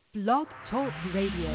Blog Talk Radio.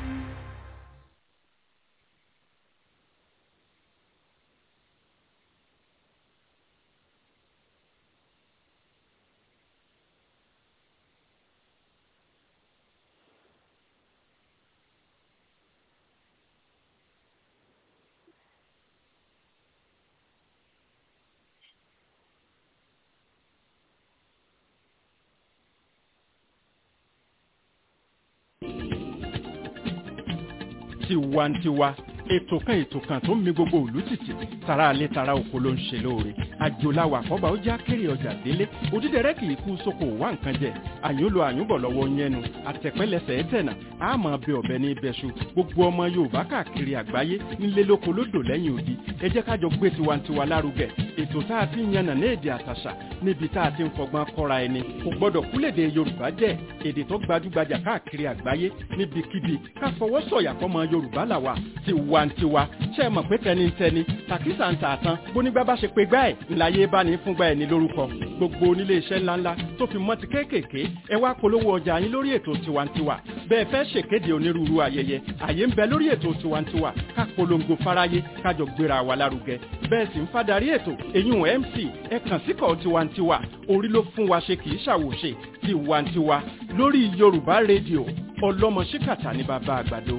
tiwantiwa ètò kan ètò kan tó ń mi gbogbo òlú tìtì tara alẹ́ tara oko ló ń ṣe lóore àjòláwà àkọ́bà ó já kéré ọjà délé òdídẹrẹ́ kì í kú sóko wá nǹkan jẹ àyúnlo àyúnbọ̀ lọ́wọ́ yẹnu àtẹ̀pẹ́lẹsẹ̀ ẹ̀tẹ̀nà àmọ́ bẹ ọ̀bẹ ní ibẹ̀ṣu gbogbo ọmọ yorùbá káàkiri àgbáyé nílé lóko lódò lẹ́yìn odi ẹ jẹ́ ká jọ gbé tiwantiwa lárugẹ ètò tá a ti ń yànnà ní èdè àtàṣà níbi tá a ti ń fọgbọ́n kọ́ra ẹni kò gbọ́dọ̀ kúlèdè yorùbá jẹ́ èdè tó gbajúgbajà káàkiri àgbáyé níbikíbi ká fọwọ́ sọ̀yà fọmọ yorùbá làwà tiwantiwa ṣe é mọ̀ pé tẹnitẹni tàkísà ń tà tán bónígbà bá ṣe pé gbá ẹ̀ ńláyé bá ní fúngbà ẹ̀ ní lórúkọ gbogbo onílé iṣẹ́ ńláńlá tó fi mọ́ ti kéékèèké ẹ wá polówó ọjà yín lórí ètò tiwantiwa bẹ́ẹ̀ fẹ́ ṣèkéde onírúurú ayẹyẹ àyè ń bẹ lórí ètò tiwantiwa ká polongo fáráyé kájọ gbéra wa lárugẹ bẹ́ẹ̀ sì ń fadarí ètò èyún mc ẹ kàn síkọ̀ tiwantiwa orí ló fún wa ṣe kì í ṣàwòṣe tiwantiwa lórí yorùbá rédíò ọlọ́mọ ṣíkàtà ní bàbá àgbàdo.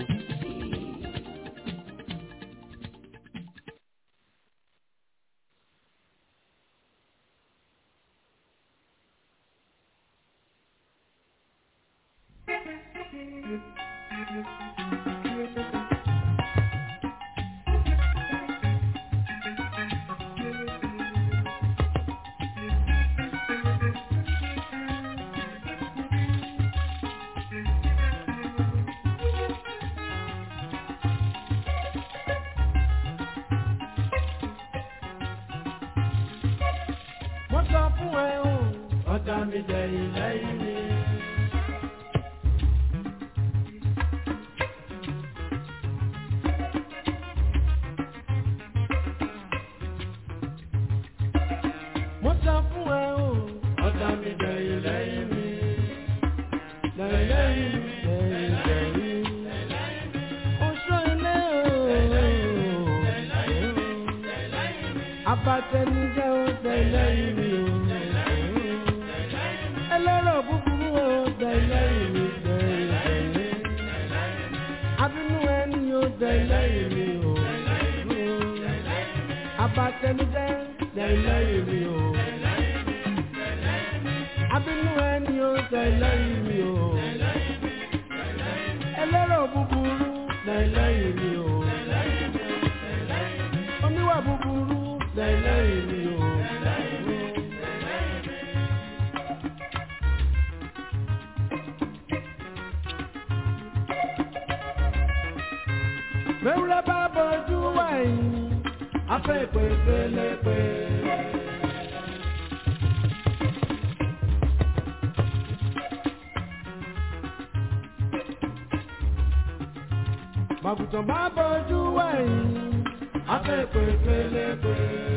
mo sọ fún ẹ o ọ̀tá mi jẹ ilẹ̀ ìní. mo sọ fún ẹ o ọ̀tá mi jẹ ilẹ̀ ìní. lẹ́yìn lẹ́yìn oṣù ilé o abatẹnijẹ o tẹlẹ ìrì o ẹlẹ́rọ̀ búburú o tẹlẹ ìrì tẹlẹ abínú ẹni o tẹlẹ ìrì o abatẹnijẹ tẹlẹ ìrì o abínú ẹni o tẹlẹ ìrì o ẹlẹ́rọ̀ búburú tẹlẹ ìrì o oníwà búburú tẹ̀lé ìrì o. Mẹ́wúrẹ́ bá bọ́jú wẹ̀yìn, afẹ́ pé pélepé. Màgùtàn bá bọ́jú wẹ̀yìn afẹ́ pé pélepé.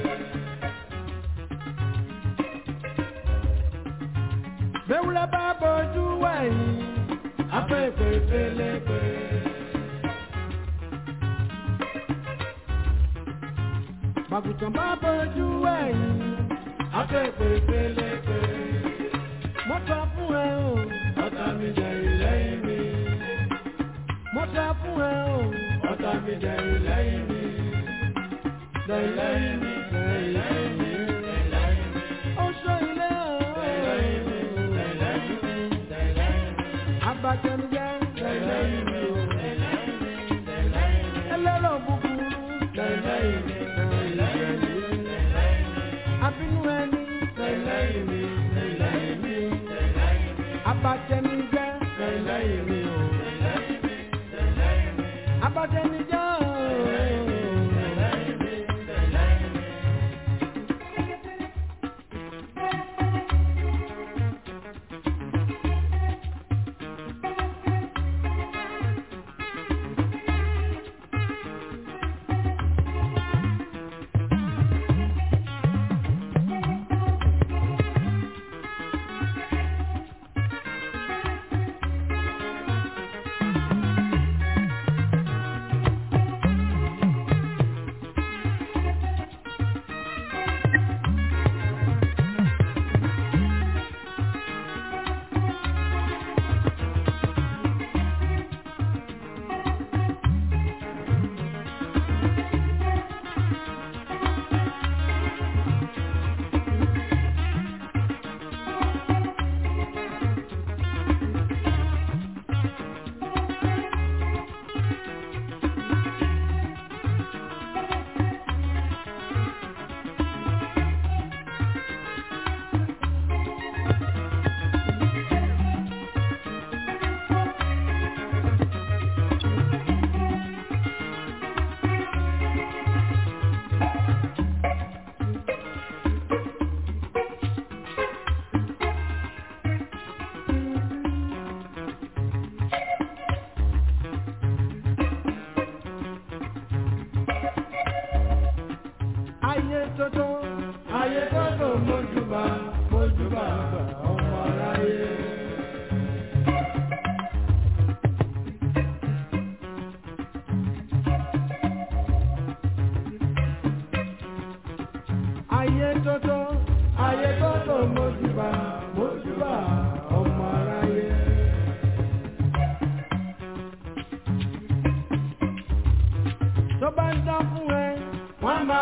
Bẹ́wúrẹ́ bá bọ́jú wẹ̀yìn, afẹ́ pé pélepé. Màgùtàn bá bọ́jú wẹ̀yìn, afẹ́ pé pélepé. Mo sọ fún ẹ o, ọ̀tá mi jẹ ìlẹ́yìn mi. Mo sọ fún ẹ o, ọ̀tá mi jẹ ìlẹ́yìn mi lẹ́yìn mi lẹ́yìn mi. Oṣù ilé ọ̀hún. Abatẹnujẹ lẹ́yìn mi o. Ẹlẹ́rọ̀ búburú lẹ́yìn mi lẹ́yìn mi. Abínú ẹni lẹ́yìn mi lẹ́yìn mi. Abatẹnujẹ lẹ́yìn mi o. Abatẹnujẹ ooo.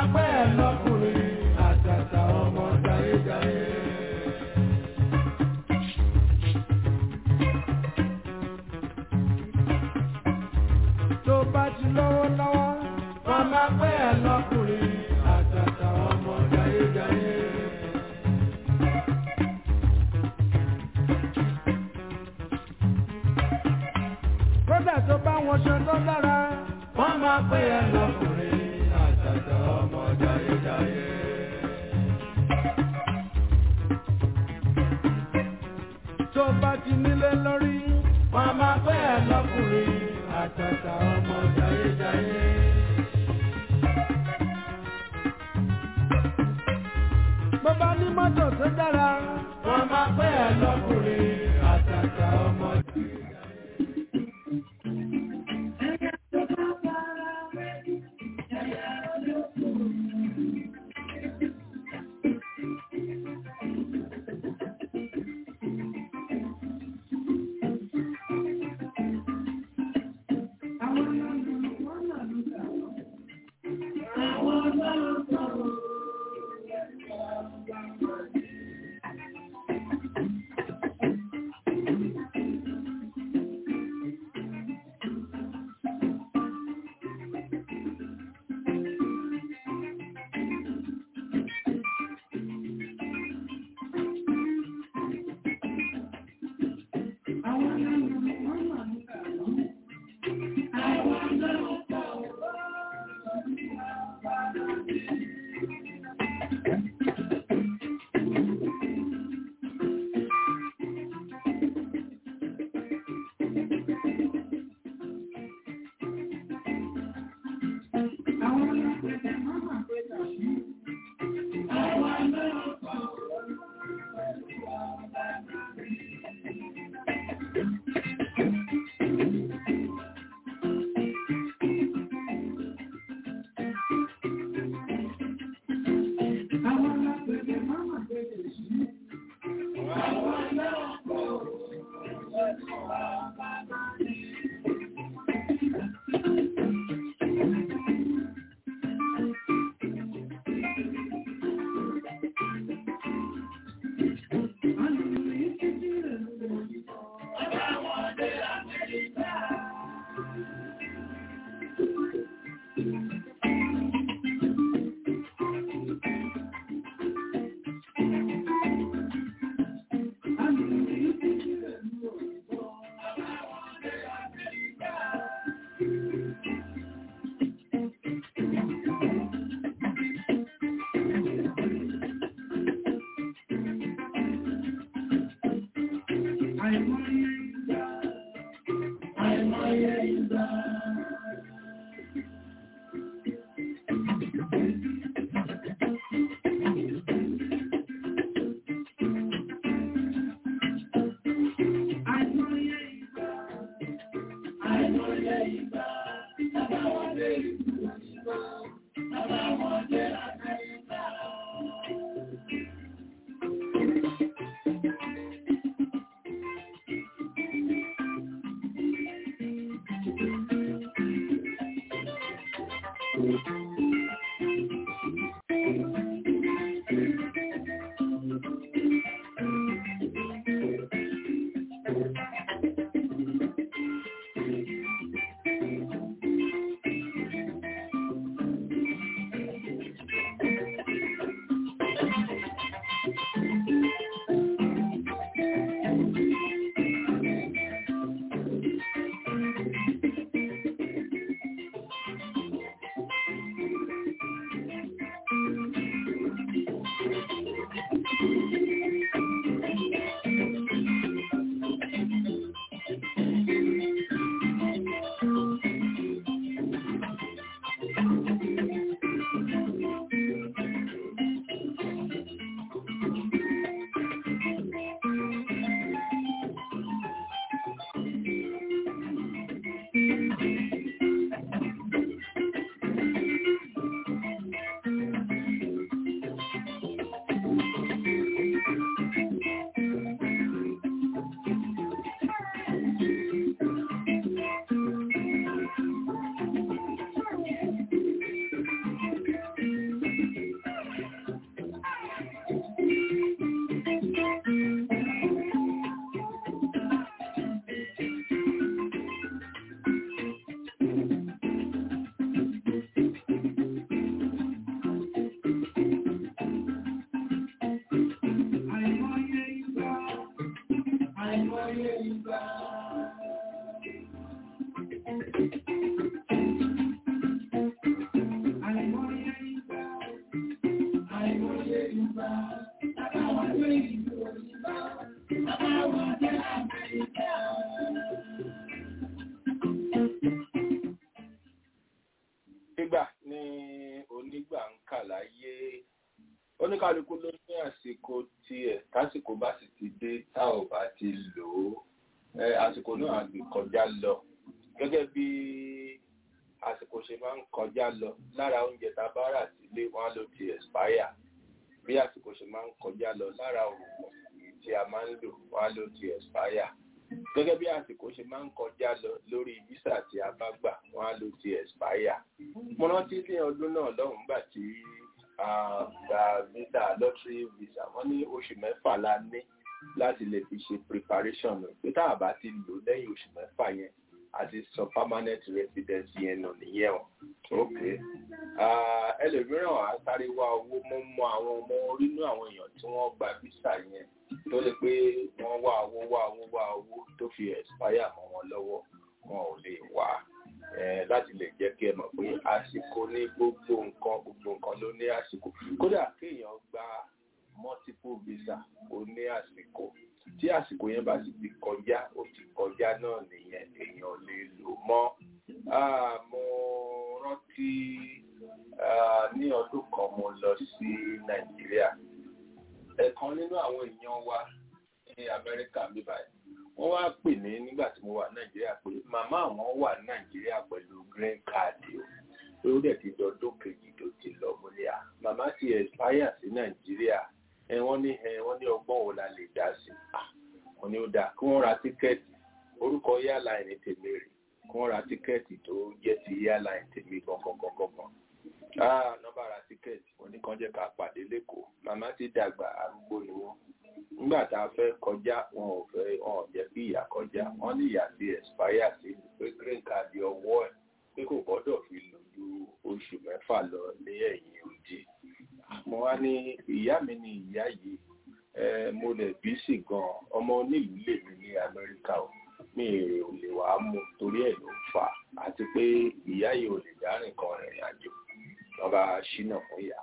máa pẹ́ ẹ lọ́kùnrin àtàtà ọmọ jayéjayé. tó bá ti lọ́wọ́ lọ́wọ́ wọ́n máa pẹ́ ẹ lọ́kùnrin àtàtà ọmọ jayéjayé. kódà tó bá wọn ṣe tó dára wọ́n máa pẹ́ ẹ lọ́kùnrin àtàtà ọmọ jayéjayé. tó bá ti nílé lórí wọ́n máa pẹ́ ẹ lọ́kùnrin àtàtà ọmọ jayéjayé. bó bá ní mọ́tò tó dára wọ́n máa pẹ́ ẹ lọ́kùnrin àtàtà ọmọ jayéjayé. nígbà ní onígbà ń kà láyé oníkálukú ló ní àsìkò tiẹ̀ tásìkò bá sì ti dé tá ò bá ti lò ó ẹ àsìkò náà á gbé kọjá lọ gẹ́gẹ́ bí àsìkò ṣe máa ń kọjá lọ lára oúnjẹ tá a bá rà sílé wọn ló ti expire bí àsìkò ṣe máa ń kọjá lọ lára oògùn tí a máa ń lò wọn ló ti expire gẹ́gẹ́ bí àsìkò ṣe máa ń kọjá lọ lórí visa tí a bá gbà wọn ló ti expire mo rántí ní ọdún náà lọ́hùn-ún gbà tí a gba visa lottery visa wọ́n ní oṣù mẹ́fà la ní láti lè fi ṣe preparation pé tá a bá ti lò lẹ́yìn oṣù mẹ́fà yẹn àti sọ permanent residence yẹn nù nìyẹn o ok ẹlòmíràn á sáré wá owó mọ́ mọ́ àwọn ọmọ orínú àwọn èèyàn tí wọ́n gba visa yẹn tó lè pé wọ́n wá owó wá owó wá owó tó fi expire mọ́ wọn lọ́wọ́ wọn ò lè wá láti lè jẹ́ kí ẹ mọ̀ pé àsìkò ní gbogbo nǹkan gbogbo nǹkan ló ní àsìkò kódà kéèyàn gba multiple visa ó ní àsìkò tí àsìkò yẹn bá sì ti kọjá ó ti kọjá náà nìyẹn èèyàn lè lò mọ́ mo rántí ní ọdún kan mo lọ sí nàìjíríà ẹ̀kan nínú àwọn èèyàn wa ní amẹ́ríkà bí báyìí wọ́n wá pè mí nígbà tí mo wà nàìjíríà pé màmá àwọn wà nàìjíríà pẹ̀lú green card o ó dẹ̀ ti dọdún kejì tó ti lọ múlẹ̀ à màmá ti expire sí nàìjíríà ẹ wọ́n ní ẹ wọ́n ní ọgbọ́n wo la lè dá sí wọ́n ní ó dáa kí wọ́n ra tíkẹ́ẹ̀tì orúkọ airline tèmi rè kí wọ́n ra tíkẹ́ẹ̀tì tó jẹ́ ti airline tèmi gangan gangan ah nọ́mbà ra tíkẹ́ẹ̀tì wọ́n ní kàn jẹ́ ká pàdé lẹ́kọ̀ọ́ màmá ti dàgbà arúgbó ni wọ́n nígbà tá a fẹ́ kọjá wọn ò fẹ́ wọn ò jẹ́ kí ìyá kọjá wọ́n ní ìyá ti expire sí pé green card ọwọ́ ẹ̀ pé kò gbọ́dọ̀ fi lò ju oṣù mẹ́fà lọ ní ẹ̀yìn òdì mo wá ní ìyá mi ni ìyá yìí mo lè bí sí gan ọmọ onílùú lèmi ní amẹ́ríkà o mi èrè ò lè wàá mú torí ẹ̀ ló ń fà á àti pé ìyá yìí ò lè dárìn kan rìnrìn àjò wọn bá ṣínà fún ìyá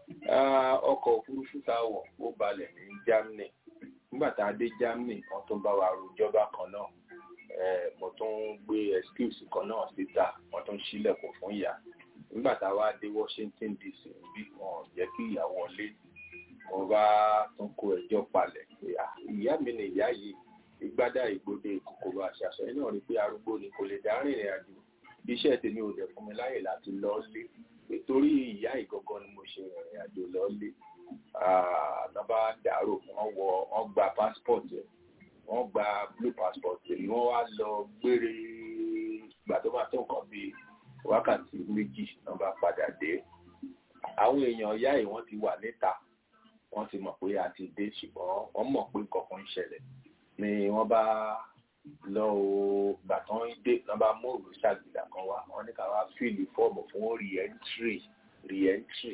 ọkọ̀ òfurufú tá a wọ̀ ó balẹ̀ ní germany nígbà tá a dé germany wọn tún bá wa rojọba kan náà mo tún gbé excuse kan náà síta wọn tún ṣílẹ̀kùn fún ìyá nígbà tá a wá dé washington dc bí wọn jẹ́ kí ìyá wọlé wọn bá tún kó ẹjọ́ palẹ̀ pé ìyá mi ni ìyá yìí ìgbádà ìgbòde kòkòrò àṣàṣọ yìí náà rí pé arúgbó ni kò lè dá rìnrìn àjò iṣẹ́ tèmi ò dẹ̀ fún mi láyè láti lọ lé nítorí ìyá ìgangan ni mo ṣe ìrìn àjò lọ lé nọ́mbà dàrú wọ́n wọ wọ́n gba passport ẹ̀ wọ́n gba blue passport ẹ̀ wọ́n wá lọ gbére ìgbà tó máa tó nǹkan bíi wákàtí méjì nọ́mbà padà dé àwọn èèyàn ìyá yìí wọ́n ti wà níta wọ́n ti mọ̀ pé a ti dé ṣùgbọ́n wọ́n mọ̀ pé nǹkan kan ń ṣẹlẹ̀ ni wọ́n bá lọ o gbà tán dé wọ́n bá mú òrùn ṣàgbìlà kan wá wọ́n ní ká wá fíìlì fọ́ọ̀mù fún re-entry re-entry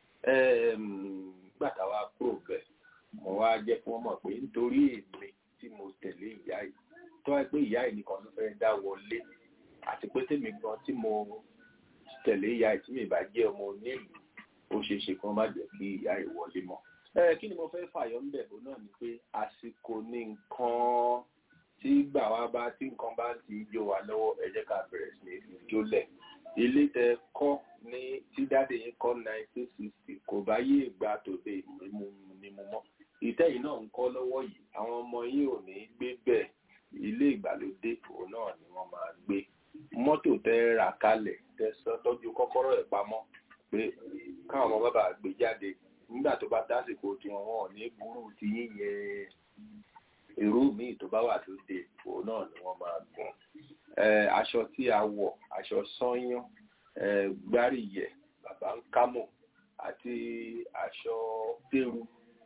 gbà tá a wá kúrò bẹ́ẹ̀ mo wá jẹ́ kí wọ́n mọ̀ pé nítorí èmi tí mo tẹ̀lé ìyá yìí tó wáyé pé ìyá yìí nìkan ló fẹ́ dá wọlé àti pé tèmi gan tí mo tẹ̀lé ìyá yìí tí mi bá jẹ́ ọmọ onílù ó ṣeé ṣe kí wọ́n má jẹ́ kí ìyá yìí wọlé mọ́. ẹ kí ni mo fẹ́ fàyọ ń bẹ̀ bó náà ni pé àsìkò ní nǹkan tí gbà wá bá tí nǹkan bá ti jó wa lọ́wọ́ ẹ jẹ́ ká bẹ̀rẹ̀ sí ní fi jólẹ̀. ilé tẹ kọ́ ní tí dáde yín kọ́ nineteen sixty kò bá yé ìgbà tòde ìmú ni mo mọ́. ìtẹ́yìn náà ń kọ́ lọ́wọ́ yìí àwọn ọmọ yín ò ní gbé bẹ́ẹ̀ ilé ìgbàlódé òun náà ni wọ́n máa gbé mọ́tò tẹ́ rà kalẹ̀ tẹ́ sọ tọ́jú kọ́kọ́rọ́ ẹ̀ pamọ́ pé káwọn ọmọ bàbá gbé jáde nígbà tó bá dásìkò tí wọn wọn ò ní burú ti yíyẹn èrú míì tó bá wà lóde òun náà ni wọ́n máa gùn aṣọ tí a wọ̀ aṣọ sányán gbáríyẹ bàbá ń kámò àti aṣọ tẹ́rù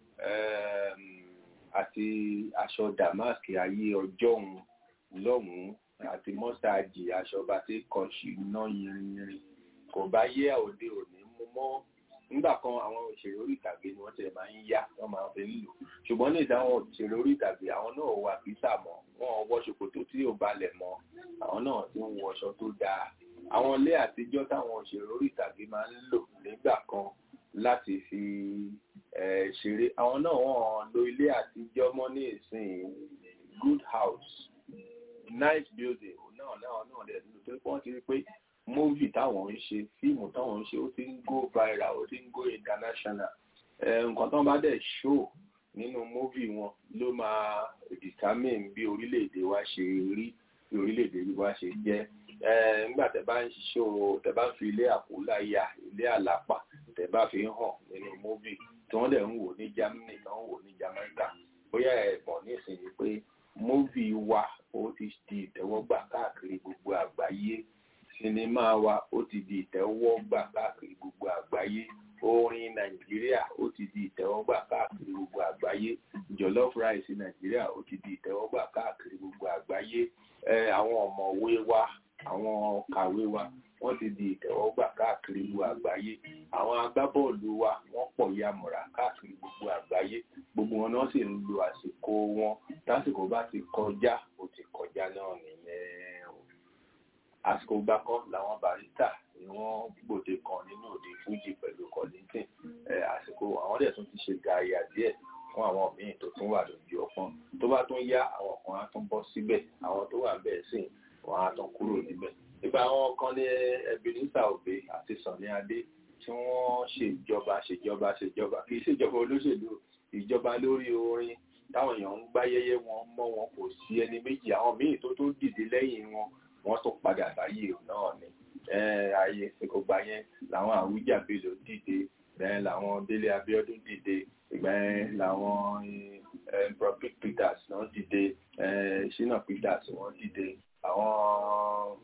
àti aṣọ damask ayé ọjọ́ òun lọ́hùn-ún àti mọ́sáàjì aṣọ bá ti kàn sí iná yìnrìnyìnrìn kò bá yé òde òní mú mọ́ nígbà kan àwọn òṣèré orí ìtàgé ni wọ́n ti máa ń yá wọ́n máa ń fi lò ṣùgbọ́n ní ìdáhùn òṣèré orí ìtàgé àwọn náà wà písà mọ́ wọn wọ ṣòkòtò tí ò balẹ̀ mọ́ àwọn náà ti ń wọṣọ tó dáa àwọn ilé àtijọ́ táwọn òṣèré orí ìtàgé máa ń lò nígbà kan láti fi ṣeré àwọn náà wọ́n lo ilé àtijọ́ mọ́ ní ìsìn good house nice building náà náà náà dẹ̀ nínú tó pọ́n ti rí pé movie táwọn ń ṣe fíìmù táwọn ń ṣe ó ti ń go viral ó ti ń go international nǹkan tó ń bá dẹ̀ show nínú movie wọn ló máa determine bí orílẹ̀-èdè wa ṣe rí bí orílẹ̀-èdè wa ṣe jẹ́ nígbà tẹ́ bá ń ṣó tẹ́ bá ń fi ilé àkúláyà ilé àlàpà tẹ́ bá fi ń hàn nínú movie tí wọ́n dẹ̀ ń wò ní Germany tí wọ́n ń wò ní Jamaica bóyá ẹ̀gbọ́n nísìnyí pé movie wa ó ti di ìtẹ́wọ́gbà káàkiri gbogbo àgbáyé sinimá wa ó ti di ìtẹ́wọ́gbà káàkiri gbogbo àgbáyé orin nàìjíríà ó ti di ìtẹ́wọ́gbà káàkiri gbogbo àgbáyé jollof rice nàìjíríà ó ti di ìtẹ́wọ́gbà káàkiri gbogbo àgbáyé àwọn ọ̀mọ̀wé wa àwọn kàwé wa wọ́n ti di ìtẹ́wọ́gbà káàkiri gbogbo àgbáyé àwọn agbábọ́ọ̀lù wa wọ́n pọ̀ yamùrà káàkiri gbogbo àgbáyé gbogbo wọn náà sì ń lo àsìkò wọn lásìkò bá ti kọjá ó ti kọjá náà nìyẹn o àsìkò gbà kan làwọn barista ni wọ́n gbòde kan nínú òde fújì pẹ̀lú kọ́lìntìn àsìkò àwọn dẹ̀ tún ti ṣe gààyà díẹ̀ fún àwọn míì tó tún wà lójú ọpọ́n tó bá tún yá àwọn kan á tún bọ́ síbẹ̀ àwọn tó wà bẹ́ẹ̀ sìn wọ́n á tún kúrò níbẹ̀ nípa àwọn kan ní Ebenezer Obey àti Sunny Adé tí wọ́n ṣèjọba ṣèjọba ṣèjọba kì í ṣèjọba olóṣèlú ìjọba lórí orin táwọn èèyàn ń gbáyẹyẹ wọn mọ́ wọn kò sí ẹni méjì àwọn míì tó tó dìde lẹ́yìn wọn wọ́n tún padà sáyé náà ni ayé ìkógbà yẹn làwọn Àwùjalè ló dìde bẹ́ẹ̀ làwọn Délé Abíọ́dún dìde ìgbà yẹn làwọn Prophet Peters náà dìde Shina Peters wọ́n dìde àwọn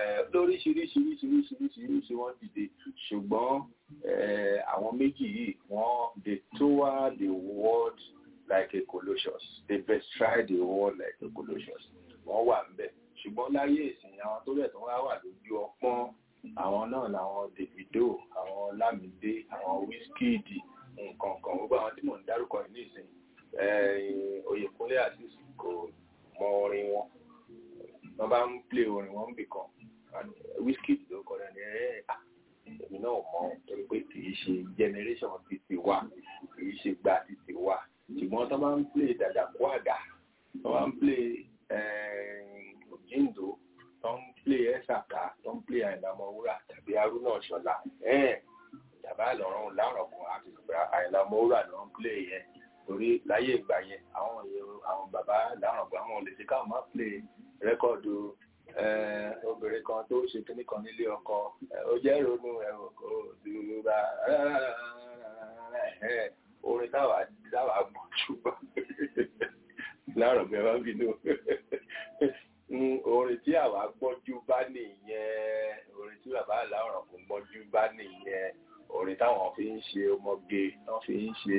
lóríṣiríṣiríṣiríṣiríṣiríṣi wọ́n dìde ṣùgbọ́n àwọn méjì yìí wọ́n they tour the world like a colossus they bestride the world like a colossus wọ́n wà ń bẹ̀ ṣùgbọ́n láyé ìsìn àwọn tó bẹ̀ tó wá wà lójú ọpọ́n àwọn náà làwọn Davido àwọn Lamide àwọn Wizkid nǹkan kan gbogbo àwọn tí mò ń dárúkọ yìí nísìn Oyèkúnlé Azeez kò mọ orin wọn wọ́n bá ń play orin wọn bì kan Wizkid ló kọ lẹ́nu ẹ̀ èmi náà mọ̀ torí pé kì í ṣe generation títí wa kì í ṣe gba títí wa ṣùgbọ́n tó bá ń play dàdàkú àdà tó bá ń play òjìǹdó tó ń play ẹ̀sàkà tó ń play àìlàmọ̀wúrà tàbí arúnà ṣọlá ìjàmbá ìlọrun láàrọ̀ kan àti ìgbà àìlàmọ̀wúrà ló ń play yẹn torí láyé ìgbà yẹn àwọn àwọn bàbá láàrọ̀ kan àwọn olè ṣe káwọn máa play rẹ́kọ̀dù obìnrin kan tó ṣe kíní kan nílé ọkọ ó jẹ́ ronú ẹ̀rọ kò dúró orin táwa táwa gbọ́ ṣùgbọ́n láàrọ̀ bẹ́ẹ̀ wá bínú orin tí àwa gbọ́jú bá nìyẹn orin tí bàbá àláwọ̀ràn kò gbọ́jú bá nìyẹn orin táwọn fi ń ṣe ọmọge wọ́n fi ń ṣe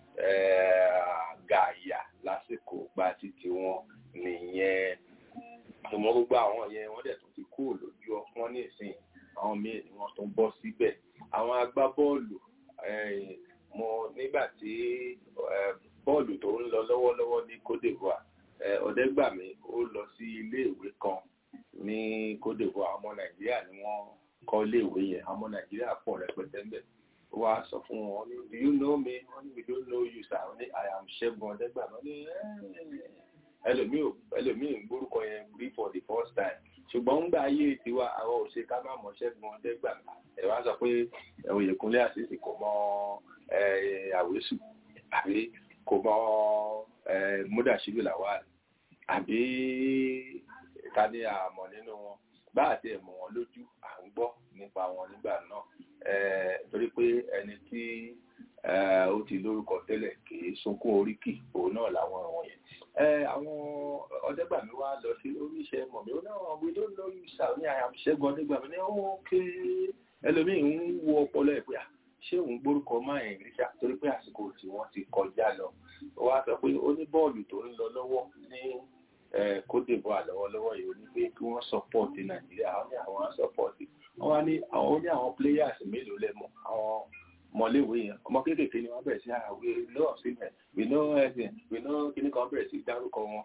gàyà lásìkò gba títí wọn nìyẹn ìmọ̀ gbogbo àwọn yẹn wọ́n dẹ̀ tún ti kúrò lójú ọpọ́n nísìn àwọn míì ni wọ́n tún bọ́ síbẹ̀ àwọn agbábọ́ọ̀lù mo nígbà tí bọ́ọ̀lù tó ń lọ lọ́wọ́lọ́wọ́ ní Côte d'Ivoire ọ̀dẹ́gbàmí ó lọ sí iléèwé kan ní Côte d'Ivoire ọmọ Nàìjíríà ni wọ́n kọ́ iléèwé yẹn ọmọ Nàìjíríà pọ̀ rẹpẹtẹ ńbẹ̀ ó wá sọ fún wọn ní do you know me wọ́n ní we don't know you sir wọ́n ní I am Ṣẹ́gun ọ̀dẹ́gbàmí wọ́n ní ẹlòmíì ẹlòmíì ń gbórúkọ yẹn rí for the first time ṣùgbọ́n ńgbà ayé tiwa àwọn òṣè ká má mọ̀ Ṣẹ́gun ọ̀dẹ́gbàmí ẹ̀ wá sọ pé Oyèkúnlé Àṣìṣì kò mọ àwésù àbí kò mọ múdàṣíbì làwà àbí ta ni àmọ̀ nínú wọn bá àti ẹ̀mọ̀ wọn lójú à ń gbọ́ nípa wọn nígbà náà torí pé ẹni tí ó ti lórúkọ tẹ́lẹ̀ kì í sunkún oríkì òun náà làwọn ọ̀wọ̀n yẹn àwọn ọ̀dẹ́gbàmí wa lọ sí oríṣẹ́ mọ̀mí ó náà we don't know you sir ní àyàmṣẹ́gun ọ̀dẹ́gbàmí ní ókè ẹlòmíì ń wo ọpọlọ ẹ̀ pé à ṣé òun gbórúkọ máa ẹ̀ rí ṣá torí pé àsìkò tí wọ́n ti kọjá lọ ó wá sọ pé ó ní bọ́ọ̀lù tó ń lọ lọ́wọ́ ní Côte d'Ivoire lọ́wọ́lọ́wọ́ yìí ó ní pé kí wọ́n sọpọ́ọ̀tì Nàìjíríà wọ́n ní àwọn sọpọ́ọ̀tì wọ́n wá ní àwọn ó ní àwọn players mélòó lẹ́mọ̀ àwọn mọ̀léwé yẹn ọmọ kéékèèké ni wọ́n bẹ̀rẹ̀ sí àwé lọ́ọ̀ sílẹ̀ we know everything we know kíní kan bẹ̀rẹ̀ sí dárúkọ wọn.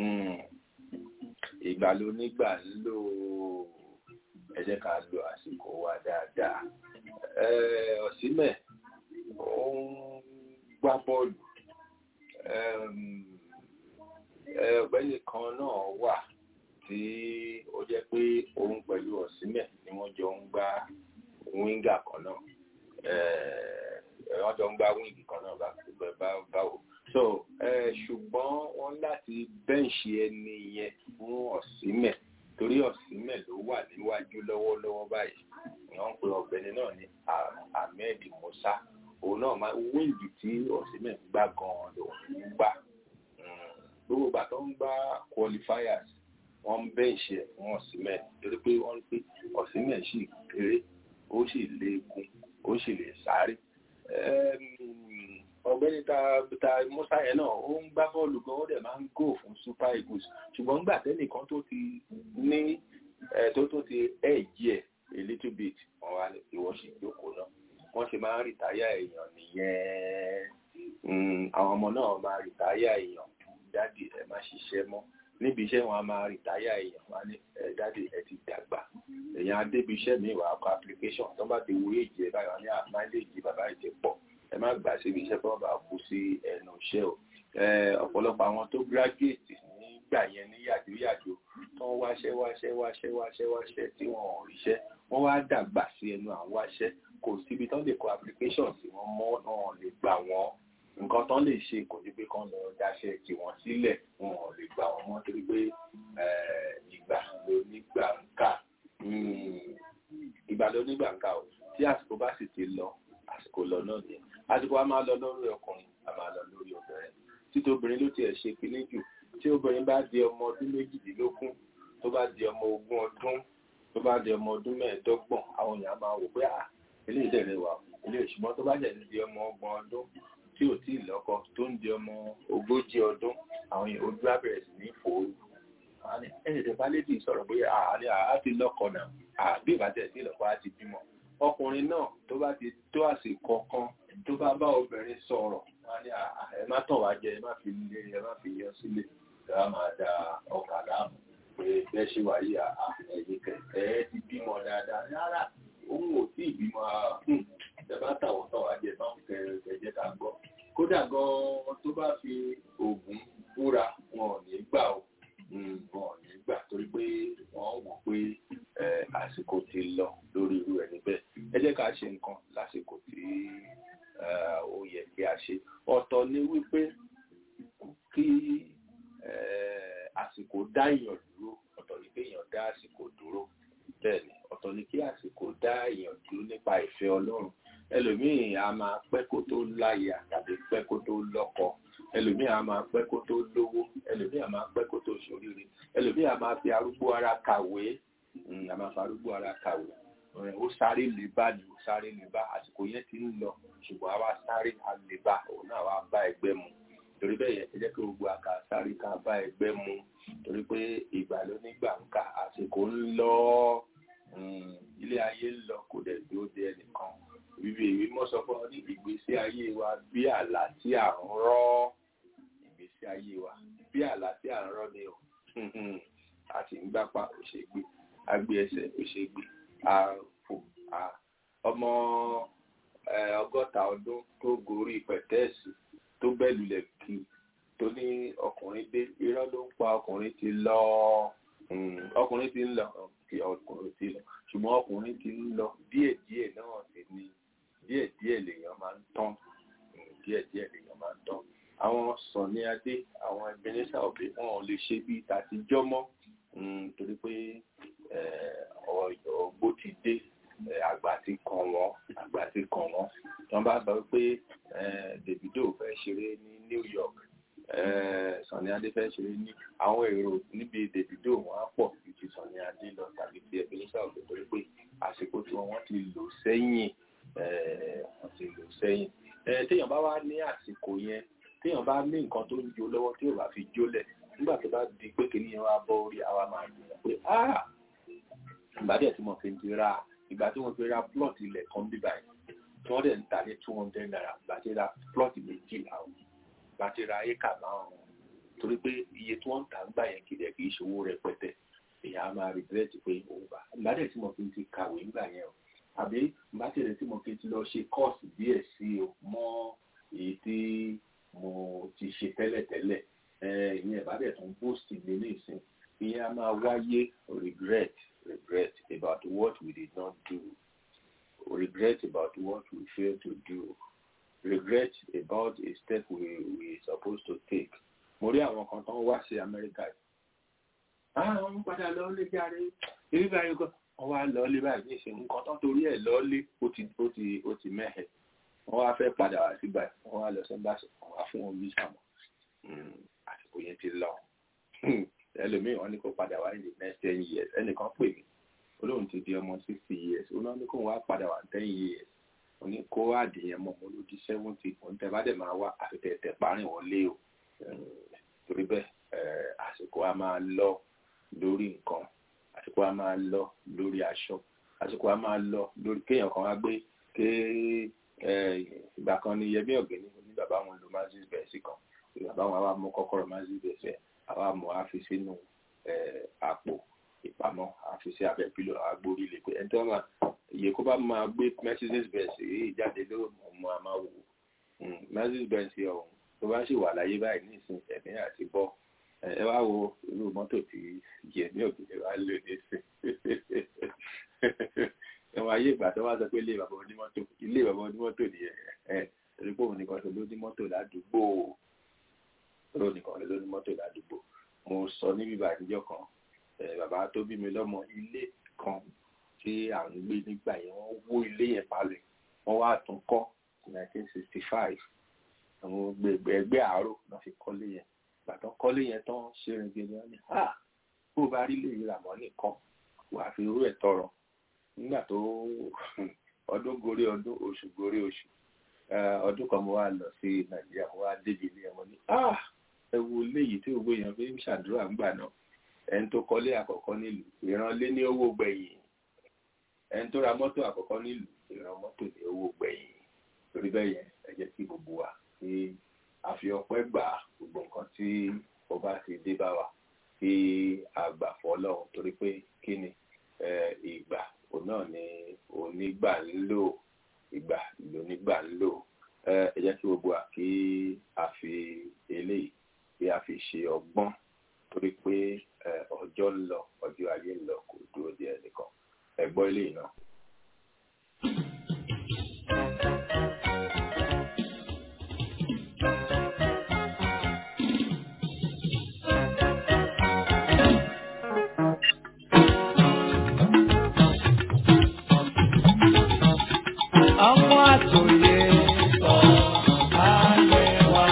ìgbà ló nígbà ń lò ẹ jẹ́ ká lo àsìkò wa dáadáa ọ̀símẹ̀ ó ń gbá bọ́ọ̀lù ọ̀gbẹ́ni kan náà wà tí ó jẹ́ pé òun pẹ̀lú ọ̀sìnmẹ̀ ni wọ́n jọ ń gbá wíńgà kan náà wọ́n jọ ń gbá wíńgì kan náà bá báwo so ṣùgbọ́n wọ́n láti bẹ́ǹṣì ẹni yẹn fún ọ̀sìnmẹ̀ torí ọ̀sìnmẹ̀ ló wà níwájú lọ́wọ́lọ́wọ́ báyìí wọ́n ń pe ọ̀gbẹ́ni náà ní Ahmed Musa òun náà máa wíńgì tí ọ̀sìnmẹ̀ ń gbá gan-an ló ń gbà gbogbo ìgbà tó ń gbá qualifiers wọ́n ń bẹ́ǹṣì ẹ̀ fún ọ̀sìnmẹ̀ torí pé wọ́n ń pè ọ̀sìnmẹ̀ sì kéré ó sì léegun ó sì lè sáré ọ̀gbẹ́ni ta ta musa yẹn náà ó ń gbá bọ́ọ̀lù gan ó dẹ̀ máa ń gò fún super eagles ṣùgbọ́n nígbà tẹ́nìkan tó ti ní tó tó ti ẹ̀jì ẹ̀ a little bit wọ́n wá ìwọ sì jókòó náà wọ́n ṣe máa ń rìtáyà èèyàn nìyẹn àwọn ọmọ náà máa rìtáyà èèyàn dádì ẹ má ṣiṣẹ́ mọ́ níbi iṣẹ́ wọn a máa rìtáyà èèyàn wá ní dádì ẹ ti dàgbà èèyàn adébi iṣẹ́ mi wà kọ application tó bá ti wo èjì ẹ báyọ̀ ní àmáìlèjì bàbá ìjẹ pọ̀ ẹ má gbà síbi iṣẹ́ tó bá kú sí ẹnu iṣẹ́ o ọ̀pọ̀lọpọ̀ àwọn tó graduate nígbà yẹn ní yàjóyàjó tó ń wáṣẹ́ wáṣẹ́ wáṣẹ́ wáṣẹ́ wáṣẹ́ tí wọn ò ríṣẹ́ wọ́n wá dàgbà sí ẹnu àwọn wáṣẹ́ kò síbi tó lè kọ application sí wọn mọ́ náà lè gbà wọ́n nǹkan tán lè ṣe kò ní pé kán lọ dáṣẹ́ tì wọ́n sílẹ̀ wọn ò lè gbà wọ́n mọ́ torí pé ìgbà ló nígbà ń kà ìgbà ló nígbà ń kà o tí àsìkò bá sì ti lọ àsìkò lọ náà nìyẹn àsìkò a máa lọ lórí ọkùnrin a máa lọ lórí obìnrin títí obìnrin ló tiẹ̀ ṣe kinní jù tí obìnrin bá di ọmọ ọdún méjìdínlógún tó bá di ọmọ ogún ọdún tó bá di ọmọ ọdún mẹ́ẹ̀ẹ́dọ́gbọ̀n àwọn èèyàn máa wò pé à eléyìí dẹ̀ rẹwà eléyìí ṣùgbọ́n tó bá jẹ̀ di ọmọ ọgbọ̀n ọdún tí ò tí ì lọ́kọ tó ń di ọmọ ogójì ọdún àwọn èèyàn ojú abẹ̀rẹ̀ sí ní fòórù ẹ̀ẹ́dẹ̀ bá lédì sọ̀rọ̀ pé àárẹ̀ àá ti lọ́kọ náà àbí ìbátẹ̀ sí ìlọ́kọ á ti bímọ ọkùnrin náà tó bá ti tó àsìkò kan tó bá bá obìnrin sọ̀rọ̀ wọ́n ní ẹ má tàn wá jẹ ẹ má fi lé ẹ má fi yan sílẹ̀ ẹ má máa da ọkà láàmú pé bẹ́ẹ̀ ṣe wáyé ẹ̀yìn kẹ̀kẹ́ ẹ ti bímọ dáadáa rárá òun ò tí ì bímọ ẹ bá tàwọn tàn wá jẹ má kẹ̀kẹ́ ká gbọ́ kódà gan-an tó bá fi oògùn búra wọn ò ní gbà ó wọn ò ní gbà torí pé wọ́n wò pé àsìkò ti lọ lórí irú ẹni bẹ́ẹ̀ ẹ jẹ́ ká ṣe nǹkan lásìkò tí ó yẹ kí a ṣe ọ̀tọ̀ ni wípé kí àsìkò dá èèyàn dúró ọ̀tọ̀ ni kí èèyàn dá àsìkò dúró bẹ́ẹ̀ ni ọ̀tọ̀ ni kí àsìkò dá èèyàn dúró nípa ìfẹ́ Ọlọ́run ẹlòmíì a máa pẹ́ kó tó láya tàbí pẹ́ kó tó lọ́kọ ẹlòmíì a máa pẹ́ kó tó lówó ẹlòmíì a máa pẹ́ kó tó ṣoríire ẹlòmíì a máa fi arúgbó ara kàwé a máa fi arúgbó ara kàwé ó sáré lè bá ní ó sáré lè bá àsìkò yẹn ti ń lọ ṣùgbọ́n àwa sáré a lè bá òun náà wá bá ẹgbẹ́ mu torí bẹ́ẹ̀ yẹn ẹ jẹ́ kí gbogbo àká sáré ká bá ẹgbẹ́ mu torí pé ìgbà ló nígbà ń kà àsìkò ń lọ ilé ayé ń lọ kò dẹ̀ dúró de ẹnìkan ìwé ìwé mọ́ sọ fún ọ ní ìgbésí ayé wa bí àlá tí à ń rọ́ ìgbésí ayé wa bí àlá tí à ń rọ́ ni o a sì ń gbápá òṣègbè agbé ẹsẹ̀ òṣègbè àfò ọmọ ọgọ́ta ọdún tó gorí pẹ̀tẹ́ẹ̀sì tó bẹ́lulẹ̀ kí tó ní ọkùnrin dé irọ́ ló ń pa ọkùnrin ti lọ ọkùnrin ti ń lọ kí ọkùnrin ti lọ ṣùgbọ́n ọkùnrin ti ń lọ díẹ̀díẹ̀ náà sì ni díẹ̀díẹ̀ lèèyàn máa ń tán díẹ̀díẹ̀ lèèyàn máa ń tán àwọn sọ̀ni adé àwọn ebenezer òbí wọn ò lè ṣe bíi tàtijọ́ mọ́ torí pé ọgbó ti dé àgbà ti kàn wọ́n àgbà ti kàn wọ́n tí wọ́n bá sọ pé Davido fẹ́ ṣeré ní New York Sọ̀ni Adé fẹ́ ṣeré ní àwọn èrò níbi Davido wọn á pọ̀ ju ti Sọ̀ni Adé lọ tàbí ti Ebenezer òbí torí pé àsìkò tí wọ́n ti lò sẹ́yìn wọ́n ti lò sẹ́yìn téèyàn bá wá ní àsìkò yẹn téèyàn bá ní nǹkan tó ń jó lọ́wọ́ tí ò bá fi jólẹ̀ nígbà tó bá di pé kìnìún yẹn wá bọ́ orí àwa máa dùn pé ìgbà díẹ̀ tí mo fi ti ra ìgbà tí wọ́n fi ra plot ilẹ̀ kan bí báyìí tí wọ́n dẹ̀ ń ta ní two hundred naira ìgbà tí ra plot méjì àwọn ìgbà tí ra éka márùn-ún torí pé iye tí wọ́n ń tà ń gbà yẹn kìdẹ̀ kì í ṣòwò rẹpẹtẹ èèyàn á máa regret pé òun bá ìgbà díẹ̀ tí mo fi ti kàwé ńgbà yẹn o àbí ìgbà díẹ̀ tí mo fi ti lọ ṣe kọ́ọ̀sì díẹ̀ sí o mọ́ èyí tí mo ti ṣe tẹ́lẹ̀tẹ́lẹ̀ ìyẹn ìbádẹ́ tó ń boost mi ní ìsìn ìyẹn a máa wáyé regret regret about what we did not do regret about what we failed to do regret about a step we we supposed to take mo rí àwọn kan tó ń wá sí Amẹ́ríkà yìí ah wọ́n padà lọ lé jáde ibi báyìí kan wọ́n wá lọ lé báyìí níṣẹ́ nǹkan tó torí ẹ̀ lọ lé ó ti ó ti ó ti mẹ́hẹ̀ wọ́n wá fẹ́ padà wá sí báyìí wọ́n wá lọ sí báṣọ wọ́n wá fún wọn visa mọ́ àsìkò yẹn ti lọ ẹlòmíì wọ́n ní kó padà wá in the next ten years ẹnìkan pè mí olóhùn ti di ọmọ sixty years olóhùn ní kó wá padà wá ten years wọ́n ní kó àdìyẹn mọ́ mo ló di seventy òun tẹ bá dẹ̀ máa wá àfitẹ̀tẹ̀ parin wọlé o torí bẹ́ẹ̀ àsìkò a máa lọ lórí nǹkan àsìkò a máa lọ lórí aṣọ àsìkò a máa lọ lórí kéèyàn kan wá gbé ké ìgbà kan ní yẹmí ọ̀gbẹ́ni ní bàbá wọn lo mazis bẹ́ẹ̀sì kan bàbá wọn wá mú kọ́kọ́rọ́ mazis bẹ́ẹ̀sì àwa mọ̀ á fi sínú àpò ìpamọ́ á fi sí abẹ́ pílò àgbórí lè pé ẹni tí wọ́n máa iye kó bá máa gbé mazis bẹ́ẹ̀sì yìí jáde lórí ọmọ àmà wò mazis bẹ́ẹ̀sì ọ̀hún tó bá sì wà láyé báyìí ní ìsìn ẹ̀mí àti bọ́ ẹ wá wo irú mọ́tò tí yẹmí ọ̀gbẹ́ni wá lò ní ìsìn ẹwọn ayé ìgbà tó wá sọ pé ilé bàbá onímọ́tò ilé bàbá onímọ́tò nìyẹn ẹ torí pé òun nìkan ló ní mọ́tò ládùúgbò òun nìkan ló ní mọ́tò ládùúgbò mo sọ níbi ìbànújẹ́ kan bàbá tó bí mi lọ́mọ ilé kan tí à ń gbé nígbà yẹn wọ́n wó ilé yẹn palẹ̀ wọ́n wá tún kọ́ nineteen sixty five àwọn gbẹgbẹ ẹgbẹ́ àárò náà fi kọ́lé yẹn gbàtàn kọ́lé yẹn tán ṣe rìn gbẹgbẹ wọn ni ha bó o bá rí lè rà mọ́ nìkan wàá fi irú ẹ̀ tọrọ nígbà tó ọdún gorí ọdún oṣù gorí oṣù ọdún kan mo wá lọ sí nàìjíríà mo wá débi ilé ẹ̀wọ̀n ní ẹ wo léyìí tí gbogbo èèyàn fi ń ṣàdúrà ńgbà náà ẹni tó kọ́lé àkọ́kọ́ nílùú ìrànlé ní owó gbẹ̀yìn ẹni tó ra mọ́tò àkọ́kọ́ nílùú ìran mọ́tò ní owó gbẹ̀yìn torí bẹ́ẹ̀ yẹn ẹ jẹ́ kí gbogbo wa kí a fi ọpẹ́ gbà gbogbo nǹkan tí ọba ti dé bá wa kí a gbà fọlọ́run torí pé kí ni ìgbà òun náà ni onígbà ń lò ìgbà lónígbà ń lò ẹ jẹ́ kí gbogbo wa kí a fi eléyìí kí a fi ṣe ọgbọ́n torí pé ọjọ́ ń lọ ọjọ́ ayé ń lọ kò dúró de ẹnìkan ẹ gbọ́ eléyìí náà. ọmọ àtòyè sọ ayé wa.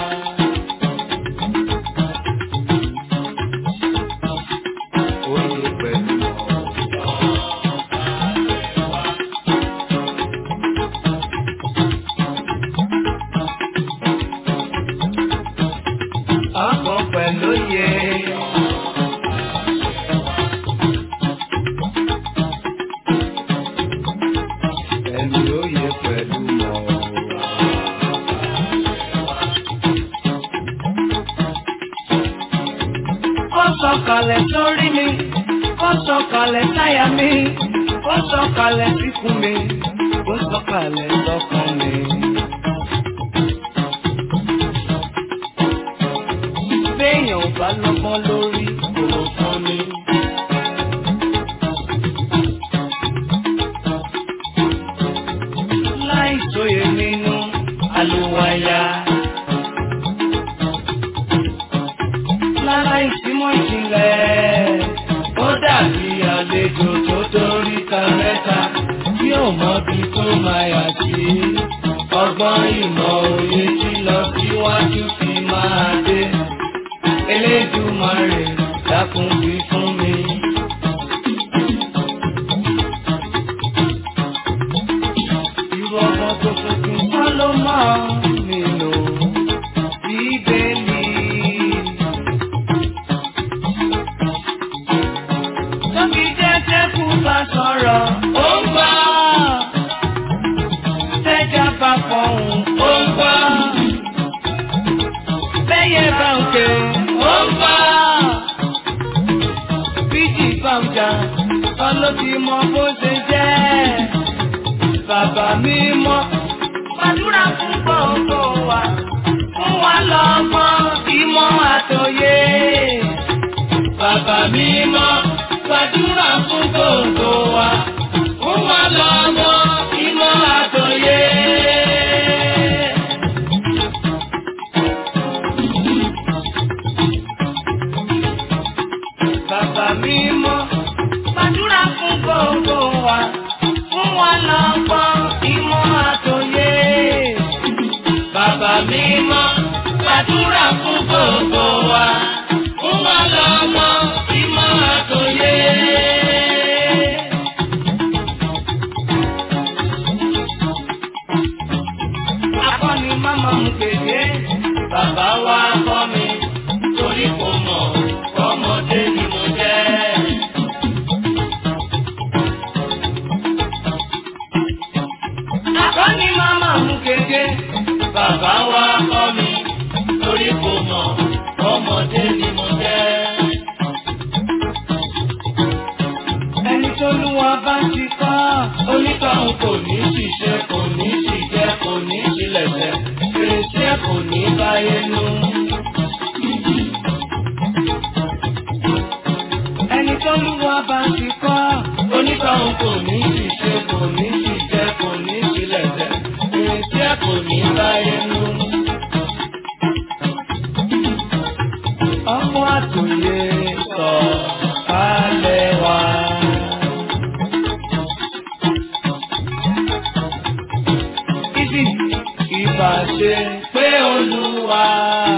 Oyè pẹ̀lú ọkọ̀ pẹ̀lú yẹ. Ẹni oyè pẹ̀lú mọ̀. Ó sọ̀kalẹ̀ sórí mi, ó sọ̀kalẹ̀ sáyà mi, ó sọ̀kalẹ̀ síkùn mi, ó sọ̀kalẹ̀ sọ́kàn mi. Béèyàn ò bá lọ́gbọ́n lórí kò fún mi. Láì sóye nínú àlùwàyà. Láláì símọ́ ìjìnlẹ̀, ó dàbí àlejò tó dórí ta mẹ́ta tí ò mọbi tó máa yà sí. Ọgbọ́n ìmọ̀ òye tí lọ síwájú fi máa dé. Elédùmarè dákun wí fún mi. Irú ọmọ tó tuntun kọ́ ló máa nílò bíbélì. Tóbi jẹ́jẹ́ kú bá sọ̀rọ̀, ó ń gbọ́. Tẹ́jà bá fọ̀hún, ó ń gbọ́. Bẹ́yẹ bá ń ké, ó ń gbọ́. Bíjì bá ń jà, ọlọ́tí mọ bó ṣe jẹ́. Bàbá mi mọ́, gbàdúrà fún gbogbo wa. Fún wa lọ́mọ ìmọ̀. ìmọ̀ àtòyé. Bàbá mímọ́ gbàdúrà fún gbogbo wa. Fún wa lọ́mọ ìmọ̀ àtòyé. Bàbá mímọ́ gbàdúrà fún gbogbo wa. Fún wa lọ́mọ ìmọ̀ àtòyé. Bàbá mímọ́ gbàdúrà fún gbogbo wa. Fún wa lọ́mọ ìmọ̀ àtòyé. Akọ́ni máma mú kéde, bàbá wa kọ́ mi, torí kò mọ̀ ọmọdé ni mo jẹ́. Akọ́ni máma mú kéde, bàbá wa kọ́ mi, torí kò mọ̀ ọmọdé ni mo jẹ́. Ẹni tó lú wa bá ti kọ́, onítọ̀hún kò ní ṣiṣẹ́, kò ní ṣìjẹ́, kò ní ṣílẹ̀ṣẹ̀, fèrèsé kò ní báyé nú. Ẹni tó lú wa bá ti kọ́, onítọ̀hún kò ní ṣiṣẹ́, kò ní ṣìjẹ́, kò ní ṣílẹ̀ṣẹ̀, fèrèsé kò ní báyé nú. Ọmọ àtòyè sọ kálẹ̀ wá. Ibi ìbá ṣe pé olúwa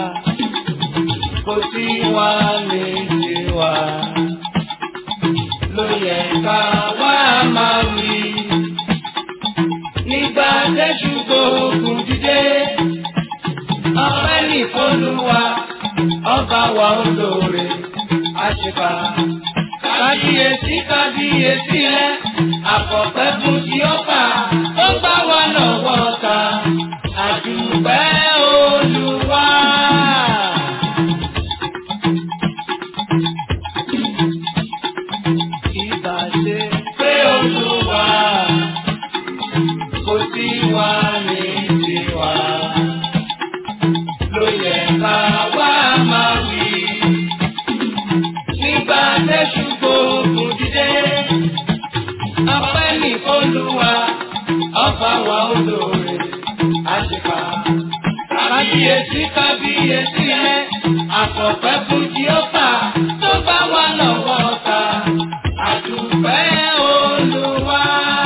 kò sí wa lè ṣe wa. Ló yẹ ká wá máa wí. Nígbà tẹ́jú gbóògùn dídé, ọpẹ́ nìkọlùwà, ọba wa olóore, àṣìkà. Kábíyèsí kábíyèsí rẹ̀, àkọ́pẹ́ fún ti ọba, ó gbá wa lọ́wọ́ ta, àdùpẹ́ olúwa. Ìbà ṣe pé olúwa, kò sí wa ní tiwa. Ló yẹ ká wá máa wí nígbà tẹ́sù gbóògùn dídé. Ọpẹ́ ní Olúwa, ọba wa olóore, àṣìkà. Kábíyèsí kábíyèsí rẹ̀, àkọ́pẹ́ fún Jíọ́fà tó bá wà lọ́wọ́ ta. Àdùpẹ́ Olúwa.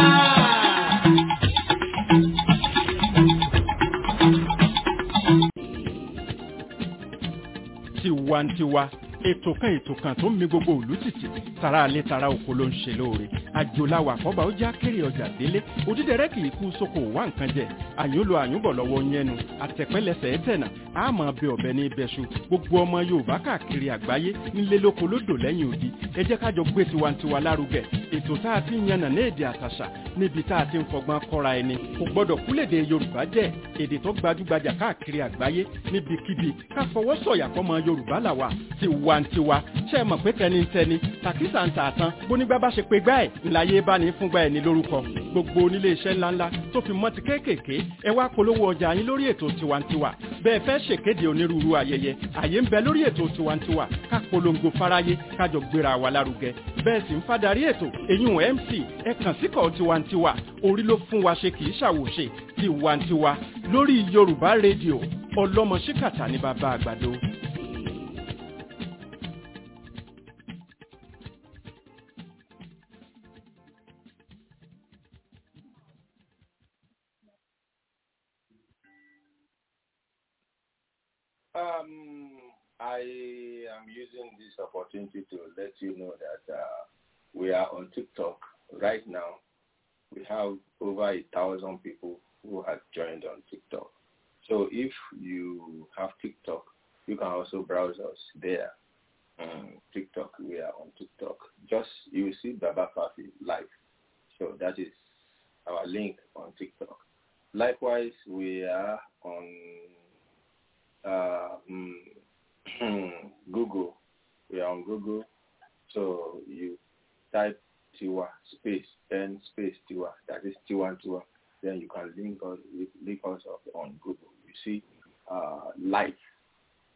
tiwantiwa ètò kan ètò kan tó ń mi gbogbo òlú tìtì tara alẹ́ tara oko ló ń ṣe lóore àjòláwà àkọ́bà ó já kéré ọjà délé òdídẹrẹ́ kì í kú sóko wá nǹkan jẹ àyúnlo àyúnbọ̀ lọ́wọ́ yẹnu àtẹ̀pẹ́lẹsẹ̀ ẹ̀tẹ̀nà àmọ́ bẹ ọ̀bẹ ní ibẹ̀ṣu gbogbo ọmọ yorùbá káàkiri àgbáyé nílé lóko lódò lẹ́yìn odi ẹ jẹ́ kájọ gbé tiwantiwa lárugẹ ètò tá a ti ń yànnà ní èdè àtàṣà níbi tá a ti ń fọgbọ́n kọ́ra ẹni kò gbọ́dọ̀ kúlèdè yorùbá jẹ́ èdè tó gbajúgbajà káàkiri àgbáyé níbikíbi ká fọwọ́ sọ̀yà fọmọ yorùbá làwà tiwantiwa ṣe é mọ̀ pé tẹnitẹni tàkísà ń tà tán bónígbà bá ṣe pé gbá ẹ̀ ńláyé bá ní fúngbà ẹ̀ ní lórúkọ gbogbo onílé iṣẹ́ ńláńlá tó fi mọ́ ti kéékèèké ẹ wá polówó ọjà yín lórí ètò tiwantiwa bẹ́ẹ̀ fẹ́ ṣèkéde onírúurú ayẹyẹ àyè ń bẹ lórí ètò tiwantiwa ká polongo fáráyé kájọ gbéra wa lárugẹ bẹ́ẹ̀ sì ń fadarí ètò èyún mc ẹ kàn síkọ̀ tiwantiwa orí ló fún wa ṣe kì í ṣàwòṣe tiwantiwa lórí yorùbá rédíò ọlọ́mọ ṣíkàtà ní bàbá àgbàdo. Um, I am using this opportunity to let you know that uh, we are on TikTok right now. We have over a thousand people who have joined on TikTok. So if you have TikTok, you can also browse us there. Um, TikTok, we are on TikTok. Just you will see Baba Fafi live. So that is our link on TikTok. Likewise, we are on uh, mm, Google. We are on Google. So you type Tiwa space N space Tiwa. That is Tiwa Tiwa. Then you can link us link us up on Google. You see uh, live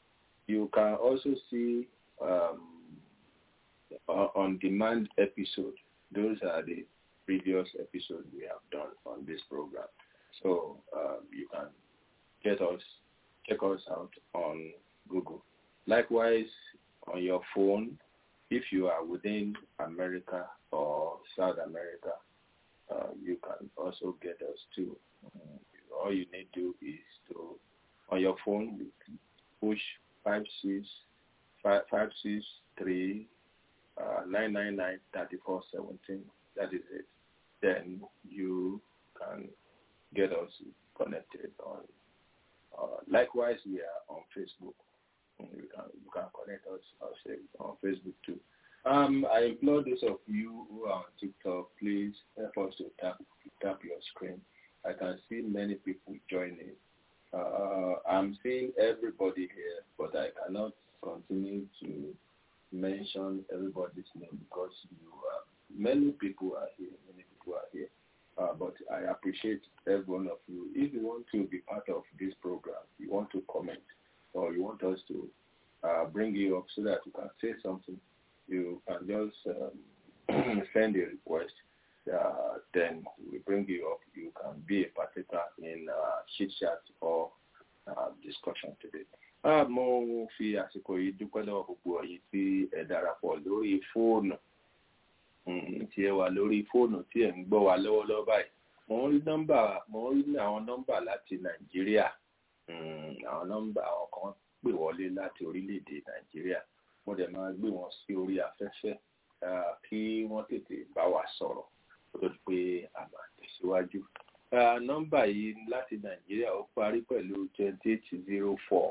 you can also see um, on-demand episode. Those are the previous episodes we have done on this program. So um, you can get us, check us out on Google. Likewise, on your phone, if you are within America or South America, uh, you can also get us too. All you need to do is to, on your phone, you push five six five five six three uh, nine nine nine thirty four seventeen. That is it. Then you can get us connected on. Uh, likewise, we are on Facebook. You can you can connect us ourselves on Facebook too. Um, I implore those of you who are on TikTok, please help us to tap tap your screen. I can see many people joining. Uh, I'm seeing everybody here, but I cannot continue to mention everybody's name because you are, many people are here, many people are here. Uh, but I appreciate every one of you. If you want to be part of this program, you want to comment, or you want us to uh, bring you up so that you can say something, you can just um, send a request. Uh, then we bring you up. You can be a partaker in uh, chit chat or uh, discussion today. Uh, mo fi àsìkò yìí dúpẹ́ lọ́wọ́ gbogbo ọ̀yìn tí ẹ darapọ̀ lórí fóònù tí ẹ wà lórí fóònù tí ẹ ń gbọ́ wa lọ́wọ́lọ́wọ́ báyìí. Mo ń rí nọ́mbà mo ń rí àwọn nọ́mbà láti Nàìjíríà. Àwọn nọ́mbà àwọn kan pè wọlé láti orílẹ̀-èdè Nàìjíríà. Mo dẹ̀ máa gbé wọn sí orí afẹ́fẹ́ kí wọ́n tètè bá wa sọ̀rọ̀ kó tó di pé a máa tẹ̀síwájú. Nọ́mbà yìí láti Nàìjíríà ó parí pẹ̀lú twenty eight zero four.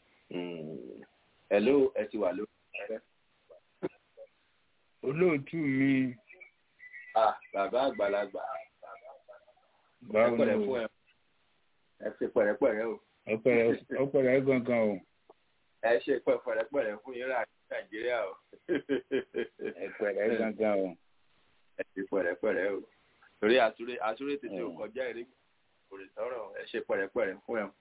Hello, ẹ ti wà lórí afẹ́fẹ́. olóòtú mi Ah, bàbá àgbàlagbà. báwo Ẹ pẹ̀lẹ́ ni fún o ẹ. Ẹ ṣe pẹ̀rẹ́pẹ̀rẹ́ o. ọpẹrẹ ọpẹrẹ gangan o Ẹ ṣe pẹ̀rẹ́pẹ̀rẹ́ fún yín rà ní Nàìjíríà o. ẹpẹrẹ gangan o Ẹ ṣe pẹ̀rẹ́pẹ̀rẹ́ o. Torí àtúrẹ́ àtúrẹ́ tètè ò kọjá eré kò lè tọrọ ẹ ṣe pẹ̀rẹ́pẹ̀rẹ́ fún ẹ.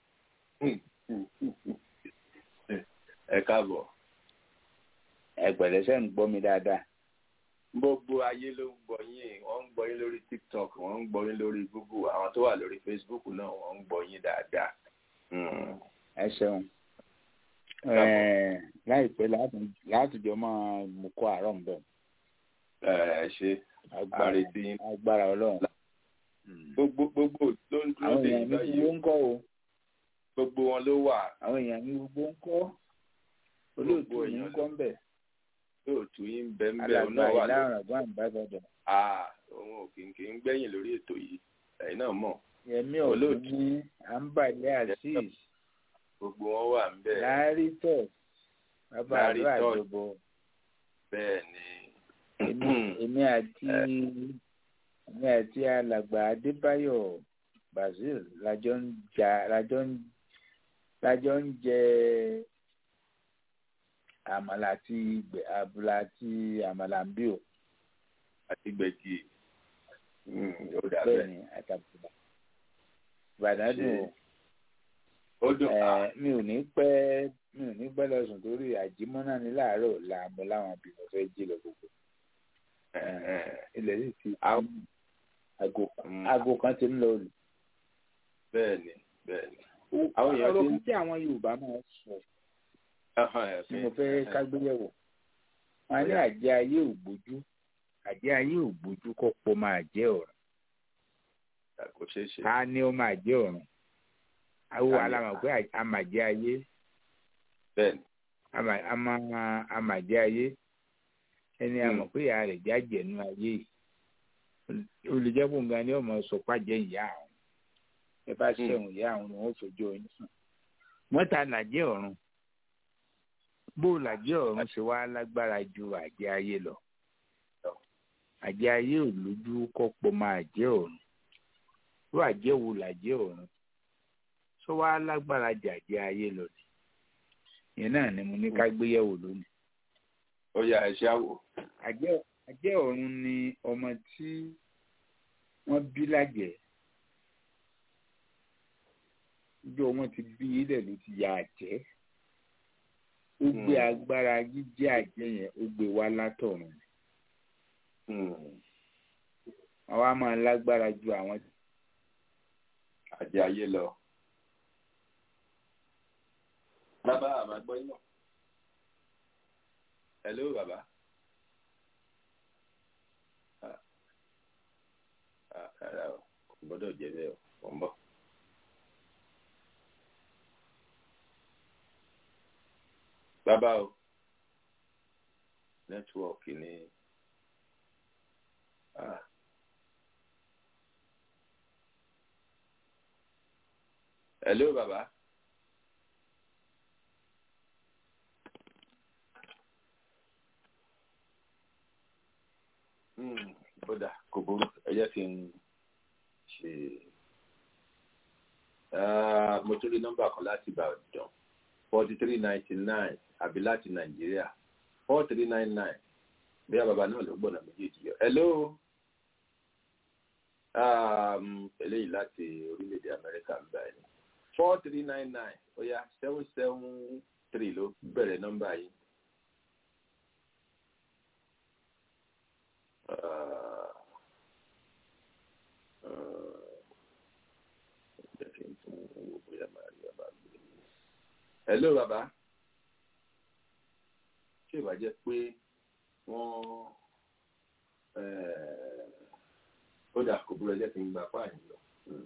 Ẹ káàbọ̀. ẹpẹrẹ sẹ ń gbọ́ mi dáadáa Gbogbo ayé ló ń gbọ́ yín, wọ́n ń gbọ́ yín lórí TikTok, wọ́n ń gbọ́ yín lórí Google, àwọn tó wà lórí Facebook náà wọ́n ń gbọ́ yín dáadáa. Mm. ẹ ṣeun Ẹ, láìpẹ́ látùn- látùjọ máa mú kó àárọ̀ ń bọ̀ Ẹ ṣe agbára àrètí yín. agbára Ọlọ́run Gbogbo gbogbo ló ń dúró àwọn dé èèyàn mi ìgbà gbogbo yìí. ń kọ́ o Gbogbo wọn ló wà àwọn èèyàn mi gbogbo ń kọ́ olóòtú Gbogbo mi ń èèyàn kọ́ ń bẹ̀ lóòtú yín bẹ́ẹ̀ bẹ́ẹ̀ alàgbà náà wà lórí. ìlànà àgbọn àbábọdọ Ah, òun ò kì í kì í gbẹ̀yìn lórí ètò yìí. Ẹ̀yin náà mọ̀. yẹmí Olóòtú. ọdún ní àǹbàlẹ azeez Gbogbo wọn wà ń bẹ̀. láàrí tọ bàbá Láàrí àlọ Tọ́ọ̀. àjọbọ Bẹ́ẹ̀ ni. èmi èmi àti èmi àti alàgbà adébáyọ̀ brazil lájọ ń jà lájọ ń lájọ ń jẹ àmàlà àti gbẹ- àbùlà àti àmàlà ń bí o Àti gbẹ̀gì. Mm, Ó dà bẹ́ẹ̀ bẹ́ẹ̀. ni àtàbùlà ìbàdàn dùn o. Ó dùn. Ah, Ẹ, mi ò ní pẹ́ mi ò ní pẹ́ lọ sùn torí àjímọ́nà ní láàárọ̀ ọ̀la mo láwọn bí mo fẹ́ jí lọ gbogbo ẹ̀hẹ̀n. ilẹ̀ sì ti Àwọn- aago Mm, aago kan ti ń lọ lù. Bẹ́ẹ̀ ni. Bẹ́ẹ̀ ni. Àwọn èèyàn ọ̀rọ̀ ti ń- kan tí àwọn Yorùbá máa ń sọ Ẹ̀hẹ̀n, tí mo fẹ́ ẹ̀hẹ̀n. kágbéyẹ̀wò wọn ní Bóyá. àjẹ́ ayé ò gbójú àjẹ́ ayé ò gbójú kó pọ̀ máa jẹ́ ọ̀run Kò ṣeé ṣe. ta ni ó máa jẹ́ ọ̀run àwọn Ta ni? alámọ̀ pé a máa jẹ́ ayé Bẹ́ẹ̀ ni. a máa- a máa a máa jẹ́ ayé ẹni a Hmm. mọ̀ pé ìyá rẹ̀ jájẹ̀ nínú ayé yìí olùjẹ́bùn gan ni ọmọ sọ pàjẹ́ ìyá àwọn ẹ bá Hmm. ṣẹ̀wọ̀n ìyá àwọn ni wọ́n fojú oyin sùn mọ́ta làjẹ́ ọ̀run bó làjẹ́ ọ̀run ṣe wá lágbára ju àjẹ́ ayé lọ àjẹ́ ayé ò lójú kọ́pọ̀ máa jẹ́ ọ̀run ló àjẹ́ wo làjẹ́ ọ̀run ṣó wá lágbára ju àjẹ́ ayé lọ ni ìyẹn náà ni mo ní ká gbéyẹ̀wò lónìí Ó yá ẹ̀ṣẹ́ àwò. àjẹ́ àjẹ́ ọ̀run ni ọmọ tí wọ́n bí lájẹ́ ìjọ wọn ti bí ilẹ̀ ló ti ya àjẹ́ ó gbé agbára jíjẹ́ àjẹ́ yẹn ó gbé wá látọ̀run àwa máa lágbára ju àwọn àjẹ ayé lọ. bàbá àmà gbọ́ yín náà. hello bàbá. Ah, ah, rárá o kò gbọ́dọ̀ jẹ́ bẹ́ẹ̀ o kò ń bọ̀. bàbá o nẹ́tíwọ̀kì ni. Ah. hello bàbá. Hmm, ó dà kò burú ẹ jẹ́ kí n ṣe Ah, mo tún rí nọ́mbà kan láti Ìbàdàn forty three ninety nine àbí láti Nàìjíríà four three nine nine bí a bàbá náà ló gbọ́nà méjèèjì yọ. hello um, eléyìí láti orílẹ̀-èdè Amẹ́ríkà ń báyìí four three nine nine ó yá seven seven three ló bẹ̀rẹ̀ nọ́mbà yìí. Ah, ah, jẹ́ kí n tún wo bóyá màá rí bàbá gbé. hello bàbá ṣé ìwà jẹ́ pé wọ́n ó dà kó búrọ̀ jẹ́ kí n gba páàyàn lọ.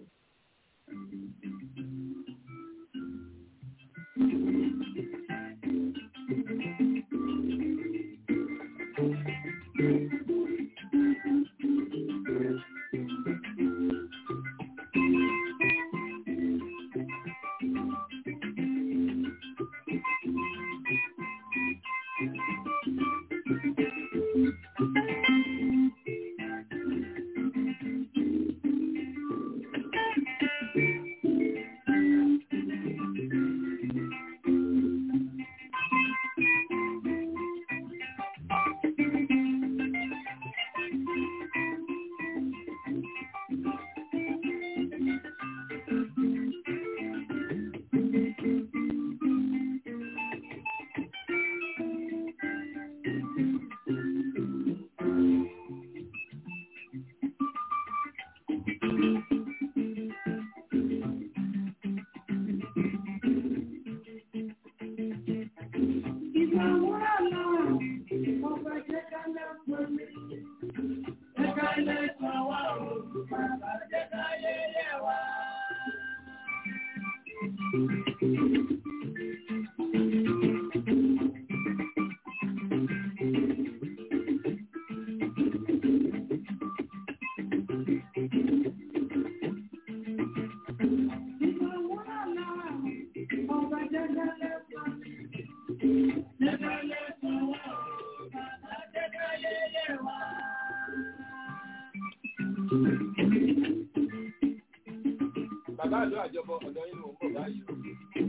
bàbá àlọ́ àjọbọ ọ̀dọ́ yín ló ń bọ̀ báyìí o.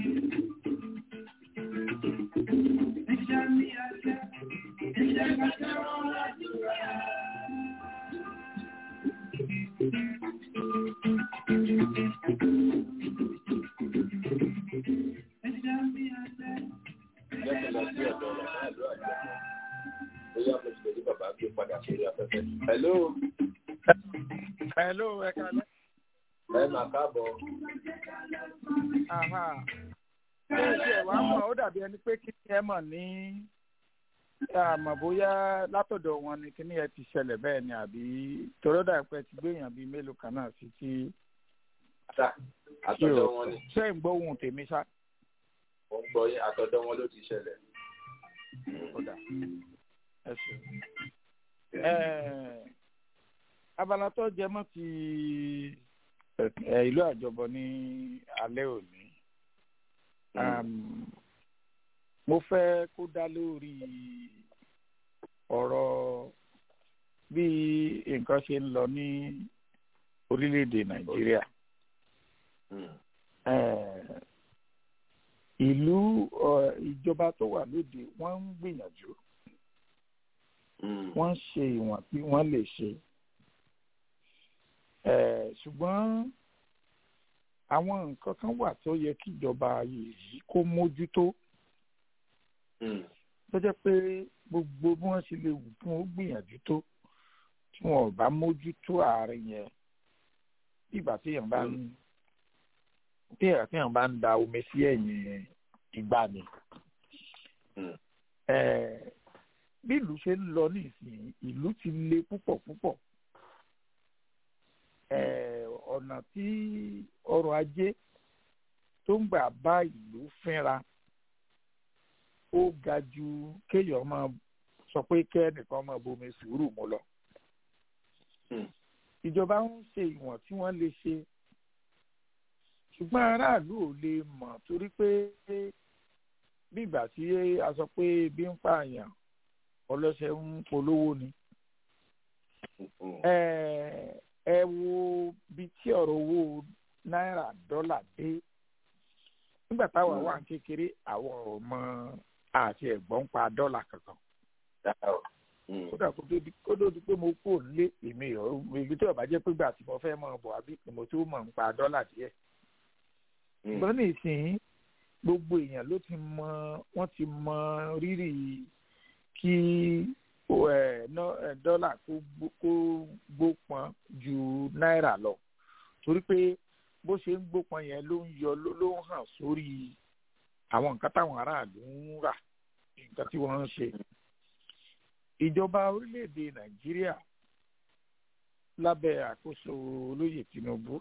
Jẹ́ kí n lọ sí ọ̀dọ̀ bàbá àlọ́ àjọbọ. Bóyá mo ti lè rí bàbá gbé padà sórí afẹ́fẹ́. Hello, Hello, ẹ kalẹ́. ẹ máa káàbọ̀. Aha. Ṣé ìṣe ẹ̀wà mọ̀ ó dàbí ẹni pé kí ẹ mọ̀ ní àmọ̀ bóyá látọ̀dọ̀ wọn ni kíní ẹ ti ṣẹlẹ̀ bẹ́ẹ̀ ni àbí torí ó dàbí pé ẹ ti gbé èèyàn bíi mélòó kan náà sí tí Àtà, àtọ̀dọ̀ wọn ni. ṣé ń gbọ́ ohun tèmi ṣá. Mo ń gbọ́ yín, àtọ̀dọ̀ wọn ló ti ṣẹlẹ̀. Ó dà ẹ ṣe. Ẹ abala tó jẹ mọ́ ti ẹ ìlú àjọbọ ní alẹ́ òní. Um, mo fẹ́ kó dá lórí ọ̀rọ̀ bí nǹkan ṣe ń lọ ní orílẹ̀-èdè Nàìjíríà. Eh, ìlú ọ, ìjọba tó wà lóde wọ́n ń gbìyànjú wọ́n ń ṣe ìwọ̀n tí wọ́n lè ṣe. Eh, ṣùgbọ́n àwọn nǹkan kan wà tó yẹ kí ìjọba yìí kó mójútó tó jẹ́ pé gbogbo bí wọ́n ṣe lè wù kí wọ́n gbìyànjú tó tí wọn ò bá mójútó àárín yẹn ìgbà téèyàn bá ń téèyàn bá ń da omi sí ẹ̀yìn ìgbà ni bí ìlú ṣe ń lọ nísìnyí ìlú ti le púpọ̀ púpọ̀ ọ̀nà tí ọrọ̀ ajé tó ń gbà bá ìlú fínra ó ga ju kéèyàn máa sọ pé kẹ́nìkan máa bomi sùúrù mu lọ. ìjọba ń ṣe ìwọ̀n tí wọ́n lè ṣe ṣùgbọ́n aráàlú ò lè mọ̀ torí pé bí ìgbà tí a sọ pé ebi ń pààyàn ọlọ́ṣẹ́ ń polówó ni. ẹ wo bí tí ọ̀rọ̀ owó náírà dọ́là dé nígbà táwa wà ní kékeré àwọn ọmọ àti ẹ̀gbọ́n pa dọ́là kankan. kódà kó tó di pé mo kú nílé èmi ìlú tí ọba jẹ́ pé gbà tí mo fẹ́ mọ̀ bọ̀ àbí mo tó mọ̀ ń pa dọ́là díẹ̀. ṣùgbọ́n ní ìsìn gbogbo èèyàn ló ti mọ wọ́n ti mọ rírì kí dọ́là kó gbópọn ju náírà lọ torí pé bó ṣe ń gbópọn yẹn ló ń yọ ló ń hàn sórí àwọn nǹkan táwọn aráàlú ń rà nǹkan tí wọ́n ń ṣe. ìjọba orílẹ̀-èdè nàìjíríà lábẹ́ àkóso olóyè tinubu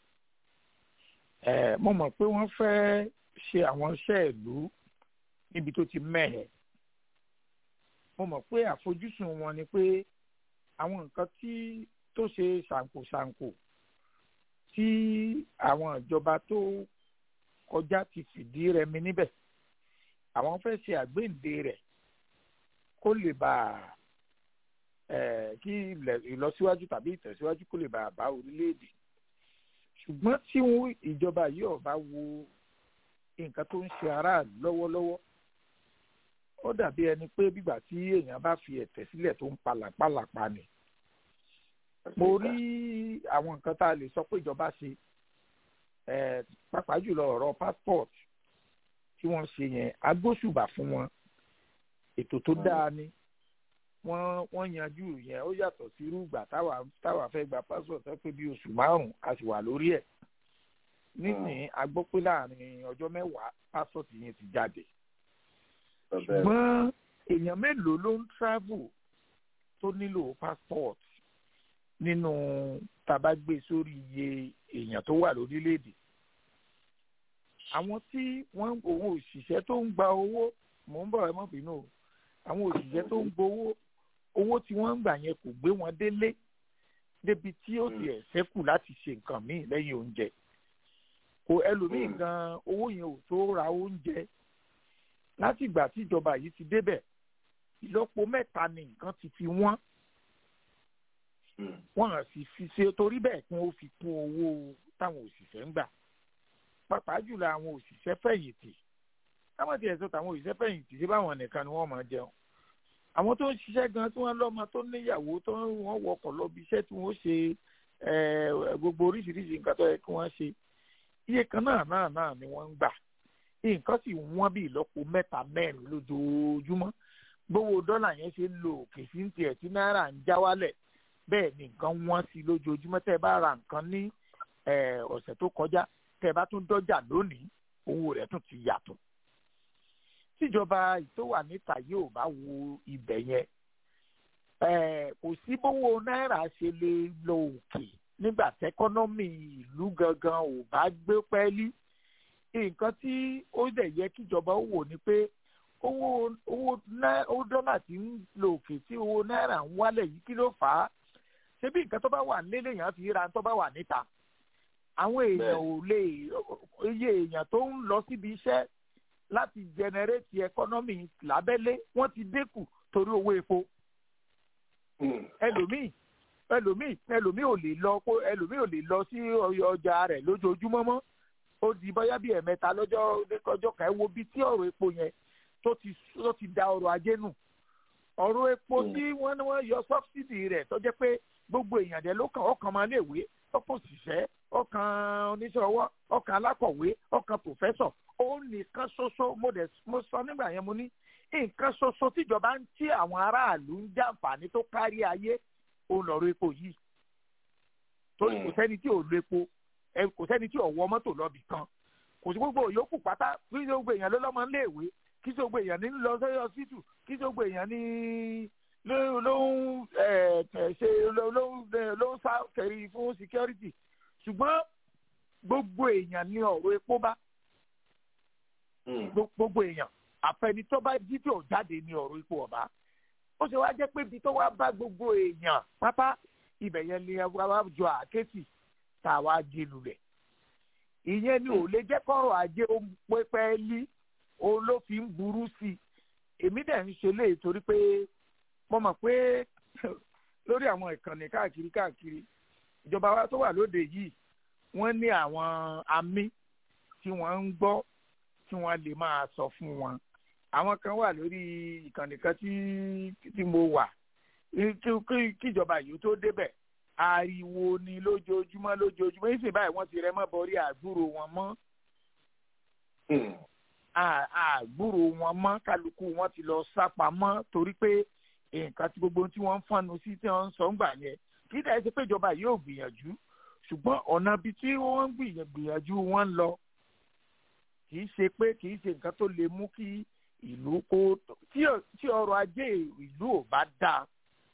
mo mọ̀ pé wọ́n fẹ́ ṣe àwọn iṣẹ́ ìlú níbi tó ti mẹ́hẹ̀. mo mọ̀ pé àfojúsùn wọn ni pé àwọn nǹkan tí tó ṣe ṣàǹkóṣàǹkó tí àwọn ìjọba tó kọjá ti fìdí rẹmi níbẹ̀ àwọn fẹ́ ṣe àgbéǹde rẹ̀ kó lè bá kí ìlọsíwájú tàbí ìtẹ̀síwájú kó lè bá bá orílẹ̀-èdè ṣùgbọ́n tí ìjọba yìí ò bá wo nǹkan tó ń ṣe aráàlú lọ́wọ́lọ́wọ́ ó dàbí ẹni pé bígbà tí èèyàn bá fi ẹ̀tẹ̀ sílẹ̀ tó ń palàpalàpa ni mo rí àwọn nǹkan tá a lè sọ pé ìjọba ṣe pàápàá jùlọ ọ̀rọ̀ passport tí wọ́n ṣe yẹn agbóṣùbà fún wọn ètò tó dáa ni wọ́n wọ́n yanjú yẹn ó yàtọ̀ sí irú ìgbà táwa táwa fẹ́ gba passport ẹ pé bí oṣù márùn-ún a sì wà lórí ẹ̀ nísìnyí a gbọ́ pé láàrin ọjọ́ mẹ́wàá passport yẹn ti jáde ṣùgbọ́n èèyàn mélòó ló ń travel tó nílò passport nínú tàbá gbé sórí iye èèyàn tó wà lórílẹ̀‐èdè àwọn tí wọ́n òun òṣìṣẹ́ tó ń gba owó mò ń bọ̀ ẹ mọ́ bínú o àwọn òṣìṣẹ́ tó ń gbowó owó tí wọ́n ń gbà yẹn kò gbé wọn délé débi tí ó ti ẹ̀ ṣẹ́kù láti ṣe nǹkan míì lẹ́yìn oúnjẹ kò ẹlòmíì gan owó yẹn ò tó ra oúnjẹ láti ìgbà tí ìjọba yìí ti débẹ̀ ìlọ́po mẹ́ta ni nǹkan ti fi wọ́n wọ́n hàn sí fi ṣe torí bẹ́ẹ̀ kí wọ́n fi kún owó táwọn òṣìṣẹ́ ń gbà pàápàá jùlọ àwọn òṣìṣẹ́ fẹ̀yìntì táwọn ti ẹ̀sọ́ táwọn òṣìṣẹ́ fẹ̀yìntì ṣé báwọn nìkan ni wọ́n máa jẹun àwọn tó ń ṣiṣẹ́ gan tí wọ́n lọ́mọ tó níyàwó tó wọ́n wọkọ̀ lọ bí iṣẹ́ tí wọ́n ṣe gbogbo oríṣiríṣi nǹkan tó yẹ kí wọ́n ṣe iye kan náà náà náà ni wọ́n ń gbà nǹkan sì wọ́n bí ìlọ́po mẹ́ta mẹ́rin lójoojúmọ́ gbówó dọ́là yẹn ṣe ń lo òkè sí tiẹ̀ tí náírà ń já wálẹ̀ bẹ́ẹ̀ ni nǹkan wọ́n sí lójoojúmọ́ tẹ́ ẹ bá ra nǹkan ní ọ̀sẹ̀ tó kọjá tẹ́ ẹ bá tún dọ́jà lónìí owó rẹ̀ tún ti yàtọ̀. tíjọba tó wà níta yóò bá wo ibẹ̀ yẹn kò sí bówó náírà ṣe lè lọ òkè nígbà tẹ́kọ́nọ́mì ìlú gangan ò bá gbé pẹ́ẹ́lí nǹkan tí ó dẹ̀ yẹ kíjọba ó wò ni pé owó owó dọ́là tí ń lọ òkè tí owó náírà ń wálẹ̀ yìí kí ló fà á ṣebí nǹkan tó bá wà nílé èèyàn fi ra tó bá wà níta àwọn èèyàn ò lè iye èèyàn tó ń lọ síbi iṣẹ́ láti jẹnẹrétì ẹkọ́nọ́mì lábẹ́lé wọ́n ti dínkù torí owó epo ẹlòmíì ẹlòmíì ẹlòmíì ò lè lọ ẹlòmíì ò lè lọ sí ọjà rẹ̀ lójoojúmọ́ mọ́ ó di bóyá bí ẹ̀mẹ́ta lọ́jọ́ lọ́jọ́ kan ẹ wo bí tí ọ̀rọ̀ epo yẹn tó ti tó ti da ọrọ̀ ajé nù ọ̀rọ̀ epo tí wọ́n ní wọ́n yọ sọ́bsidì rẹ̀ tó jẹ́ pé gbogbo èèyàn dẹ̀ ló kàn ọkàn máa léèwé ọkàn òṣìṣẹ́ ọkàn oníṣẹ́ ọwọ́ ọkàn alákọ̀wé ọkàn pòfẹ́sọ̀ ó nìkan ṣoṣo mo dẹ̀ mo sọ nígbà yẹn mo ní nǹkan ṣoṣo tíjọba ń tí àwọn aráàlú ń jàǹfààní tó kárí ayé òun lọ̀rọ̀ epo yìí torí kò sẹ́ni tí ò lo epo ẹ kò sẹ́ni tí ò wọ mọ́tò lọ́bì kan kò sí gbogbo òyòkù pátá kí sí gbogbo èèyàn ló lọ́mọ ń léèwé kí sí gbogbo èèyàn ní lọ sí ọsítù kí sí gbogbo èèyàn ní ló ló ń ṣe ló ló ń ló ń sá kẹrí fún security ṣùgbọ́n gbogbo èèyàn ní ọ̀rọ̀ epo bá gbogbo èèyàn àfẹnitọ́ bá jí tí ò jáde ní ọ̀rọ̀ epo ọ̀bá ó ṣe wá jẹ́ pé ibi tó wá bá gbogbo èèyàn pátá ibẹ̀ yẹn ni wá jọ àkẹ́tì tá a wá jí lulẹ̀ ìyẹn ni ò lè jẹ́ kọ́rọ̀ ajé ó pẹ́pẹ́ lí òun ló fi ń burú sí i èmi dẹ̀ ń ṣe léyìí torí pé mo mọ̀ pé lórí àwọn ìkànnì káàkiri káàkiri ìjọba wa tó wà lóde yìí wọ́n ní àwọn amí tí wọ́n ń gbọ́ tí wọ́n lè máa sọ fún wọn àwọn kan wà lórí ìkànnì kan tí tí mo wà kíjọba yìí tó débẹ̀ ariwo ni lójoojúmọ́ lójoojúmọ́ yìí sì báyìí wọ́n ti rẹ́ mọ́ bọ́rí àgbúrò wọn mọ́ àgbúrò wọn mọ́ kálukú wọn ti lọ sápamọ́ torí pé nǹkan tí gbogbo tí wọ́n ń fọ́nu sí tí wọ́n ń sọ ń gbà yẹn kí dẹ́ ṣe pé ìjọba yóò gbìyànjú ṣùgbọ́n ọ̀nà ibi tí wọ́n ń gbìyànjú wọn lọ kì í ṣe pé kì í ṣe nǹkan tó lè mú kí ìlú kó tí ọrọ̀ ajé ìlú ò bá dáa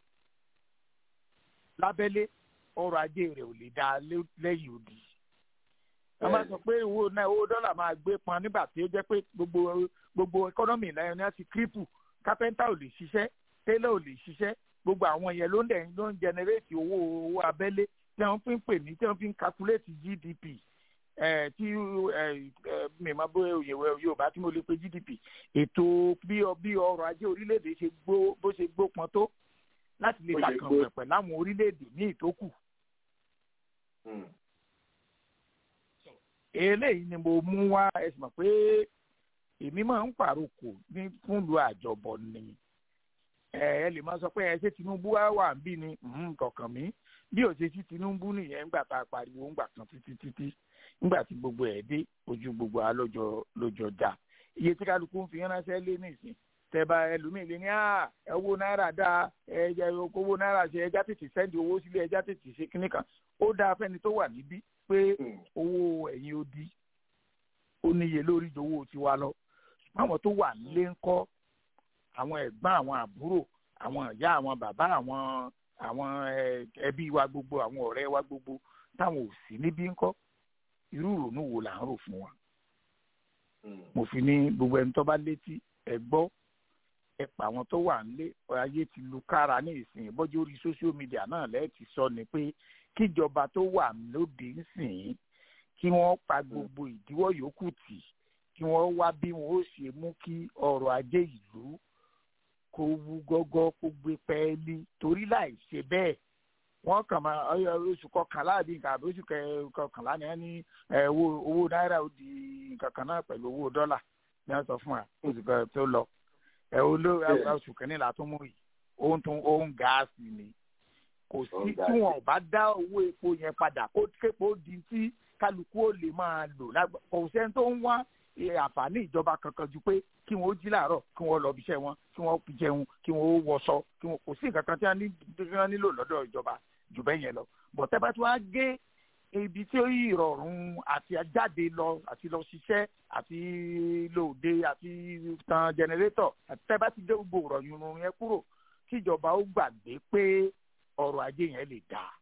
lábẹ́lé ọrọ̀ ajé rẹ̀ ò lè dáa lẹ́yìn odi wọ́n máa sọ pé owó náà owó dọ́là máa gbé pọn nígbà tí ó jẹ́ pé gbogbo gbogbo ẹkọ́nọ́mì náà ní àti kírípù kápẹ́ńtà ò lè ṣiṣẹ́ tẹ́lẹ̀ ò lè ṣiṣẹ́ gbogbo àwọn yẹn ló ń dẹ̀ ló ń jẹnẹrétì owó owó abẹ́lé tí wọ́n fi ń pè ní tí wọ́n fi ń kakuléètì GDP tí mímọ́ bóyá òyìnbó Yorùbá tí mo lè pe GDP ètò bí bí ọrọ̀ ajé orílẹ̀-èdè ṣe gbó bó ṣe gbópọn tó láti lè ṣàkànwẹ̀ pẹ̀lú àwọn orílẹ̀-èdè ní ìtókù eléyìí ni mo mú wá ẹ sì mọ̀ pé èmi máa ń pàrokò ní fúnlu àjọbọ ni ẹ ẹ lè máa sọ pé ẹ ṣé Tinubu wá wà ń bí ni kọ̀ọ̀kan mi bí ò ṣe sí Tinubu nìyẹn ńgbà tá a pariwo ńgbà kan títí títí ńgbà tí gbogbo ẹ̀ dé ojú gbogbo wa lọ́jọ́ lọ́jọ́ dá iye tí kálukú ń fi ránṣẹ́ lé nìsín tẹ́bà ẹlòmíì lé ní à owó náírà dá ẹja owó náírà ṣe ẹja tètè sẹ́ndì owó sílé ẹja tètè ṣe kínní kan ó dáa fẹ́ni tó wà níbí pé owó ẹ̀yìn odi ó níye lórí ju owó tiwa lọ àwọn tó wà nílé ń kọ́ àwọn ẹ̀gbọ́n àwọn àbúrò àwọn ìyá àwọn bàbá àwọn àwọn ẹbí wa gbogbo àwọn ọ̀rẹ́ wa gbogbo táwọn ò sí níbí ń kọ́ irú ìrònú wo là ń rò fún wa mo fi ní gbogbo ẹni tó bá létí ẹ gbọ́ ẹ pa àwọn tó wà nílé ayé ti lu kára ní ìsìn bọ́jú orí social media náà lẹ́ẹ̀tì sọ ni pé kíjọba tó wà lóde ńsìn kí wọ́n pa gbogbo ìdíwọ́ yòókù tì kí wọ́n wá bí wọ́n ó ṣe mú kí ọrọ̀ ajé ìlú kó wú gọ́gọ́ kó gbé pẹ́ẹ́lí torí láì ṣe bẹ́ẹ̀ wọ́n kàn máa oṣù kọkànlá àbí nǹkan àbí oṣù kọkànlá ni wọ́n ní owó náírà ó di nǹkan kan náà pẹ̀lú owó dọ́là ní wọ́n sọ fún wa oṣù kan tó lọ ẹ̀ olóò oṣù kìíní tó mú yìí ohun tó ohun gáàsì ni kò sí tí wọn ò bá dá owó epo yẹn padà kó képo di tí kálukú ó lè máa lò kò sẹ́ni tó ń wá àǹfààní ìjọba kankan ju pé kí wọn ó jí làárọ̀ kí wọn lọ ibiṣẹ́ wọn kí wọn jẹun kí wọn ó wọṣọ kí wọn kò sí nǹkan kan tí wọn nílò lọ́dọ̀ ìjọba jù bẹ́ẹ̀ yẹn lọ bọ̀tẹ́ bá tí wọ́n á gé ibi tí ó yí ìrọ̀rùn àti jáde lọ àti lọ ṣiṣẹ́ àti lòde àti tan jẹnẹrétọ̀ àti tẹ́ bá ti dé gbogbo ìrọ̀yìn yẹn kúrò kíjọba ó gbàgbé pé ọrọ̀ ajé yẹn lè dáa.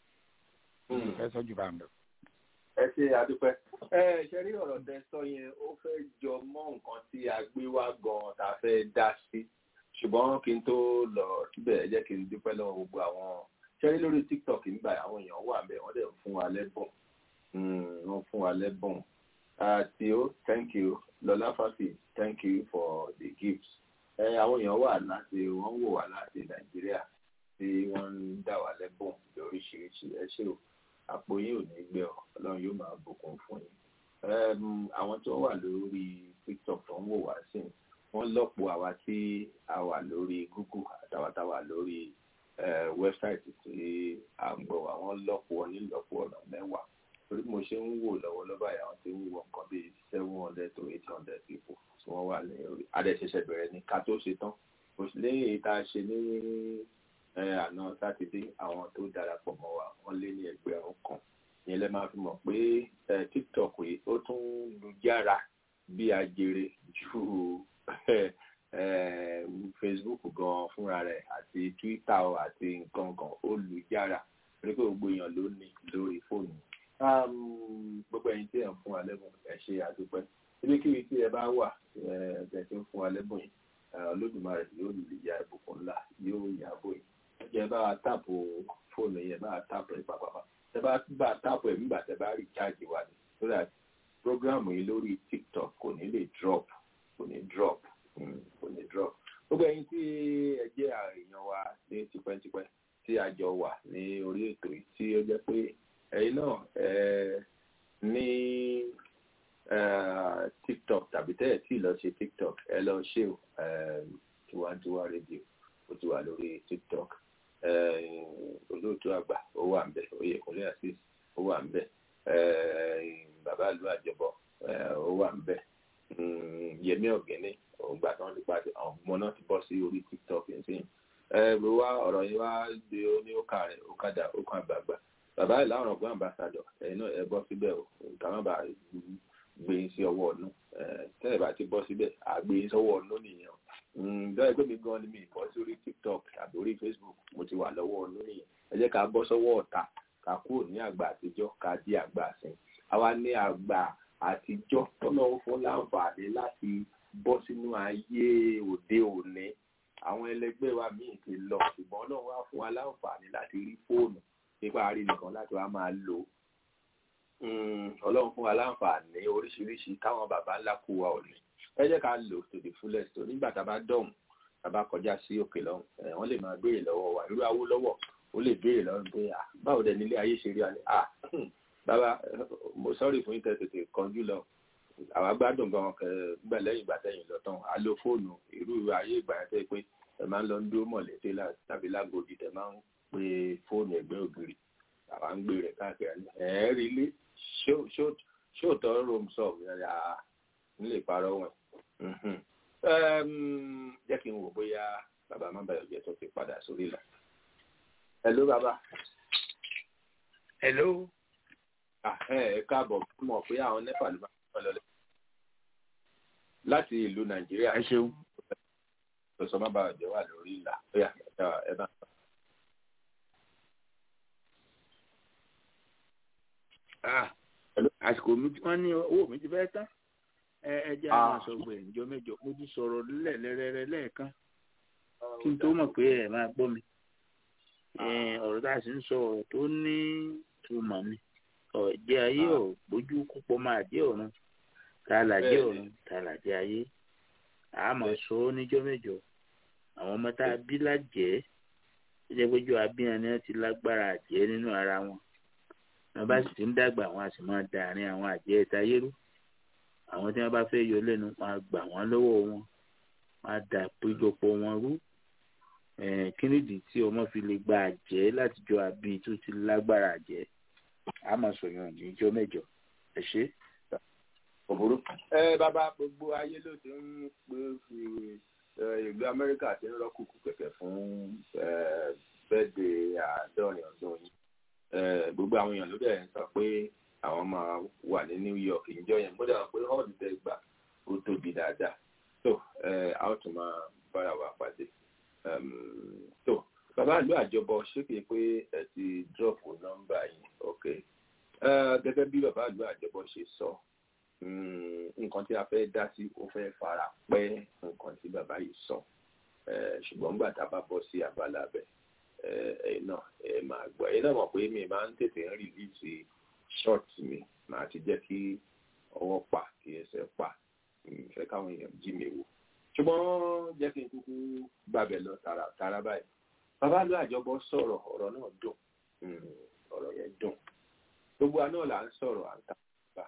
ẹ sọ jù bá ń lọ. ẹ ṣe àdúpẹ́ ẹ ṣe rí ọ̀rọ̀ tẹ́ sọ yẹn ó fẹ́ jọ mọ́ nǹkan tí a gbé wá gan-an tá a fẹ́ dá sí ṣùgbọ́n kí n tó lọ síbẹ̀ ẹ jẹ́ kí n dúpẹ́ lọ́wọ́ gbogbo àwọn ṣẹ́rí lórí tiktok nígbà àwọn èèyàn wà bẹ́ẹ̀ wọ́n dẹ̀ ń fún wa lẹ́bùn wọ́n fún wa lẹ́bùn àti ó thank you lọ́lá fàfì thank you for the gifts àwọn èèyàn wà láti wọ́n wò wá láti nàìjíríà tí wọ́n ń dà wá lẹ́bùn lóríṣiríṣi ẹ ṣé o àpò yín ò ní gbẹ ọ ọlọ́run yóò máa bùkún fún yín àwọn tó wà lórí tiktok tó ń wò wá sí wọ́n lọ́pọ̀ àwa tí a wà lórí google àtàwọn tá a wà lórí wẹ́bsáìtì tí à ń gbọ́ wa wọ́n lọ́pọ̀ nílọ́pọ̀ ọ̀nà mẹ́wàá torí mo ṣe ń wò lọ́wọ́lọ́wọ́ báyìí àwọn tí ń wọ nǹkan bíi seven hundred to eight hundred people tí wọ́n wà ní orí adẹ́sẹsẹ bẹ̀rẹ̀ ní ká tó ṣe tán kò sí lẹ́yìn èyí tá a ṣe ní àná sátidé àwọn tó darapọ̀ mọ́ wa wọ́n lé ní ẹgbẹ̀rún kan ìyẹn lẹ máa fi mọ̀ pé tiktok yìí ó tún lu jára bí ajere ju facebook gan fúnra rẹ̀ àti twitter àti nǹkan kan ó lu jára torí pé gbogbo èèyàn ló ní lórí fóònù gbogbo ẹ̀yin tí ẹ ń fún wa lẹ́bùn ẹ ṣe àdúpẹ́ ibikíbi tí ẹ bá wà ẹ ti ń fún wa lẹ́bùn yìí olódùmarè yóò lè ya ìbùkún ńlá yóò yàgò yìí ẹ bá wa táàpù fóònù yẹn bá wa táàpù ẹ pàpàpà ẹ bá bá táàpù ẹ nígbà tẹ bá rí cháàjì wa ni so that program yìí lórí tiktok kò ní lè drop kò ní drop kò ní drop gbogbo ẹ̀yin tí ẹ jẹ́ èèyàn wa ní tipẹ́tipẹ́ tí a jọ wà ní orí ètò yìí tí ó jẹ́ pé ẹ̀yin náà ẹ ní tiktok tàbí tẹ́ ẹ̀ tí lọ ṣe tiktok ẹ lọ ṣe o tiwantiwa rédíò ó ti wà lórí tiktok olóòtú àgbà ó wà ńbẹ̀ oyèkúnlé asis ó wà ńbẹ̀ bàbá ìlú àjọbọ ó wà ńbẹ̀ yẹmí ọ̀gẹ́ni ògbà tí wọ́n ti pàdé àwọn ọmọ náà ti bọ́ sí orí tiktok nísìnyí wá ọ̀rọ̀ yìí wá gbé ní ó kà rẹ̀ ó kàdà ó kàn àgbààgbà bàbá ìlà ọ̀rọ̀ gbọ́n àmbàsàdọ̀ ẹ̀yin náà ẹ bọ́ síbẹ̀ o nǹkan má bàa gbé yín sí ọwọ́ ọ̀nù tẹ́lẹ̀ bá ti bọ́ síbẹ̀ àgbé yín sọ́wọ́ ọ̀nù nìyẹn dọ́ọ̀ pé mi gan ni mi bọ́ sórí tiktok tàbí orí facebook mo ti wà lọ́wọ́ ọ̀nù nìyẹn ẹ jẹ́ ká bọ́ sọ́wọ́ ọ̀tá ká kúrò ní àgbà àtijọ́ ká di àgbà àsìn àwa ní àgbà àtijọ́ tọ́nà ó fún láǹfààní láti bọ́ sínú ayé òde òní àwọn ẹlẹgbẹ́ wa míì ti lọ ṣùgbọ́n náà wá fún wa láǹfààní láti rí fóònù nípa rí nìkan láti wá máa lò ọlọ́run fún wa láǹfààní oríṣiríṣi táwọn bàbá ńlá kú wa ò ní ẹ jẹ́ ká lò to the fullest tó nígbà tá a bá dọ̀hùn tá a bá kọjá sí òkè lọ́hùn wọ́n lè máa béèrè lọ́wọ́ wa irú awó lọ́wọ́ ó lè béèrè lọ́wọ́ pé báwo dẹ̀ nílé ayé ṣe rí wa ni bàbá mo sọ́ọ̀rì fún yín tètè kanjú lọ àwa gbádùn gan gbẹ lẹ́yìn ìgbà tẹ̀yìn lọ tán a lo fóònù irú ayé ìgbà yẹn tẹ́ pé ẹ máa ń lọ ń dúró mọ̀lẹ́tẹ́ tàbí lágòdì tẹ máa ń pe fóònù ẹgbẹ́ ògiri àwa ń gbé rẹ̀ káàkiri ẹ̀ẹ́rì ilé ṣóòtọ́ rome sọ̀rọ̀ yẹn à ń lè parọ́ wọn. jẹ́ kí n wò bóyá bàbá má bàyọ̀ jẹ́ tó ti padà sórí ìlà. hello bàbá. hello. ẹ ẹ káàbọ̀ mọ̀ pé àwọn nepa ló máa ń lọ láti ìlú nàìjíríà. ẹ ṣeun. lọ́sọ̀ má bàyọ̀ jẹ́ wà lórí ìlà. ẹ bá àsìkò mi wọn ní owó mi ti fẹ́ tán ẹ ẹ jẹ́ àwọn àṣọgbè ìjọ mẹ́jọ mo ti sọ̀rọ̀ lẹ́ẹ̀lẹ́rẹ́rẹ́ lẹ́ẹ̀kan kí n tó mọ̀ pé ẹ máa gbọ́ mi ọ̀rọ̀ tá a sì ń sọ ọ̀rọ̀ tó ní túmọ̀ mi ọ̀jẹ́ ayé ò gbójú púpọ̀ máa jẹ́ ọ̀run ta là jẹ́ ọ̀run ta là jẹ́ ayé àmọ̀ sọ ọ́ níjọ́ mẹ́jọ àwọn ọmọ tá a bí lájẹ́ ó jẹ́ péjọ abíyan ni wọ́n ti lágbára àjẹ́ nínú ara wọn wọn bá sì ti ń dàgbà wọn a sì máa da àárín àwọn àjẹ́ ẹ̀ta yẹ́rú àwọn tí wọn bá fẹ́ yọ lẹ́nu wọn á gbà wọ́n lọ́wọ́ wọn wọn á da péjọpọ̀ wọn rú kí nìdí tí ọmọ fi lè gba àjẹ́ láti jọ àbí tó ti lágbára àjẹ́ a máa sọ̀yàn níjọ́ mẹ́jọ ẹ ṣe. òbúrú ẹ bàbá gbogbo ayé ló ti ń pè fi ìlú amẹ́ríkà ti ń rọ́kùnkùn kẹ̀kẹ́ fún bẹ́ẹ̀dẹ̀ àádọ́rin ọdún yìí gbogbo àwọn èèyàn ló dẹ̀ ń sọ pé àwọn máa wà ní New York ìjọ yẹn mo dàgbà pé hall tẹ gbà ó tóbi dáadáa tó a ó tún máa bára wa pàdé tó bàbá ìlú àjọbọ ṣéke pé ẹ ti drop nọ́mbà yìí ok gẹ́gẹ́ bí bàbá ìlú àjọbọ ṣe sọ nǹkan tí a fẹ́ dá sí ó fẹ́ fara pẹ́ nǹkan tí bàbá yìí sọ ṣùgbọ́n gbà tá a bá bọ́ sí abala bẹ́ẹ̀ ẹ̀yin náà ẹ máa gbọ́ ẹ̀yin náà mọ̀ pé mi máa ń tètè ń rìlíìsì short mi máa ti jẹ́ kí ọwọ́ pa kí ẹsẹ̀ pa ìfẹ́ káwọn èèyàn jí mi wò ṣùgbọ́n jẹ́ kí n kúkú gbàbẹ̀ lọ tààrà báyìí bàbá ló àjọbọ sọ̀rọ̀ ọ̀rọ̀ náà dùn ọ̀rọ̀ yẹn dùn gbogbo àná là ń sọ̀rọ̀ à ń ta bá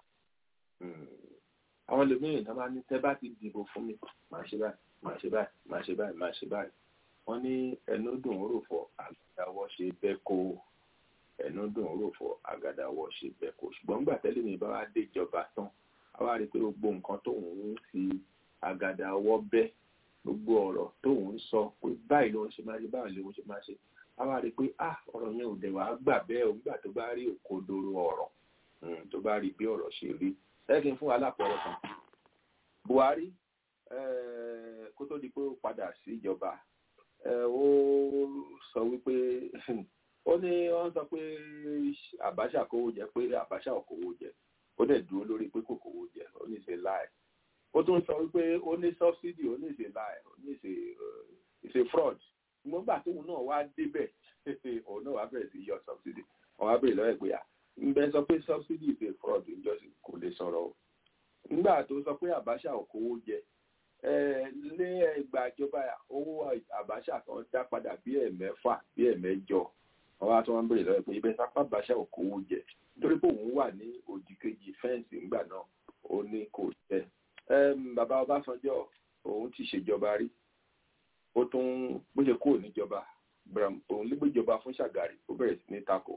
àwọn ẹlòmíràn tó bá ní tẹ́ bá ti dìbò fún mi màá ṣe báyìí màá ṣe báyìí màá ṣe báyìí màá ṣe báyìí wọ́n ní ẹnu dùn ún rò fọ àgàdàwọ̀ ṣe bẹ́ẹ̀ kó ẹnu dùn ún rò fọ àgàdàwọ̀ ṣe bẹ́ẹ̀ kó ṣùgbọ́n nígbà tẹ́lẹ̀ mi bá wá dé ìjọba tán a wá rí i pé gbogbo nǹkan tóun ń fi àgàdà ọwọ́ bẹ́ gbogbo ọ̀rọ̀ tóun ń sọ pé báyìí ló ń ṣe máa ṣe báyìí ló ń ṣe máa ṣe a wá rí i pé ah ọ̀rọ̀ yẹn ò dẹ̀ wá gbà bẹ́ẹ̀ o nígbà tó bá rí òkodoro ọ̀rọ̀ tó bá rí bí ọ̀rọ̀ ṣe rí ẹ kí n fún wa lápẹẹrẹ kan Buhari kó tó di pé ó padà sí ìjọba ó sọ wípé ó ní wọ́n sọ pé Abacha kówó jẹ pé Abacha ò kówó jẹ ó dẹ̀ dúró lórí pé kò kówó jẹ ó ní ṣe láì ó tún sọ wípé ó ní subsidy ó ní ṣe láì ó ní ṣe ṣe fraud ṣùgbọ́n gbà tóun náà wá débẹ̀ òun náà wá bẹ̀rẹ̀ sí yọ subsidy wọ́n wá bẹ̀rẹ̀ lọ́wọ́ ìpè à ń bẹ sọ pé subsidy ṣe fraud ìjọsìn kò lè sọ̀rọ̀ o nígbà tó sọ pé Abacha ò kówó jẹ lé ẹgbà ìjọba owó Abacha kan dá padà bí ẹ̀mẹ́fà bí ẹ̀mẹ́jọ wọ́n wá tó wọ́n bẹ̀rẹ̀ lọ́wọ́ pé ibẹ̀ sápá Abacha ò kówó jẹ nítorí pé òun wà ní òdì kejì fẹ́ǹsì ńgbà náà ó ní kò tẹ́ bàbá Ọbásanjọ́ òun ti ṣèjọba rí ó tún bó ṣe kúrò níjọba òun ló gbéjọba fún Ṣàgàrí ó bẹ̀rẹ̀ sí ní tako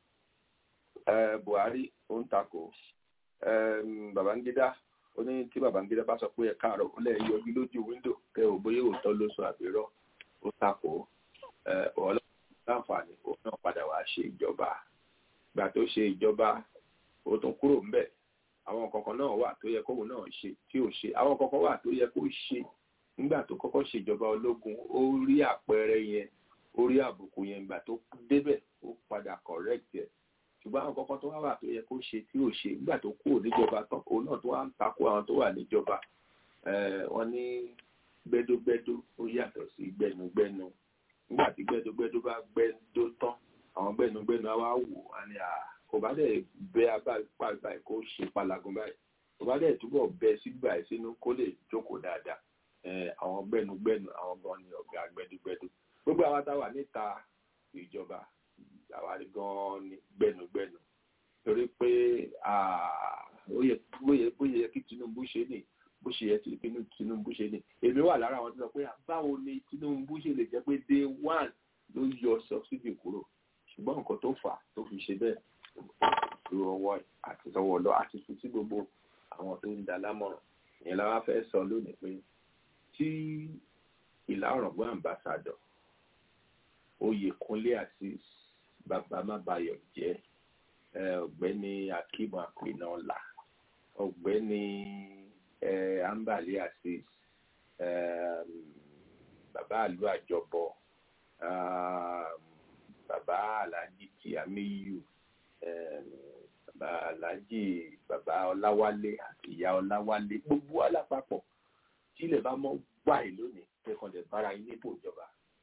Buhari ó ń tako Babangida ó ní tí Babangida bá sọ pé ẹ káàárọ̀ ó lẹ yọjú lójú wíńdò kẹ ò bóyá òótọ́ ló sọ àbírọ́ ó tako ọlọ́run láǹfààní òun náà padà wá ṣe ìjọba gbà tó ṣe ìjọba ó tún kúrò ńbẹ̀ àwọn kankan náà wà tó yẹ kóun náà ṣe tí ò ṣe àwọn kankan wà tó yẹ kó ṣe nígbà tó kọ́kọ́ ṣèjọba ológun ó rí àpẹẹrẹ yẹn ó rí àbùkù yẹn ìgbà tó débẹ̀ ó padà correct ẹ̀ ṣùgbọ́n àwọn kankan tó wá wà tó yẹ kó ṣe tí ò ṣe nígbà tó kúrò níjọba tán òun náà tó wá ń takò àwọn tó wà níjọba wọ́n ní gbẹ́dógbẹ́dó ó yàtọ̀ sí gbẹnugbẹ́nu nígbà tí gbẹ́dógbẹ́dó bá gbẹ́dó tán àwọn gbẹnugbẹ́nu á wá wò á ní à kò bá dẹ̀ bẹ abáyé báyìí kó ṣe palagun báyìí kò bá dẹ̀ túbọ̀ bẹ sígbà ẹ̀ sínú kó lè jókòó dáadáa àwọn gbẹnugbẹnu àwọn gan ni ọ̀gá gbẹdugbẹdu gbogbo àwa tá a wà níta ìjọba àwa gan ni gbẹnugbẹnu torí pé ó yẹ bó yẹ kí Tinubu ṣe ní bó ṣe yẹ kí Tinubu ṣe ní èmi wà lára àwọn tó sọ pé báwo ni Tinubu ṣe lè jẹ́ pé day one ló yọ subsidy kúrò ṣùgbọ́n nǹkan tó fà tó fi ṣe bẹ́ẹ̀ lu ọwọ́ àti sọ́wọ́ lọ àti fi sí gbogbo àwọn tó ń da lámọ̀ràn ìyẹn la wá fẹ́ sọ lónìí pé tí ìlà ọ̀rọ̀gbọ́n àmbàsàdọ̀ oyèkúnlé àti bàbá mábayọ̀ jẹ́ ọ̀gbẹ́ni akeem apinaọlá ọ̀gbẹ́ni ambali asis bàbá àlú àjọbọ bàbá alhaji tìyàmíyù bàbá alhaji bàbá ọláwálé àti ìyá ọláwálé gbogbo alápapọ̀ tí ilẹ̀ bá mọ́ wáyé lónìí kẹ́kọ̀ọ́ lè bára yín nípò ìjọba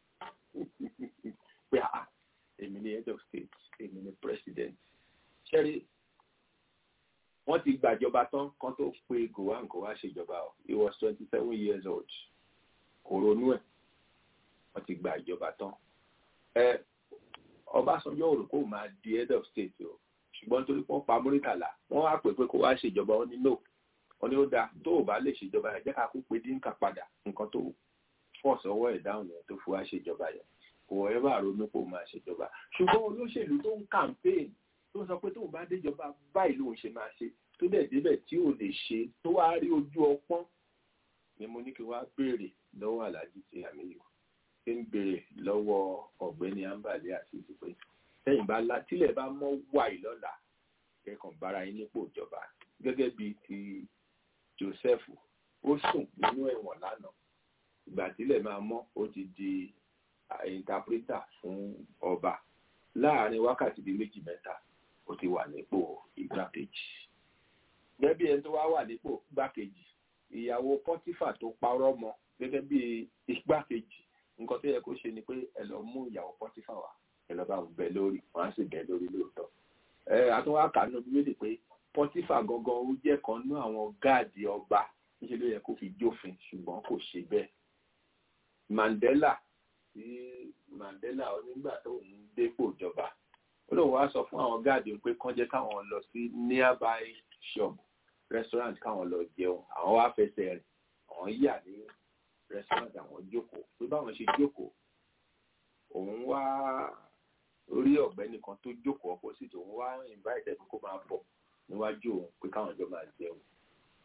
pé à èmi ni head of state èmi ni president ṣẹ́rí wọ́n ti gbàjọba tán kan tó pe gowon kó wá ṣèjọba o he was twenty seven years old kò ronú ẹ̀ wọ́n ti gbàjọba tán ẹ Ọbásanjọ́ òrò kó máa di head of state o ṣùgbọ́n torí wọ́n pa Múrítàlá wọ́n wá pè pé kó wá ṣèjọba ó ní no wọ́n ní ó dáa tó o bá lè ṣèjọba yẹn jẹ́ ká kó pe dínkà padà nǹkan tó fọ́ọ̀sì ọwọ́ ẹ̀ dáhùn yẹn tó fi wá ṣèjọba yẹn kò ẹ bá ronú pé o máa ṣèjọba ṣùgbọ́n olóṣèlú tó ń campaign tó ń sọ pé tó o bá déjọba báyìí lòun ṣe máa ṣe tó dẹ̀ débẹ̀ tí ò lè ṣe tó wá rí ojú ọpọ́n ni mo ní kí wá béèrè lọ́wọ́ aláàjì ti àmìyù ṣé ń béèrè lọ́wọ́ ọ̀gbẹ́ni ambale àti ìdìpé sẹ́yìn bá la tílẹ̀ bá mọ́ wàyí lọ́la kẹ́kàn bára yín nípò ìjọba gẹ́gẹ́ bíi ti Joseph ó sùn nínú ẹ̀wọ̀n lánàá ìgbà tílẹ̀ máa mọ́ ó ti di interpreter fún ọba láàrin wákàtí bíi méjì mẹ́ta ó ti wà nípò igbákejì gẹ́gẹ́ bí ẹni tó wá wà nípò igbákejì ìyàwó pọ́tífà tó parọ́ mọ́ gẹ́gẹ́ bí igbákejì nǹkan tó yẹ kó ṣe ni pé ẹ lọ mú ìyàwó pọ́tífà wá ẹ lọ bá wọn bẹ lórí wọn á sì bẹ lórí lóòótọ́ ẹ àtúnwá kànú bíbélì pé pọ́tífà gangan ó jẹ́ kan nú àwọn gáàdì ọba níṣẹ́ ló yẹ kó fi jófin ṣùgbọ́n kò ṣe bẹ́ẹ̀ Mandela tí Mandela onígbà tó ń dépò ìjọba ó lóun wá sọ fún àwọn gáàdì pé kán jẹ́ káwọn lọ sí nearby shop restaurant káwọn lọ jẹun àwọn wá fẹsẹ̀ rìn àwọn yà ní restaurant àwọn jókòó pé báwọn ṣe jókòó òun wá rí ọ̀gbẹ́ni kan tó jókòó opposite òun wá invite ẹni kó máa bọ̀ níwájú òun pé káwọn jọ máa jẹun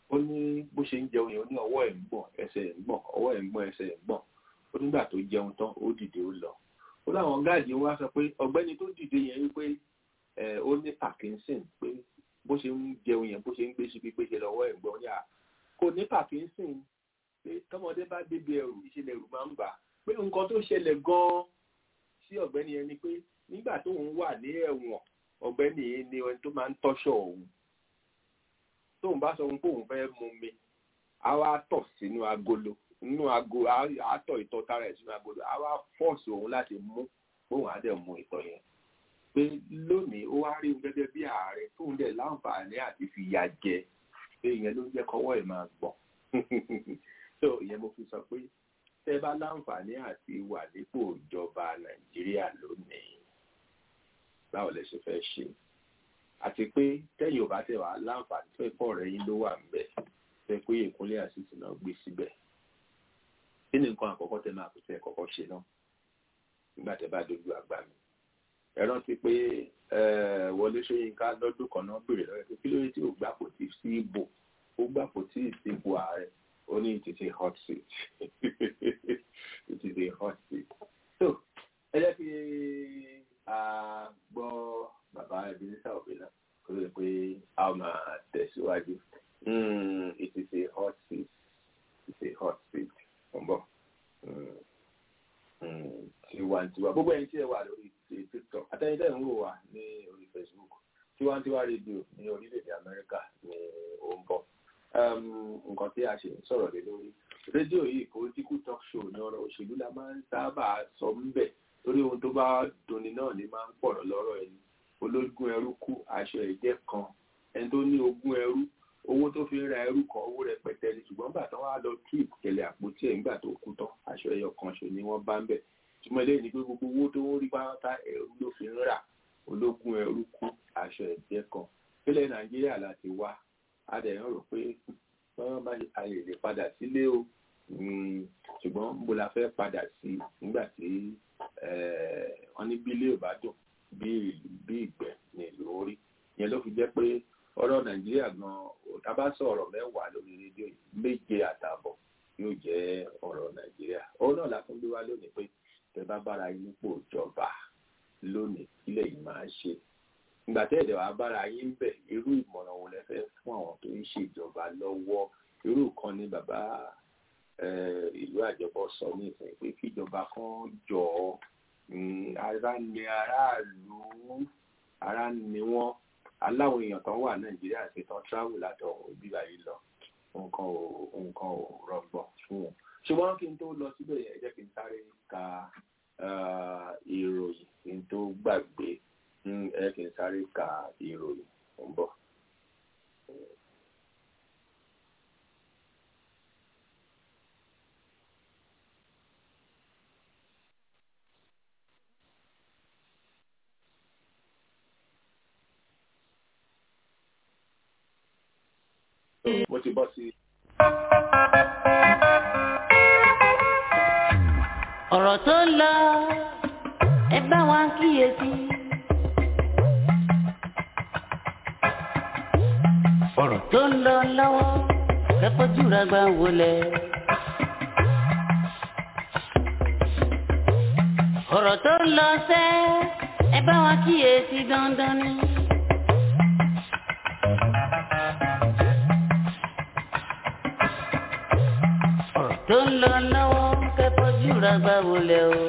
ó ní bó ṣe ń jẹun yẹn ó ní ọwọ́ ẹ̀ ń gbọ̀n ẹsẹ̀ ẹ̀ ń gbọ̀n ọwọ́ ẹ̀ ń gbọ̀n ẹsẹ̀ ẹ̀ ń gbọ̀n ó nígbà tó jẹun tán ó dìde ó lọ ó láwọn gáàdì wá sọ pé ọ̀gbẹ́ni tó dìde yẹn wípé ẹ ó ní Parkinson pé bó ṣe ń jẹun yẹn bó ṣe ń gbé síbi pé ṣe lọ́wọ́ ẹ̀ ń gbọ̀n yà kò ní Parkinson pé tọmọdé bá débi ẹrù ìṣẹ̀lẹ̀ ẹrù máa ń bà pé nǹkan tó ṣẹlẹ̀ gan-an sí ọ̀gbẹ́ni yẹn ni pé nígbà tóun wà ní ẹ̀wọ̀n ọ̀gbẹ́ni yìí ni ẹni tó máa ń tọ́ṣọ̀ òun tóun bá sọ pé òun fẹ́ mu mi á wá tọ̀ sínú agolo nínú ago á tọ̀ ìtọ̀ tara ẹ̀ sínú agolo á wá fọ́ọ̀sì òun láti mú òun á dẹ̀ mu ìtọ̀ yẹn pé lónìí ó wá rí òun gẹ́gẹ́ bí ààrẹ tóun dẹ̀ láǹfààní àti fìyà jẹ pé ìyẹn ló ń jẹ́ kọ́wọ́ ẹ̀ máa gbọ̀n so ìyẹn mo fi sọ pé tẹ́ bá láǹfààní àti wà nípò ìjọba nàìjíríà lónìí báwo lẹ ṣe fẹ́ ṣe àti pé tẹ́yìn ò bá tẹ̀ wá láǹfààní tó ẹ̀kọ́ rẹ̀ yín ló wà ńbẹ̀ fẹ́ pé ìkúnlẹ̀ àṣìṣe náà gbé síbẹ̀ kí ni nǹkan àkọ́kọ́ tẹ́ máa fi fẹ́ kọ́kọ́ ṣe náà nígbà tẹ́ bá dojú àgbà mi ẹ rántí pé Wọlé Ṣóyínká lọ́dún kan náà béèrè lọ́wọ́ pé kí ló dé tí ò gbàpò tí sí ìbò ó gbàpò tí ìsìnkú ààrẹ ó ní it is a hot seat it is a hot seat so ẹ jẹ́ kí a gbọ́ bàbá Ebenezer Obey náà kó lè pé a máa tẹ̀síwájú it is a hot seat it is a hot seat ọ̀bọ̀ tiwantiwa gbogbo ẹni tí ẹ wà lórí tiktok àtẹnudẹ ń wò wá ní orí facebook tiwantiwa rédíò ní orílẹ̀-èdè amẹ́ríkà ní ó ń bọ̀ nǹkan tí a ṣe ń sọ̀rọ̀ lé lórí rédíò yìí political talk show ní ọ̀rọ̀ òṣèlú la máa ń sábà sọ ń bẹ̀ torí ohun tó bá dunni náà ni máa ń pọ̀rọ̀ lọ́rọ̀ ẹni ológun ẹrú kú aṣọ ẹ̀jẹ̀ kan ẹni tó ní ogún ẹrú owó tó fi ń ra ẹrú kan owó rẹpẹtẹ ni ṣùgbọ́n gbà tán wá lọ tú ìkẹlẹ̀ àpótí ẹ̀ nígbà tó kú tán aṣọ ẹyọ kan ṣe ni wọ́n bá ń bẹ̀ túmọ̀ eléyìí ni pé gbogbo owó tó ń rí pátá ẹrú ló fi ń rà ológun ẹrú kú aṣọ ẹ̀jẹ̀ kan pílẹ̀ nàìjíríà láti wá a dẹ̀ ń rò pé wọ́n bá a lè lè padà sílé o ṣùgbọ́n mo la fẹ́ padà sí nígbà tí wọ́n ní bí ilé ò bá dùn bí ìgbẹ́ ní ìlú orí yẹn ló fi jẹ́ pé ọ̀rọ̀ nàìjíríà gan tá bá sọ ọ̀rọ̀ mẹ́wàá lórí rédíò yìí méje àtààbọ̀ yóò jẹ́ ọ̀rọ̀ nàìjíríà òun náà la tún gbé wá lónìí pé tẹ́ bá bára yín nípò ìjọba lónìí kílẹ̀ yìí máa ṣe ìgbà tẹ́ ẹ̀dẹ̀ wàá bára yín ń bẹ̀ irú ìmọ̀ràn wo lẹ fẹ́ fún àwọn tó ń ṣèjọba lọ́wọ́ irú kan ní bàbá ìlú àjọbọ sọ ní ìsìn pé kíjọba kan jọ ara ni aráàlú ara ni wọn aláwọn èèyàn tó wà nàìjíríà ṣe tán travel látọ̀hún bíbá yìí lọ nǹkan ò nǹkan ò rọgbọ fún wọn ṣùgbọ́n kí n tó lọ síbẹ̀ yẹn jẹ́ kí n sáré ka ìròyìn kí n tó gbàgbé ẹ kí n sáré ka ìròyìn ń bọ̀. mo ti bọ́ sí. ọ̀rọ̀ tó ń lọ ẹ bá wa kíyèsí. ọ̀rọ̀ tó ń lọ lọ́wọ́ kẹ́kọ̀ọ́ jùlọ gbà wọlé. ọ̀rọ̀ tó ń lọ sẹ́ ẹ bá wa kíyèsí dandan ni. ọ̀rọ̀ tó ń lọ lọ́wọ́ kẹ́kọ̀ọ́ jùlọ gbà wọlé o.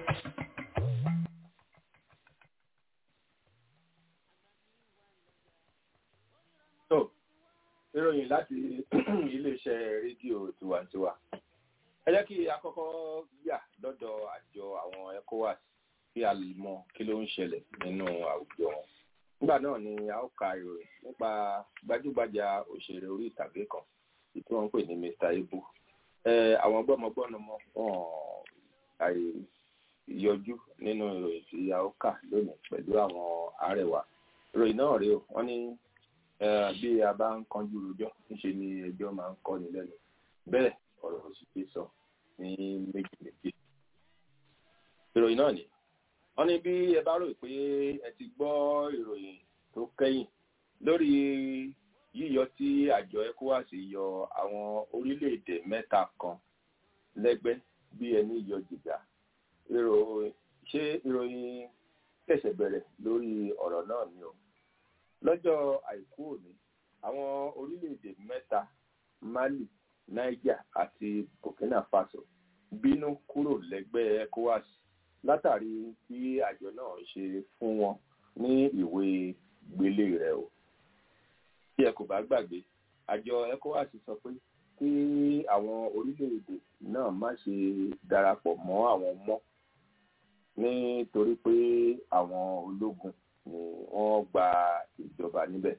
tó ìròyìn láti iléeṣẹ́ rédíò tiwantiwa ẹ jẹ́ kí àkọ́kọ́ yà lọ́dọ̀ àjọ àwọn ECOWAS kí a lè mọ kí ló ń ṣẹlẹ̀ nínú àwùjọ wọn nígbà náà ni a ó ka ìròyìn nípa gbajúgbajà òṣèré orí ìtàgé kan tí wọ́n ń pè ní Mr. Ibu àwọn gbọ́mọgbọ́nà mọ́ wọn àyè yọjú nínú ìròyìn tí a ó kà lónìí pẹ̀lú àwọn arẹwà ìròyìn náà rèé o wọ́n ní bí a bá ń kanjú rojọ́ níṣe ni ẹjọ́ máa ń kọ́ni lẹ́nu bẹ́ẹ̀ ọ̀rọ̀ òsì ti sọ ní méjì méjì ìròyìn náà ni wọ́n ní bí ẹ bá rò pé ẹ ti gbọ́ ìròyìn tó kẹ́yìn lórí yíyọ tí àjọ ecowas yọ àwọn orílẹ̀-èdè mẹ́ta kan lẹ́gbẹ́ bí ẹni yọ jìgà ṣé ìròyìn ṣẹ̀ṣẹ̀ bẹ̀rẹ̀ lórí ọ̀rọ̀ náà ni o lọ́jọ́ àìkú òní àwọn orílẹ̀-èdè mẹ́ta mali niger àti burkina faso bínú kúrò lẹ́gbẹ́ ecowas látàrí bí àjọ náà ṣe fún wọn ní ìwé gbélé rẹ̀ o tí ẹ kò bá gbàgbé àjọ ecowas sọ pé kí àwọn orílẹ̀-èdè náà má ṣe darapọ̀ mọ́ àwọn mọ́ nítorí pé àwọn ológun ni wọ́n gba ìjọba níbẹ̀.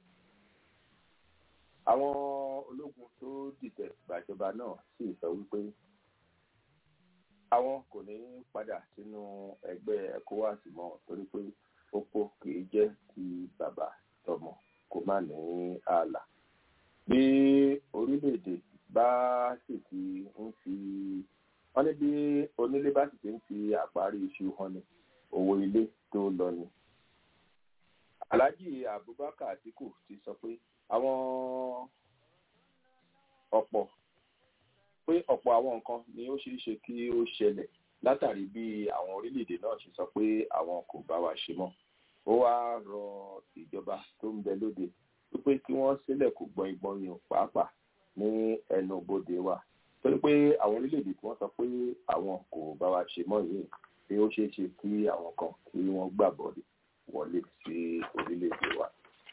àwọn ológun tó dìtẹ̀ gbàjọba náà sì sọ wípé àwọn kò ní padà sínú ẹgbẹ́ ecowas mọ́ torí pé opó kì í jẹ́ ti bàbá tọmọ kó má ní ààlà. bí orílẹ̀-èdè bá sì ti ń fi wọ́n ní bí onílé bá sì ti ń fi àparí iṣu hàn ní owó ilé tó lọ ni. alhaji abubakar atiku ti sọ pé àwọn ọ̀pọ̀ pé ọ̀pọ̀ àwọn nǹkan ni ó ṣeé ṣe kí ó ṣẹlẹ̀ látàrí bí àwọn orílẹ̀-èdè náà ṣe sọ pé àwọn kò bá wa ṣe mọ́ ó wá rọ ìjọba tó ń bẹ lóde wípé kí wọ́n sílẹ̀ kó gbọ́n ìgbọ́n yìí pàápàá ní ẹnu bodè wa torí pé àwọn orílẹ̀-èdè tí wọ́n sọ pé àwọn kò bá wa ṣe mọ́ yìí pé ó ṣeé ṣe kí àwọn kan kí wọ́n gbàbọ̀ wọlé sí orílẹ̀-èdè wa.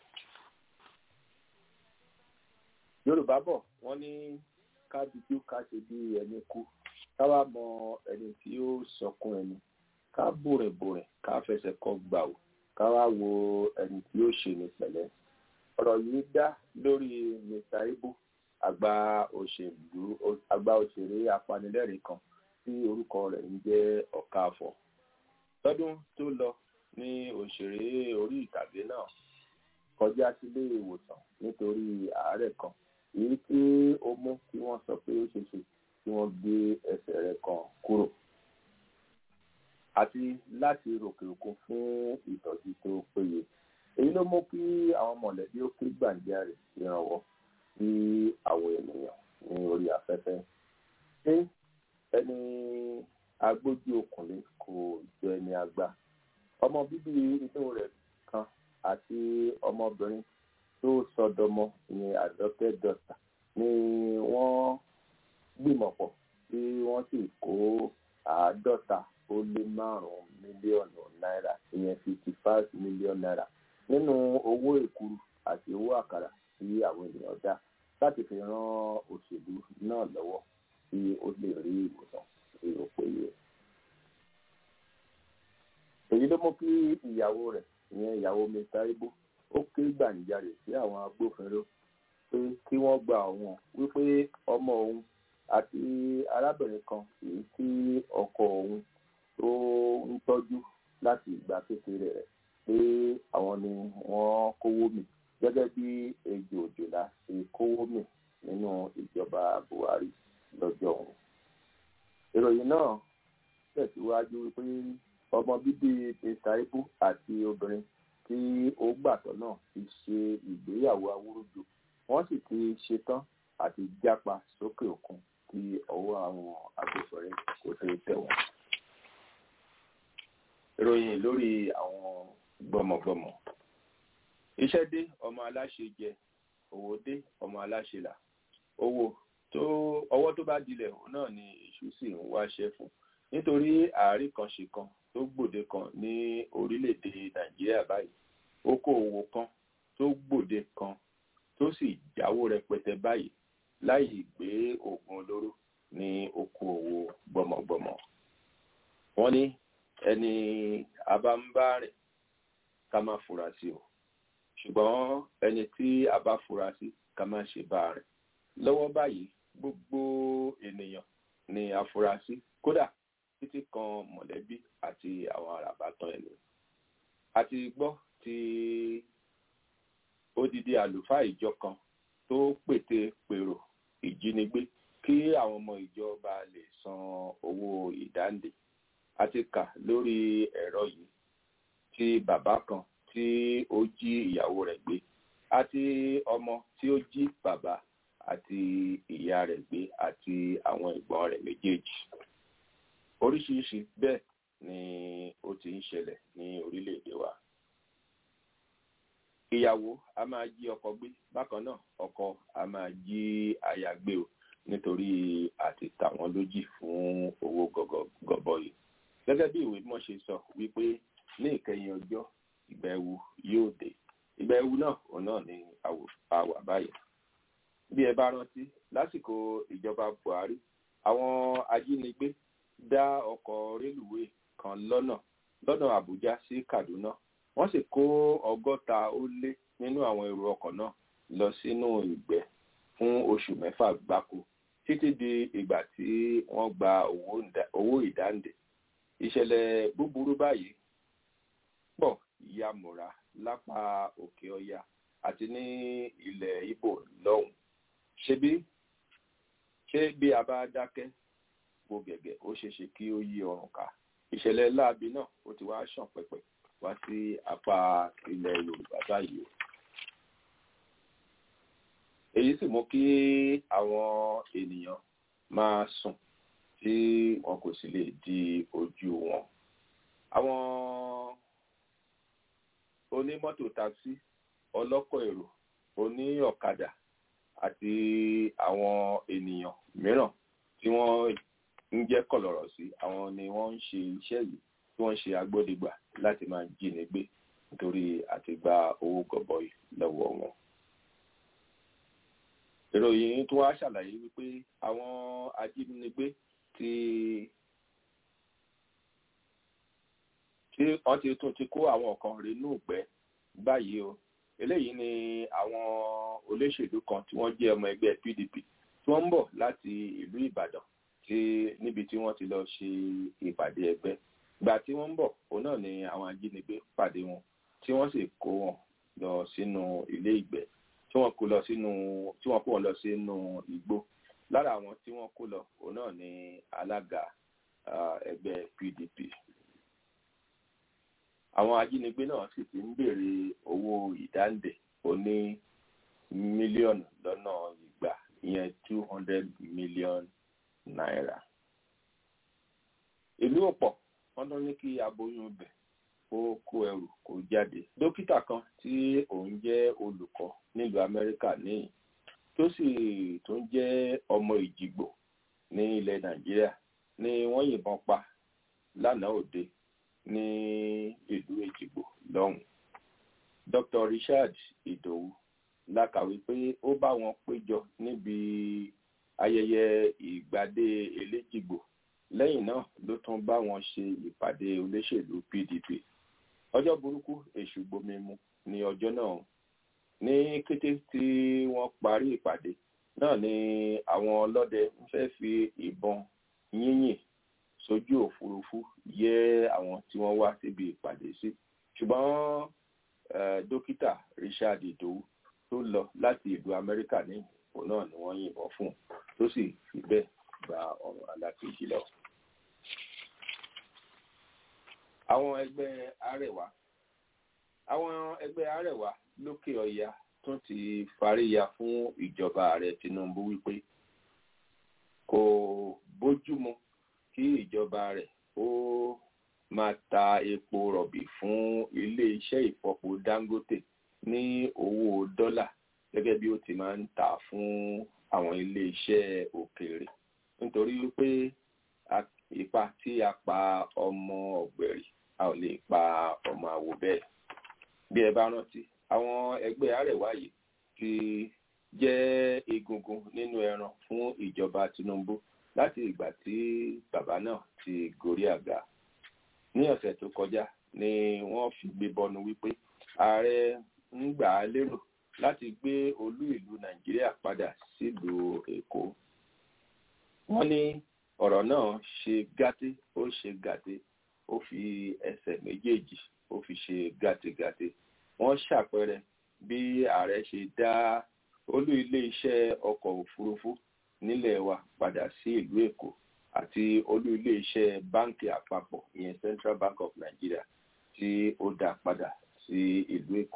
yorùbá bọ̀ wọ́n ní ká dúdú ká ṣe bí ẹni kú ká wá mọ ẹni tí ó sọkún ẹni ká bòrìnbòrìn ká fẹsẹ̀ kọ gbà ó ká wá wo ẹni tí ó ṣe ní pẹ̀lẹ́ ọ̀rọ̀ yìí dá lórí mr ibu àgbà òṣèlú àgbà òṣèré apanilẹ́rìn kan tí orúkọ rẹ̀ ń jẹ́ ọ̀káàfọ̀ lọ́dún tó lọ ní òṣèré orí ìtàgé náà kọjá sílé ìwòsàn nítorí àárẹ̀ kan èyí tí ó mú kí wọ́n sọ pé ó ṣe ṣe kí wọ́n gbé ẹsẹ̀ rẹ̀ kan kúrò àti láti ròkè òkun fún ìtọ́jú tó péye èyí ló mú kí àwọn mọ̀lẹ́bí ó ké gbàǹjarè ìrànwọ́ sí àwọn ènìyàn ní orí afẹ́fẹ́ ṣé ẹni agbójú okùnrin kò jọ ẹni àgbà ọmọ bíbí inú rẹ̀ kan àti ọmọbìnrin tó sọdọmọ ní adopted daughter ni wọ́n gbìmọ̀ pọ̀ tí wọ́n sì kó àádọ́ta ó lé márùn-ún mílíọ̀nù náírà ìyẹn fifty five million naira nínú owó èkuru àti owó àkàrà tí àwọn ènìyàn dá láti fi ran òṣèlú náà lọ́wọ́ tí ó lè rí ìwòsàn tí ó péye. èyí ló mú kí ìyàwó rẹ̀ ìyẹn ìyàwó mr ibo ó ké gbàǹjarè sí àwọn agbófinró pé kí wọ́n gba òun wípé ọmọ òun àti arábìnrin kan èyí tí ọkọ òun tó ń tọ́jú láti ìgbà kékeré rẹ̀ pé àwọn ni wọ́n kówó mì gẹ́gẹ́ bí ejò òjòlá ṣe kówó mì nínú ìjọba buhari lọ́jọ́ òun. ìròyìn náà tẹ̀síwájú wípé ọmọ bíbí mr ibu àti obìnrin tí ó gbàtọ́ náà ti ṣe ìgbéyàwó awúrúju wọ́n sì ti ṣetán àti jápa sókè òkun kí ọwọ́ àwọn agbófinró kò tó tẹ̀ wọ́n. ìròyìn lórí àwọn gbọmọgbọmọ iṣẹ́ dé ọmọ aláṣẹ jẹ owó dé ọmọ aláṣẹ là owó tó ọwọ́ tó bá dilẹ̀ òun náà ni èṣù sì ń wáṣẹ́ fún nítorí àárín kan ṣe kan tó gbòde kan ní orílẹ̀-èdè nàìjíríà báyìí okòòwò kan tó gbòde kan tó sì jáwó rẹpẹtẹ báyìí láì gbé oògùn olóró ní okòòwò gbọmọgbọmọ wọ́n ní ẹni abámbárìn ká má fura sí o ṣùgbọ́n ẹni tí a bá fura sí ká má ṣe bá rìn lọ́wọ́ báyìí gbogbo ènìyàn ni afurasí kódà títí kan mọ̀lẹ́bí àti àwọn àràbàtàn ẹni àti gbọ́ ti odidi àlùfáà ìjọ kan tó pète pèrò ìjínigbé kí àwọn ọmọ ìjọba lè san owó ìdáǹdè àti kà lórí ẹ̀rọ yìí tí bàbá kan tí ó jí ìyàwó rẹ̀ gbé àti ọmọ tí ó jí bàbá àti ìyá rẹ̀ gbé àti àwọn ìgbọ́n rẹ̀ méjèèjì oríṣiríṣi bẹ́ẹ̀ ni ó ti ń ṣẹlẹ̀ ní orílẹ̀-èdè wa ìyàwó a máa jí ọkọ gbé bákan náà ọkọ a máa jí aya gbé o nítorí àti tà wọ́n lójì fún owó gọbọi gẹ́gẹ́ bí ìwé mímọ́ ṣe sọ wípé ní ìkẹyìn ọjọ́ ìgbà ẹ̀wù yóò dé ìgbà ẹ̀wù náà òun náà ni àwà báyìí bí ẹ bá rántí lásìkò ìjọba buhari àwọn ajínigbé dá ọkọ̀ rélùwé kan lọ́nà lọ́nà àbújá sí kaduna wọ́n sì kó ọgọ́ta ó lé nínú àwọn èrò ọkọ̀ náà lọ sínú ìgbẹ́ fún oṣù mẹ́fà gbáko títí di ìgbà tí wọ́n gba owó ìdáǹdè ìṣẹ̀lẹ̀ búburú báyìí pọ̀ yamura lápá òkè ọya àti ní ilẹ̀ ibo lọ́hùn ṣebí ṣé bí a bá dákẹ́ gbo gẹ̀gẹ̀ ó ṣeéṣe kí ó yí ọrùn ká ìṣẹ̀lẹ̀ láabi náà ó ti wá ṣàn pẹ̀pẹ̀ wá sí apá ilẹ̀ yorùbá báyìí o èyí sì mú kí àwọn ènìyàn máa sùn tí wọn kò sì lè di ojú wọn àwọn onímọ́tò taxi ọlọ́kọ̀ èrò oní ọ̀kadà àti àwọn ènìyàn mìíràn tí wọ́n ń jẹ́ kọ̀lọ̀rọ̀ sí àwọn ni wọ́n ń ṣe iṣẹ́ yìí tí wọ́n ń ṣe agbódegbà láti máa jíni gbé nítorí àti gba owó gọbọi lọ́wọ́ wọn. ìròyìn tó wá ṣàlàyé wípé àwọn ajínigbé ti tí wọ́n ti tún ti kó àwọn kan rínú ìgbẹ́ báyìí o eléyìí ni àwọn olóṣèlú kan tí wọ́n jẹ́ ọmọ ẹgbẹ́ pdp tí wọ́n ń bọ̀ láti ìlú ìbàdàn tí níbi tí wọ́n ti lọ ṣe ìpàdé ẹgbẹ́ gbà tí wọ́n ń bọ̀ òun náà ni àwọn ajínigbé pàdé wọn tí wọ́n sì kó wọn lọ sínú ilé ìgbẹ́ tí wọ́n kó lọ sínú tí wọ́n kó wọn lọ sínú igbó lára àwọn tí wọ́n kó lọ òun náà ni alága ẹgbẹ́ pdp àwọn ajínigbé náà sì ti ń béèrè owó ìdáǹdè oní mílíọ̀nù lọ́nà ìgbà ìyẹn two hundred million naira. ìlú ọ̀pọ̀ wọ́n tún ní kí aboyún ibẹ̀ kó kó ẹrù kó jáde. dókítà kan tí òun jẹ́ olùkọ́ nílùú amẹ́ríkà níyìn tó sì tún jẹ́ ọmọ ìjìgbò ní ilẹ̀ nàìjíríà ni wọ́n yìnbọn pa lánàá òde ní ìlú èjìgbò lọ́hùn. dr richard idowu la kàwé pé ó bá wọn péjọ níbi ayẹyẹ ìgbàdé eléjìgbò lẹ́yìn náà ló tún bá wọn ṣe ìpàdé olóṣèlú pdp ọjọ́ burúkú èṣù gbomimu ní ọjọ́ náà ní kété tí wọ́n parí ìpàdé náà ni àwọn ọlọ́dẹ ń fẹ́ fi ìbọn yínyìn sójú òfurufú yẹ àwọn tí wọ́n wá síbi ìpàdé sí ṣùgbọ́n dókítà richard idowu tó lọ láti ìlú amẹ́ríkà ní ipò náà ni wọ́n yìnbọn fún un tó sì fi bẹ́ẹ̀ gba ọ̀rọ̀ alákejì lọ. àwọn ẹgbẹ́ arẹwà àwọn ẹgbẹ́ arẹwà lókè ọya tún ti fàríya fún ìjọba ààrẹ tinubu wípé kò bójúmu kí ìjọba rẹ̀ ó máa ta epo rọ̀bì fún ilé-iṣẹ́ ìfọpo dangote ní owó dọ́là gẹ́gẹ́ bí ó ti máa ń tà fún àwọn ilé-iṣẹ́ òkèèrè nítorí wípé ipa tí a pa ọmọ ọ̀gbẹ̀rì a ò lè pa ọmọ àwò bẹ́ẹ̀ bí ẹ bá rántí àwọn ẹgbẹ́ arẹwà yìí ti jẹ́ egungun nínú ẹran fún ìjọba tinubu láti ìgbà tí bàbá náà ti gorí àga ní ọ̀sẹ̀ tó kọjá ni wọ́n fi gbé bọnu wípé ààrẹ ń gbà á lérò láti gbé olú ìlú nàìjíríà padà sílùú èkó wọ́n ní ọ̀rọ̀ náà ṣe gàté ó ṣe gàté ó fi ẹsẹ̀ méjèèjì ó fi ṣe gàtégàté wọ́n ṣàpẹẹrẹ bí ààrẹ ṣe dá olú ilé iṣẹ́ ọkọ̀ òfurufú nílẹ̀ wa padà sí ìlú èkó àti olú ilé iṣẹ́ báńkì àpapọ̀ ìyẹn central bank of nigeria tí ó dá padà sí ìlú èkó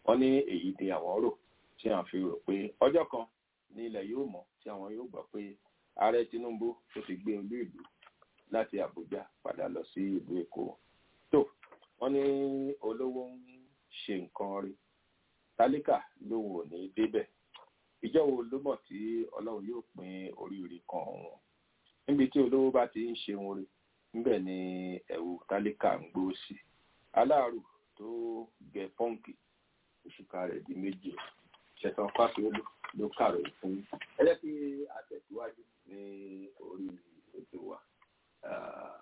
wọ́n ní èyí ni àwọn rò tí àwọn fi rò pé ọjọ́ kan ní ilẹ̀ yóò mọ̀ tí àwọn yóò gbọ́ pé ààrẹ Tinubu tó ti gbé olú ìlú láti Àbújá padà lọ sí ìlú Èkó tó wọ́n ní olówó ń ṣe nǹkan rí tálíkà lòun ò ní débẹ̀ ìjọ wo ló mọ̀ tí Ọlọ́run yóò pín oríire kan wọn níbi tí olówó bá ti ń ṣe orin níbẹ̀ ni ẹ̀wù tálíkà ń gbó sí aláàrù tó gẹ pọ́ǹkì òṣùkà rẹ̀ di méjì ṣẹ̀tàn fásiolú ló kàròyìn fún yín ẹ jẹ́ kí a tẹ̀síwájú ní orí ètò wa. Ah,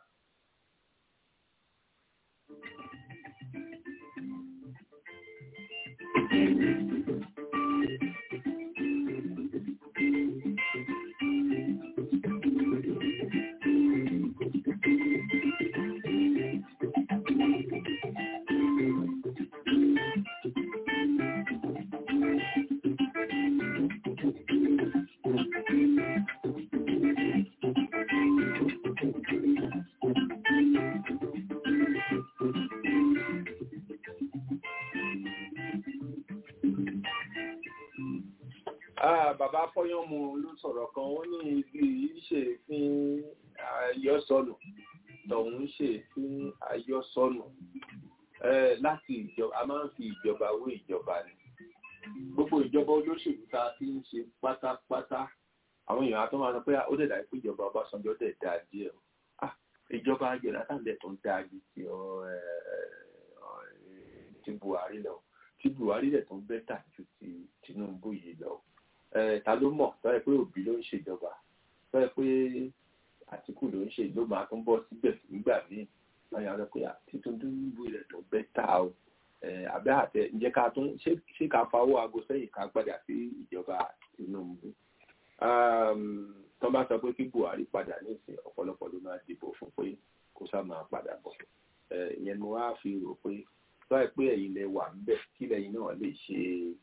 Ah, bàbá fọyánmu ló sọ̀rọ̀ kan wọ́n ní igi yìí ṣe fún ayọ́sọnù tọ̀hún ṣe fún ayọ́sọnù Eh, láti ìjọba a máa ń fi ìjọba wé ìjọba ni gbogbo ìjọba olóṣèlú tá a ti ń ṣe pátápátá àwọn èèyàn àtọ́ máa sọ pé ó dẹ̀ dàbí pé ìjọba Ọbásanjọ́ dẹ̀ dáa díẹ̀ o Ah, ìjọba Jonathan dẹ̀ tó ń dáa ju ti ọ, eh, ọ, eh, ti Buhari lọ ti Buhari dẹ̀ tó ń bẹ́tà ju ti Tinubu yìí lọ Eh, ta ló mọ̀ tọ́ ẹ pé Òbí ló ń ṣèjọba tọ́ ẹ pé Àtìkù ló ń ṣe ló máa tún bọ́ síbẹ̀ nígbà míì wọ́n yà sọ pé Tinubu rẹ̀ tó bẹ́tà o Eh, àbẹ́ àtẹ ǹjẹ́ ká tún ṣé ṣé ká fawọ́ aago sẹ́yìn ká gbàdà sí ìjọba Tinubu um, tó bá sọ pé kí Buhari padà nísìn ọ̀pọ̀lọpọ̀ ló máa dìbò fún pé kó sá máa padà bọ̀ Eh, ìyẹn ni wọ́n á fi rò pé tó ẹ pé ẹ̀yin lẹ wà ńbẹ̀ kí lẹ́yìn náà lè ṣe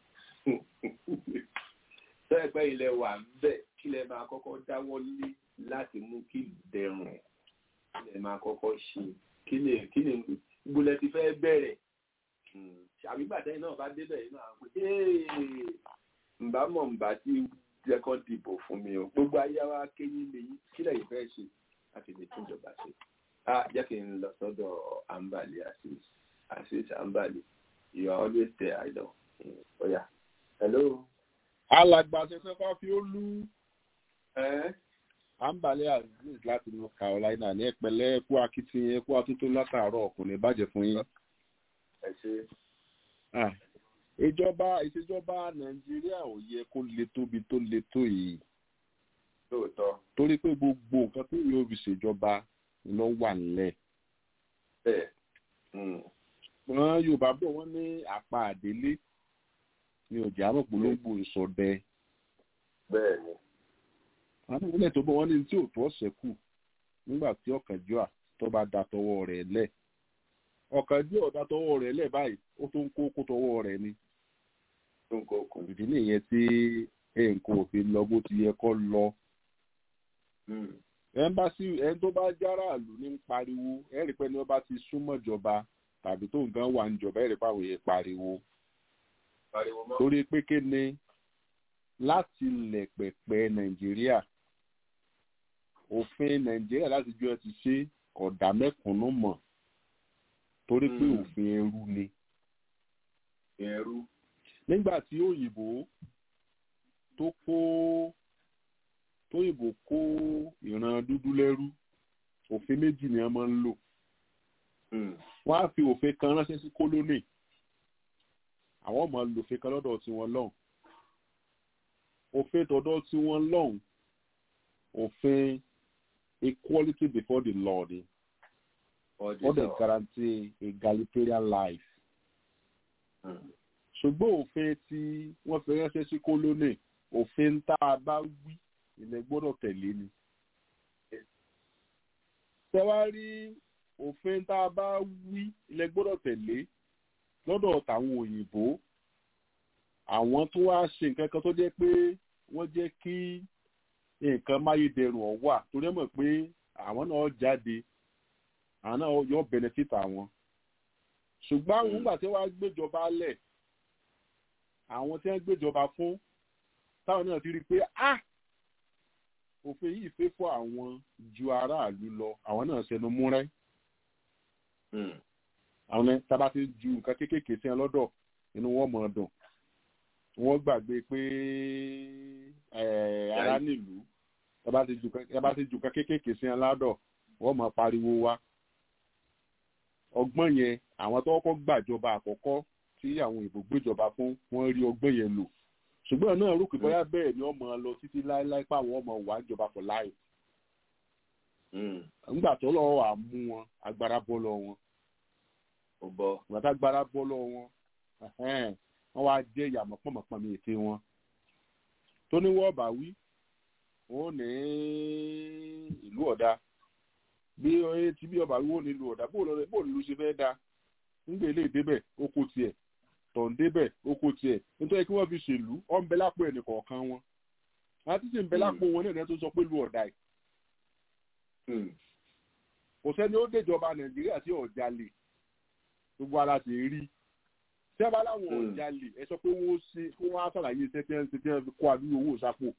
tó ẹ pé ilẹ̀ wà ńbẹ̀ kí lẹ máa kọ́kọ́ dáwọ́ lé láti mú kí ìlú dẹrùn kí lẹ máa kọ́kọ́ ṣe kí lè kí lè gbọ́lẹ̀ ti fẹ́ bẹ̀rẹ̀ àbígbàtẹ́yìn náà bá débẹ̀ yìí náà pé ǹbá mọ̀ ǹbá tí jẹ́kọ́ dìbò fún mi o gbogbo ayé wa kéyìn lè yí kílẹ̀ yìí fẹ́ ṣe láti lè tún ìjọba ṣe. a jẹ́ kí n lọ sọ́dọ̀ ambali asis asis ambali you are always there i know. ọ̀yà hello. alàgbà ṣẹṣẹ bá fi ó lú ẹ ambale aziz láti north carolina ní ẹpẹlẹ ẹkú akitiyan ẹkú atúntò látàárọ̀ ọkùnrin bàjẹ́ fún yín. ẹ ṣe Ah, ìjọba ìṣèjọba nàìjíríà ò yẹ kó le tóbi tó le tó yìí lóòótọ́ torí pé gbogbo nǹkan tó yóò fi ṣèjọba ló wà nílẹ̀. bẹ́ẹ̀ mm, wọn yorùbá bọ̀ wọ́n ní àpá àdélé ní ọjà àmọ̀pọ̀lọpọ̀ ìsọdẹ. bẹ́ẹ̀ ni àwọn ìpínlẹ̀ tó bọ̀ wọ́n ní tí ò tó ọ̀sẹ̀ kù nígbà tí ọ̀kànjúà tó bá da tọwọ́ rẹ̀ lẹ̀ ọ̀kànjúà ọ̀dà tọwọ́ rẹ̀ lẹ̀ báyìí ó tó ń kó kó tọwọ́ rẹ̀ ni tó ń kó kù. ìdí nìyẹn tí nǹkan òfin lọ bó ti yẹ kó lọ Mm, ẹnbásí ẹni tó bá járàlú ní ń pariwo ẹ̀rí pé ní wọ́n bá ti súnmọ́ ìjọba tàbí tó nǹkan wà níjọba ẹ̀rí pàwọ̀ yẹn pariwo pariwo mọ́. torí pé kí ni láti lẹ̀ pẹ̀pẹ̀ nàìjíríà òfin nàìjíríà láti jọ ẹ ti ṣe ọ̀dà mẹ́kùnún mọ̀ torí pé Mm. òfin ẹrú ni ẹrú nígbà tí òyìnbó tó kó tóyìnbó kó ìran dúdú lẹ́rú òfin méjì ni wọ́n máa ń lò Mm, wọ́n á fi òfin kan ránṣẹ́ sí kólónì àwọn ọmọ lòfin kan lọ́dọ̀ tiwọn lọ́hùn òfin tọ̀dọ̀ tiwọn lọ́hùn òfin equality before the law ni ọdí wọ́n dẹ̀ sọ. guarantee egalitarian life Mm, ṣùgbọ́n òfin tí wọ́n fi ránṣẹ́ sí kólónì òfin tá a bá wí ilẹ̀ gbọ́dọ̀ tẹ̀lé ni. tẹ́wárí òfin tá a bá wí ilẹ̀ gbọ́dọ̀ tẹ̀lé lọ́dọ̀ tàwọn òyìnbó àwọn tó wá ṣe nǹkan kan tó jẹ́ pé wọ́n jẹ́ kí nǹkan máyédẹrùn ọ̀ wà torí ẹ̀ mọ̀ pé àwọn náà jáde àwọn náà yọ benefit àwọn ṣùgbọ́n àwọn nígbà tí wọ́n á gbéjọba lẹ̀ àwọn tí wọ́n gbéjọba fún táwọn náà ti rí i pé ah òfin yìí fẹ́ fún àwọn ju aráàlú lọ àwọn náà ṣẹnu múrẹ́ àwọn ní tábà ti ju nǹkan kéékèèké sí wọn lọ́dọ̀ inú wọn mọ̀ ọ́ dùn wọ́n gbàgbé pé ara nílùú tábà ti ju nǹkan kéékèèké sí wọn lọ́dọ̀ wọ́n mọ̀ pariwo wa ọgbọ́n yẹn àwọn tó kọ́kọ́ gbàjọba àkọ́kọ́ tí àwọn òyìnbó gbéjọba fún wọ́n rí ọgbọ́n yẹn lò ṣùgbọ́n náà rò pé bóyá bẹ́ẹ̀ ni wọ́n mọ̀ lọ títí láéláé pàwọn ọmọ wà jọba for life nígbà tó lọ́wọ́ wà mú wọn agbára bọ́ lọ wọn ìgbà tá agbára bọ́ lọ wọn wọ́n wá jẹ́ ìyàmọ̀ pọ̀mọ̀pọ̀ mi ète wọn tó ní wọ́ọ̀bà wí wọ́n ní ìlú ọ̀dà bí tí bí ọba wí wọ́n ní ìlú ọ̀dà bó ló ṣe fẹ́ da nígbà ilé ìdébẹ̀ oko tiẹ̀ tọ̀hún débẹ̀ oko tiẹ̀ nítorí kí wọ́n fi ṣèlú ọ̀ ń bẹ lápò ẹnì kọ̀ọ̀kan wọn àti sì ń bẹ lápò wọn náà tó sọ pé lu ọ̀dà yìí kò sẹ́ni ó déjọba nàìjíríà tí ọ̀jalè gbogbo ara ti rí tí a bá láwọn ọ̀jalè ẹ sọ pé wọ́n ṣe kí wọ́n á sàlàyé iṣẹ́ tí wọ́n ṣe tí wọ́n fi kó àdúgbò owó sápò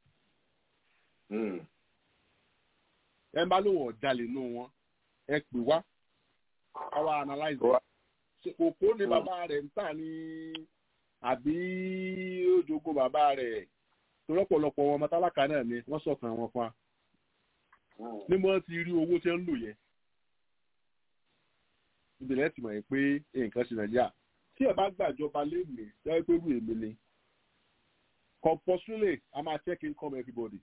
ẹ bá lóun ọ̀jalè nù wọn ẹ pè wá àwa analyze kòkó ni bàbá rẹ̀ ń tà ní àbí ojogo bàbá rẹ̀ tọ́lọ́pọ̀lọpọ̀ wọn mọ́tàlákà náà ni wọ́n sọ̀kan wọn fún wa ní mo ti rí owó tí ń lò yẹn ìbílẹ̀ ti mọ̀ pé nǹkan ṣe nàìjíríà tí ẹ bá gbàjọba léèmí lọ́wọ́ pé rú èmi ni compulsorily a máa check income everybody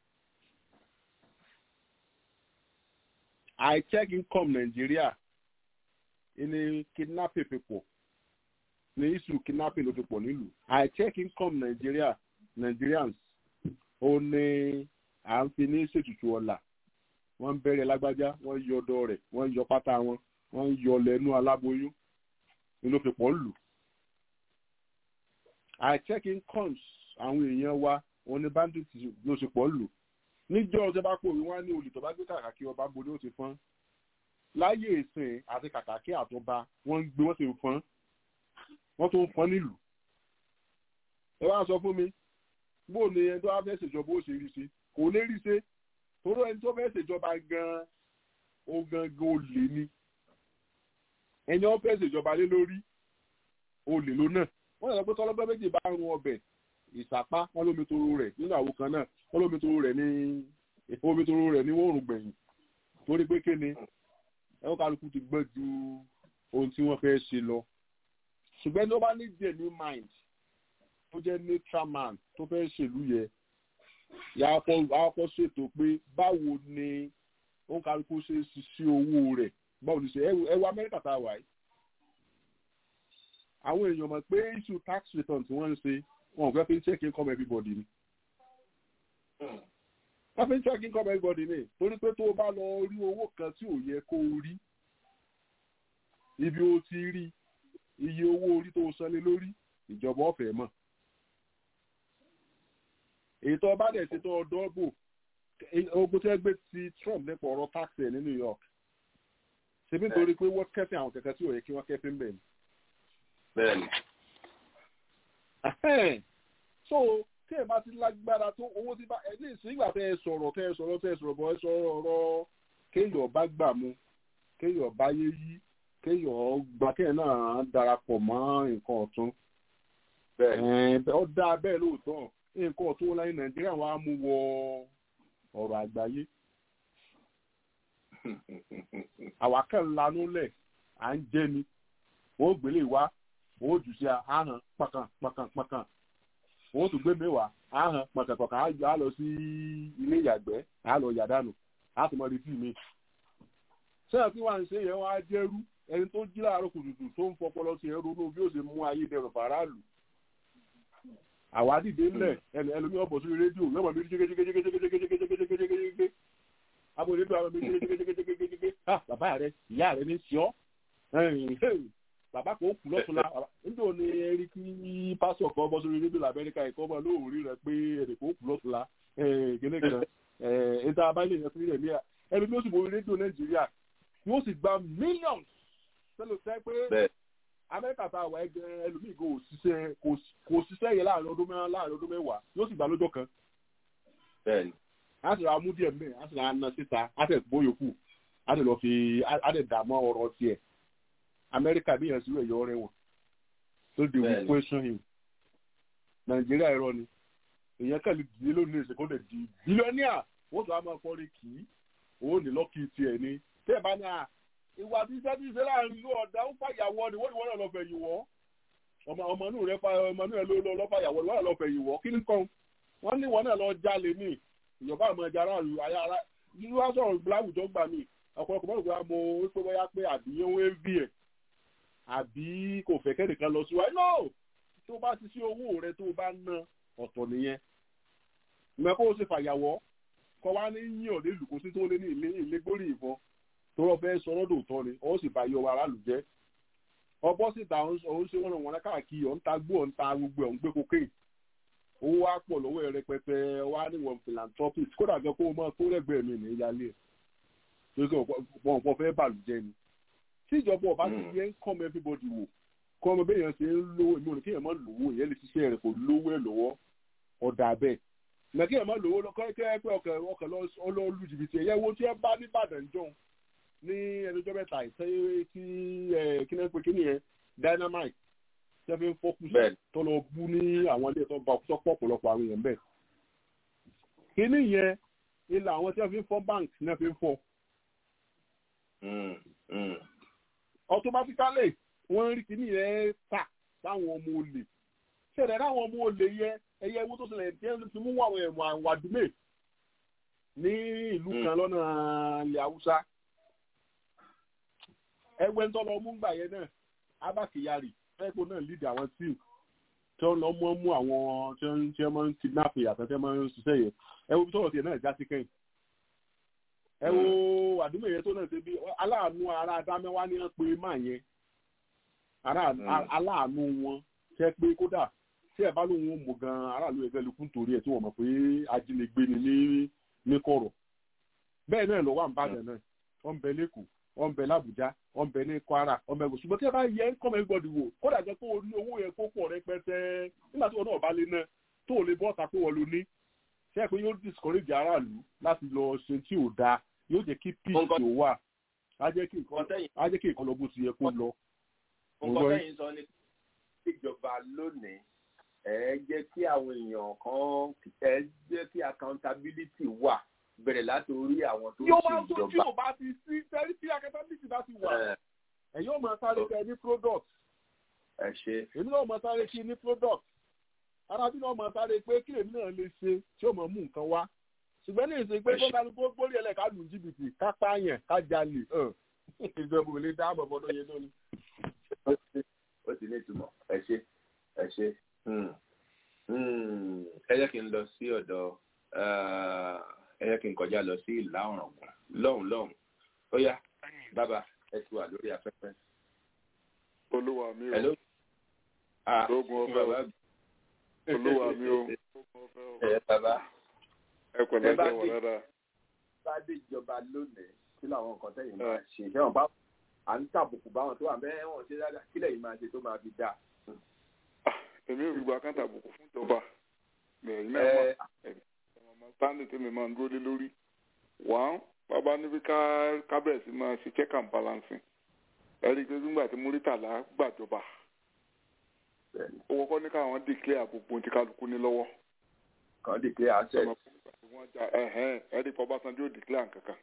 I check income Nigeria ní kidnapping fi pọ̀ ní issue kidnapping ló fi pọ̀ nílùú I check income Nigeria Nigerians ó ní à ń fi ní ṣètùtù ọ̀la wọ́n ń bẹ̀rẹ̀ lágbájá wọ́n yọ ọ̀dọ̀ rẹ̀ wọ́n yọ pátá wọn wọ́n yọ lẹ́nu aláboyún ni ló fi pọ̀ lù. I check incomes àwọn èèyàn wa wọn ní bandit ló ṣe pọ̀ lù. níjọ́ ọjọ́ bá pò wí wọ́n á ní olè tó bá gbé kàkàkí ọba bo ni ó ti fọ́n. láyé ìsìn àti kàkàkí àtọba wọ́n ń gbé wọ́n sì ń fọ́n wọ́n tó ń fọ́n nílùú. ẹ wá sọ fún mi bó ni ẹni tó wá fẹ́ ṣèjọba ó ṣe rí ṣe kò lè rí ṣe torí ẹni tó fẹ́ ṣèjọba gan-an ó gangan ó lè ní ẹni wọn fẹ́ ṣèjọba lé lórí olè ló náà wọ́n yàrá pé tọ́lọ́gbọ́n méjì bá ń run ọbẹ̀ ìsapá wọn lómi toro rẹ̀ nínú àwo kan náà wọn lómi toro rẹ̀ ní omi toro rẹ̀ ní wọ́n rùn gbẹ̀yìn torí pé kéne ẹ̀wọ́n kálukú ti gbọ́ ju ohun tí wọ́n fẹ́ ṣe lọ ṣùgbọ́n ní wọ́n bá ní genuine mind tó jẹ́ neutral man tó fẹ́ ṣèlú yẹ yàá kọ́ ṣètò pé báwo ni òun kálukú ṣe ṣiṣẹ́ owó rẹ̀ báwo ni ṣe ẹ wo amẹ́ríkà tá a wà yìí àwọn èèyàn mọ̀ pé issue tax return tí wọ́n ń ṣe wọn ò fẹ́ fi ń check income everybody ni wọ́n fi ń check income everybody ni torí pé tó o bá lọ rí owó kan tí ò yẹ kó o rí ibi o ti rí iye owó orí tó o san lé lórí ìjọba ọ̀fẹ́ mọ̀ èyí tó o bá dẹ̀ ṣe tó o dọ́gbò ogun tí wọ́n gbé ti Trump nípa ọ̀rọ̀ tax ẹ̀ ní New York ṣebí nítorí pé wọ́n kẹ́fìn àwọn kẹ̀kẹ́ tí ò yẹ kí wọ́n kẹ́fìn bẹ́ẹ̀ ni. bẹ́ẹ̀ni. so tí ẹ bá ti lágbára tó owó tí bá ẹ ní ìsìngbà tẹ ẹ sọ̀rọ̀ tẹ ẹ sọ̀rọ̀ tẹ ẹ sọ̀rọ̀ bọ̀ ẹ sọ̀rọ̀ ọ̀rọ̀ kéèyàn bá gbà mu kéèyàn bá yé yí kéèyàn gbà kéèyàn náà darapọ̀ mọ́ nǹkan ọ̀tún. ó dáa bẹ́ẹ̀ lóòótọ́ nǹkan ọ̀tún láyé Nàìjíríà wàá mú wọ ọ̀rọ̀ àgbáyé àwa kan lanú lẹ̀ à ń jẹ́ ni wọ́n gbélé wá wọ́n jù sí ahọ́n pàkàn pàkàn pàkàn wọ́n tún gbé mẹ́wàá ahọ́n pàkàn pàkàn á lọ sí ilé ìyàgbẹ́ á lọ yàdánù á tún mọ retí mi. sẹ́yìn tí wọ́n á ń ṣe yẹn wọ́n á jẹ́rú ẹni tó jí láàárọ̀ kùtùkùtù tó ń fọpọlọ sí ẹrú ló bí ó ṣe mú ayé dẹrùn faraàlú. àwa dìde ńlẹ̀ ẹlòmíràn bọ̀ sórí rédíò yọ̀mọ̀ mi jẹ́gẹ́jẹ́gẹ́jẹ́gẹ́jẹ́gẹ́jẹ́gẹ́jẹ́gẹ́jẹ́gẹ́ abòlé tó àwọn ọmọ ìdílé jẹgẹjẹgẹjẹgẹjẹgẹ ah bàbá rẹ ìyá rẹ ní sọ bàbá kò kú lọ́tún la níjọ́ ni ẹni kí pásọ̀ kan bọ́ sórí rédíò lamẹ́ríkà ẹ̀kọ́ ọmọ lóòrí rẹ pé ẹnì kò kú lọ́tún la kíní kan ẹ̀ẹ́dá abáyé yẹn fún ilẹ̀ ẹni tó sì borí rédíò nàìjíríà yóò sì gba millions sẹ́lẹ̀ sẹ́ pé amẹ́ríkà tá a wà ẹgbẹ́ ẹlòmíì kò ṣiṣẹ́ kò ṣiṣẹ́ ṣiṣẹ́ yẹn láàrin ọdún mẹ́wàá láàrin ọdún mẹ́wàá yóò sì gbà lọ́jọ́ kan bẹ́ẹ̀ni á sì ra mú díẹ̀ mẹ́ẹ̀ á sì ra na síta á tẹ̀ gbó yòókù á tẹ̀ lọ fi á tẹ̀ dààmú ọ̀rọ̀ tiẹ̀ amẹ́ríkà bí yẹn sí ẹ̀yọ́ rẹ̀ wọ̀n so they will Bẹ́ẹ̀ni. question him nàìjíríà ẹ̀rọ ni èèyàn kẹ́lẹ́ dìde lónìí ìṣe kó lè di bílíọ̀nìà wọ́n tún á máa kọrin kì í owó ní lọ́kì tiẹ̀ ni tẹ́ ẹ̀ bá ní à ìwà tí iṣẹ́ tí ìṣe láàrin ìlú ọ̀dà ń fàyàwọ́ ni wọ́n ní wọ́n náà lọ fẹ̀ yìí wọ́ ọmọ ọmọ inú rẹ fa ọmọ inú rẹ ló lọ lọ fàyàwọ́ ni wọ́n náà lọ fẹ̀ yìí wọ́ kí ni kan wọ́n ní wọ́n náà lọ jalè ní ìjọba àmọ́ ẹja aráàlú ayá ara yíyú wá sọ̀rọ̀ láwùjọ gbà mí ọ̀pọ̀lọpọ̀ mọ́tò gbà mo wípé bóyá pé àbí ó ń vi ẹ̀ àbí kò fẹ́ kẹ́nìkan lọ sí wa no tó bá ti sí owó rẹ tó bá ná ọ̀tọ̀ nìyẹn ìmọ̀ kó o ṣe fàyàwọ́ kọ́ wá ní yín ọ̀dẹ́ ìlú kó sí tó lé ní ilé ilé gbórí ìbọn tó rọ fẹ́ sọ lọ́dọ̀ òótọ́ ni ó sì bá yọ aráàlú jẹ́ ọbọ̀ síta òun ṣe wọ́n wọn káàkiri ọ̀ ń ta gbó ọ̀ ń ta gbogbo ẹ̀ ń gbé cocaine owó wa pọ̀ lọ́wọ́ ẹ̀ rẹpẹtẹ wá níwọ̀n philanthropist kódà gan kó o máa kó lẹ́gbẹ̀ẹ́ mi ní ìyálé ẹ̀ tó kí wọn kò fẹ́ bàlùjẹ́ ni tí ìjọba ọba ti yẹ ń kọ́mọ everybody wò kọ́mọ bẹ́ẹ̀ yẹn ṣe ń lówó èmi ò ní kí èèyàn má lówó ìyẹn lè ṣiṣẹ́ rẹ̀ kò lówó ẹ̀ lọ́wọ́ ọ̀dà bẹ́ẹ̀ nà kí èèyàn má lówó lọ́kọ́ kẹ́ ẹ pé ọkọ̀ ọkọ̀ lọ́ọ́ jìbìtì ẹ̀yẹ wo tí ẹ bá ní Ìbàdàn jọ ní ẹnìjọ́ mẹ́ta ìṣẹ́ tí kí náà pé kí nìyẹn dynamite tẹ́ fi ń fọ́kù Bẹ́ẹ̀ni. tó lọ bú ní àwọn ilé tó bá tó pọ̀ ọ̀pọ̀lọpọ̀ àwọn èèyàn bẹ́ẹ̀. kíní yẹn ilà àwọn tí wọ́n fi ń fọ́ bank náà fi ń fọ́ Mm, mm. automatically wọ́n rí kíní yẹn tà sáwọn ọmọ olè ṣẹlẹ̀ láwọn ọmọ olè yẹ ẹyẹ ewu tó ṣẹlẹ̀ tí wọ́n fi mú àwọn ẹ̀wọ̀n àwọn àdúmè ní ìlú Mm. kan lọ́nà ilẹ̀ haúsá ẹgbẹ́ tó lọ mú gbà yẹn náà Abba Kyari ẹ̀kọ́ náà lead àwọn tíì tí wọ́n lọ mú mú àwọn tí wọ́n tí wọ́n máa ń kidnap yàtọ̀ tí wọ́n máa ń ṣiṣẹ́ yẹn ẹ wo bí tọ́wọ́ tiẹ̀ náà já sí kẹ́yìn ẹ wo àdúgbò yẹn tó náà ṣe bí aláàánú ara adámẹ́wá ní wọ́n pe máa yẹn Ará- Mm. a- aláàánú wọn ṣe pé kódà tí ẹ bá lóun ó mú gan aráàlú ẹgbẹ́ lukú nítorí ẹ̀ tí wọ́n mọ̀ pé ajínigbé ni ní ní kọ̀rọ̀ bẹ́ẹ̀ náà ló wà ní Ìbàdàn náà wọ́n ń bẹ lẹ́kọ̀ọ́ wọ́n ń bẹ l'Àbújá wọ́n ń bẹ ní Kwara wọ́n ń bẹ ṣùgbọ́n tí ẹ bá yẹ ń kọ́mọ ẹgbọ́dì wò kódà jẹ́ pé o ní owó yẹn kó pọ̀ rẹpẹtẹ nígbà tí wọn náà bá lé náà tó o lè bọ́ ọ̀tà pé wọ́n lo ní ṣe é pé yóò discourage aráàlú láti lọ ṣe tí ò dáa yóò jẹ́ kí peace Nǹkan- tó wà á jẹ́ kí nǹkan Nǹkan tẹ́yìn- á jẹ́ kí nǹkan lọ bó ti yẹ kó lọ. nǹkan Ọ̀rọ̀- tẹ́yìn sọ ni pé ìjọba lónìí ẹ jẹ́ kí àwọn èèyàn kan ẹ jẹ́ kí accountability wà bẹ̀rẹ̀ láti orí àwọn tó ń yóò ṣe máa ń tó tí ìjọba. ò bá ti sí tẹ́lí tí accountability bá ti wà Ẹ, ẹ̀yin ò máa sáré kẹ́ ní product ẹ ṣe èmi náà máa sáré kí ní product arábí náà máa sáré pé kí èmi náà lè ṣe tí ó máa mú nǹkan wá ṣùgbọ́n ní ìsìn pé Ẹ ṣé. kó kálukú gbórí ẹlẹ́ ká lù jìbìtì ká pààyàn ká jalè hàn. ìjọba ò lè dáàbò bọ́dọ̀ yẹn lónìí. ó ti ní ìtumọ̀ ẹ ṣe ẹ ṣe Hmm. Hmm. ẹ jẹ́ kí n lọ sí ọ̀dọ̀ eh, ẹ jẹ́ kí n kọjá lọ sí ìlà ọ̀ràngún lọ́hùn lọ́hùn ó yá bàbá ẹ ti wà lórí afẹ́fẹ́. olúwa mi o Hello. Ah, Lóògùn ọ̀fẹ́ o. bàbá olúwa mi o Lóògùn ọ̀fẹ́ o. ẹ bàbá ẹ pẹ̀lẹ́ ẹ bá ṣe wà dé- dáadáa bá dé ìjọba lónìí kí làwọn nǹkan tẹ̀yìn Ẹ. máa ṣe ṣé wọn bá à ń tàbùkù báwọn tó wà bẹ́ẹ̀ wọ́n ṣe dáadáa kílẹ̀ yìí máa ṣe tó máa fi dáa. Ah, èmi ò fi gba káńtà àbùkù fún ìjọba bẹ́ẹ̀ iná Ẹ, ọmọ stanley tèmi máa ń dúró lé lórí wàá bàbá níbi ká ká bẹ̀rẹ̀ sí máa ṣe check and balancing ẹ rí i pé nígbà tí múrítàlá gbàjọba bẹ́ẹ̀ni, ó kọ́kọ́ ní káwọn declare gbogbo ohun tí kálukú ní lọ́wọ́ kàn dé pé access ọmọ wọn jà ẹhẹn ẹrí pọ Ọbásanjọ́ declare nkankan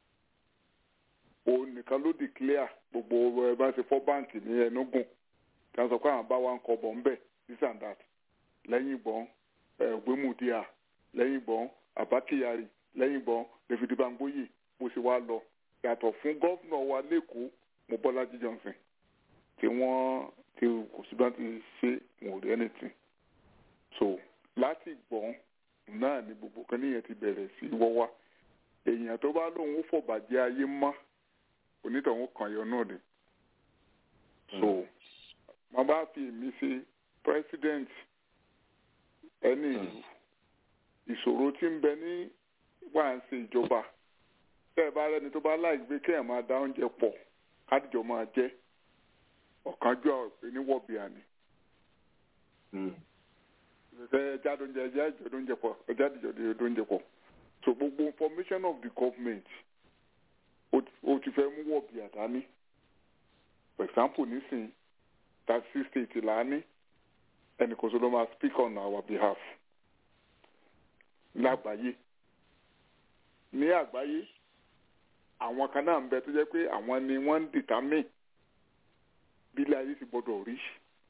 òun nìkan ló declare gbogbo ẹ bá ṣe fọ báǹkì ní Enugu kí wọn sọ pé àwọn bá wa ń kọ bọ̀ ńbẹ̀ this and that lẹ́yìn ìbọn ẹ̀gbẹ́mùdíà lẹ́yìn ìbọn Abba Kyari lẹ́yìn ìbọn David Bangboye bó ṣe wá lọ yàtọ̀ fún gọ́fúnà wa lẹ́kọ̀ọ́ Mobọ́lájí Johnson tí wọ́n tí kò sí bá ti ṣe wọn ò rí anything so láti gbọ́n náà ni gbogbo kan níyẹn ti bẹ̀rẹ̀ sí wọ́wá èèyàn tó bá lóun ó fọ̀bàjẹ́ ayé mọ́ onítọ̀hún kan yọ náà ni so mo bá fi èmi ṣe president ẹni ìlú ìṣòro tí ń bẹ ní wà ń ṣe ìjọba tẹ́ ẹ bá rẹ́ni tó bá láì gbé kéèyàn máa dá oúnjẹ pọ̀ kádìjọ máa jẹ ọ̀kánjọ́ ìpè ní wọ̀bìà ni Hmm. ẹja lóúnjẹ ẹja ìjọ lóúnjẹ pọ̀ ẹja ìjọ lóúnjẹ pọ̀ so gbogbo information of the government ó ti fẹ́ mú wọ̀bì àdání for example nísìnyí thirty state là á ní ẹnìkan tó ló máa speak on our behalf lágbàáyé ní àgbáyé àwọn kan náà ń bẹ tó jẹ́ pé àwọn ni wọ́n ń determine bí ilé ayé ti gbọ́dọ̀ rí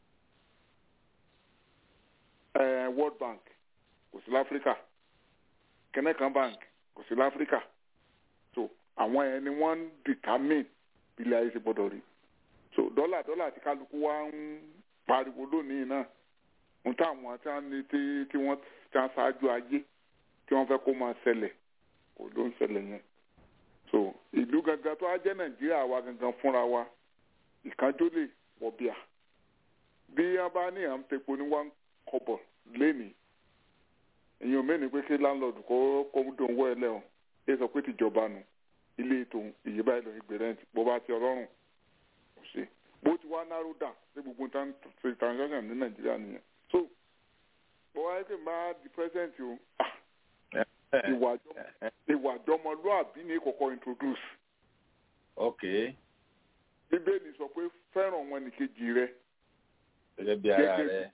uh, World Bank kò sí láfíríkà Kennecott Bank kò sí láfíríkà so àwọn yẹn ni wọ́n ń determine bí ilé ayé ti gbọ́dọ̀ rí so dọ́là dọ́là tí kálukú wa ń pariwo lónìí náà ń táwọn tí wọ́n ní tí tí wọ́n ti ṣáájú ayé tí wọ́n fẹ́ kó máa ṣẹlẹ̀ kò ló ń ṣẹlẹ̀ yẹn so ìlú gangan tó á jẹ́ nàìjíríà wa gangan fúnra wa ìkánjó lè wọ̀ bíà bí wọ́n bá ní à ń tepo ní one kọ́bọ̀ lénìí èèyàn mẹ́rin pé kí láńlọ́ọ̀dù kó kó dùn wọ́ ẹ lẹ́wọ̀n ẹ sọ pé tìjọba nù ilé ètò ìyè báyìí lọ ìgbé rẹ́ǹtì bó bá ti ọlọ́run kò ṣe bó ti wá narrow down sí gbogbo ṣe transaction ní nàìjíríà nìyẹn so bó wáyé pé máa di president o ìwà àjọmọlúàbí ní kọ́kọ́ introduce. ok. bíbélì sọ pé fẹ́ràn wọn nìkejì rẹ. gẹ́gẹ́ bí ara rẹ.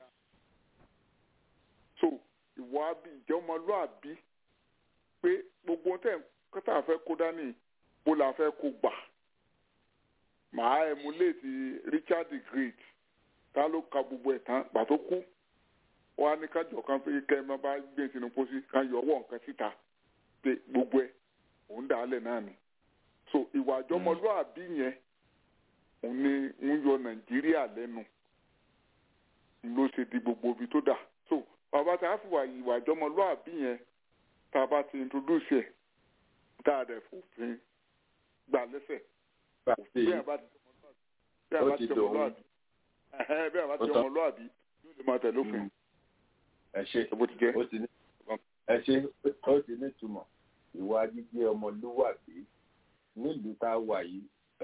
so ìwà ìjọmọlúàbí pé gbogbo tẹ̀ kọ́tà fẹ́ kó dání bó la fẹ́ kó gbà. màá emulate Richard the Great ta ló ka gbogbo ẹ̀ tán gbà tó kú wọ́n á ní kájọ kan pé kẹ́ ẹ má bá gbé sínú pósí ká yọ ọwọ́ nǹkan síta pé gbogbo ẹ̀ òun dà á lẹ̀ náà ni. so ìwà àjọmọlúàbí yẹn òun ni ń yọ nàìjíríà lẹ́nu ló ṣe di gbogbo ibi tó dà. so bàbá tá a fi wà ìwà àjọmọlúàbí yẹn tá a bá ti introduce ẹ̀ tá a dẹ̀ fòfin gbà lẹ́sẹ̀. bí a bá ti jọmọlúàbí bí a bá ti jọmọlúàbí yóò lè máa tẹ̀lé òfin ẹ ṣe ó ti ní ẹ ṣe ó ti ní ìtumọ̀ ìwà jíjẹ́ ọmọlúwàbí nílùú tá a wà yìí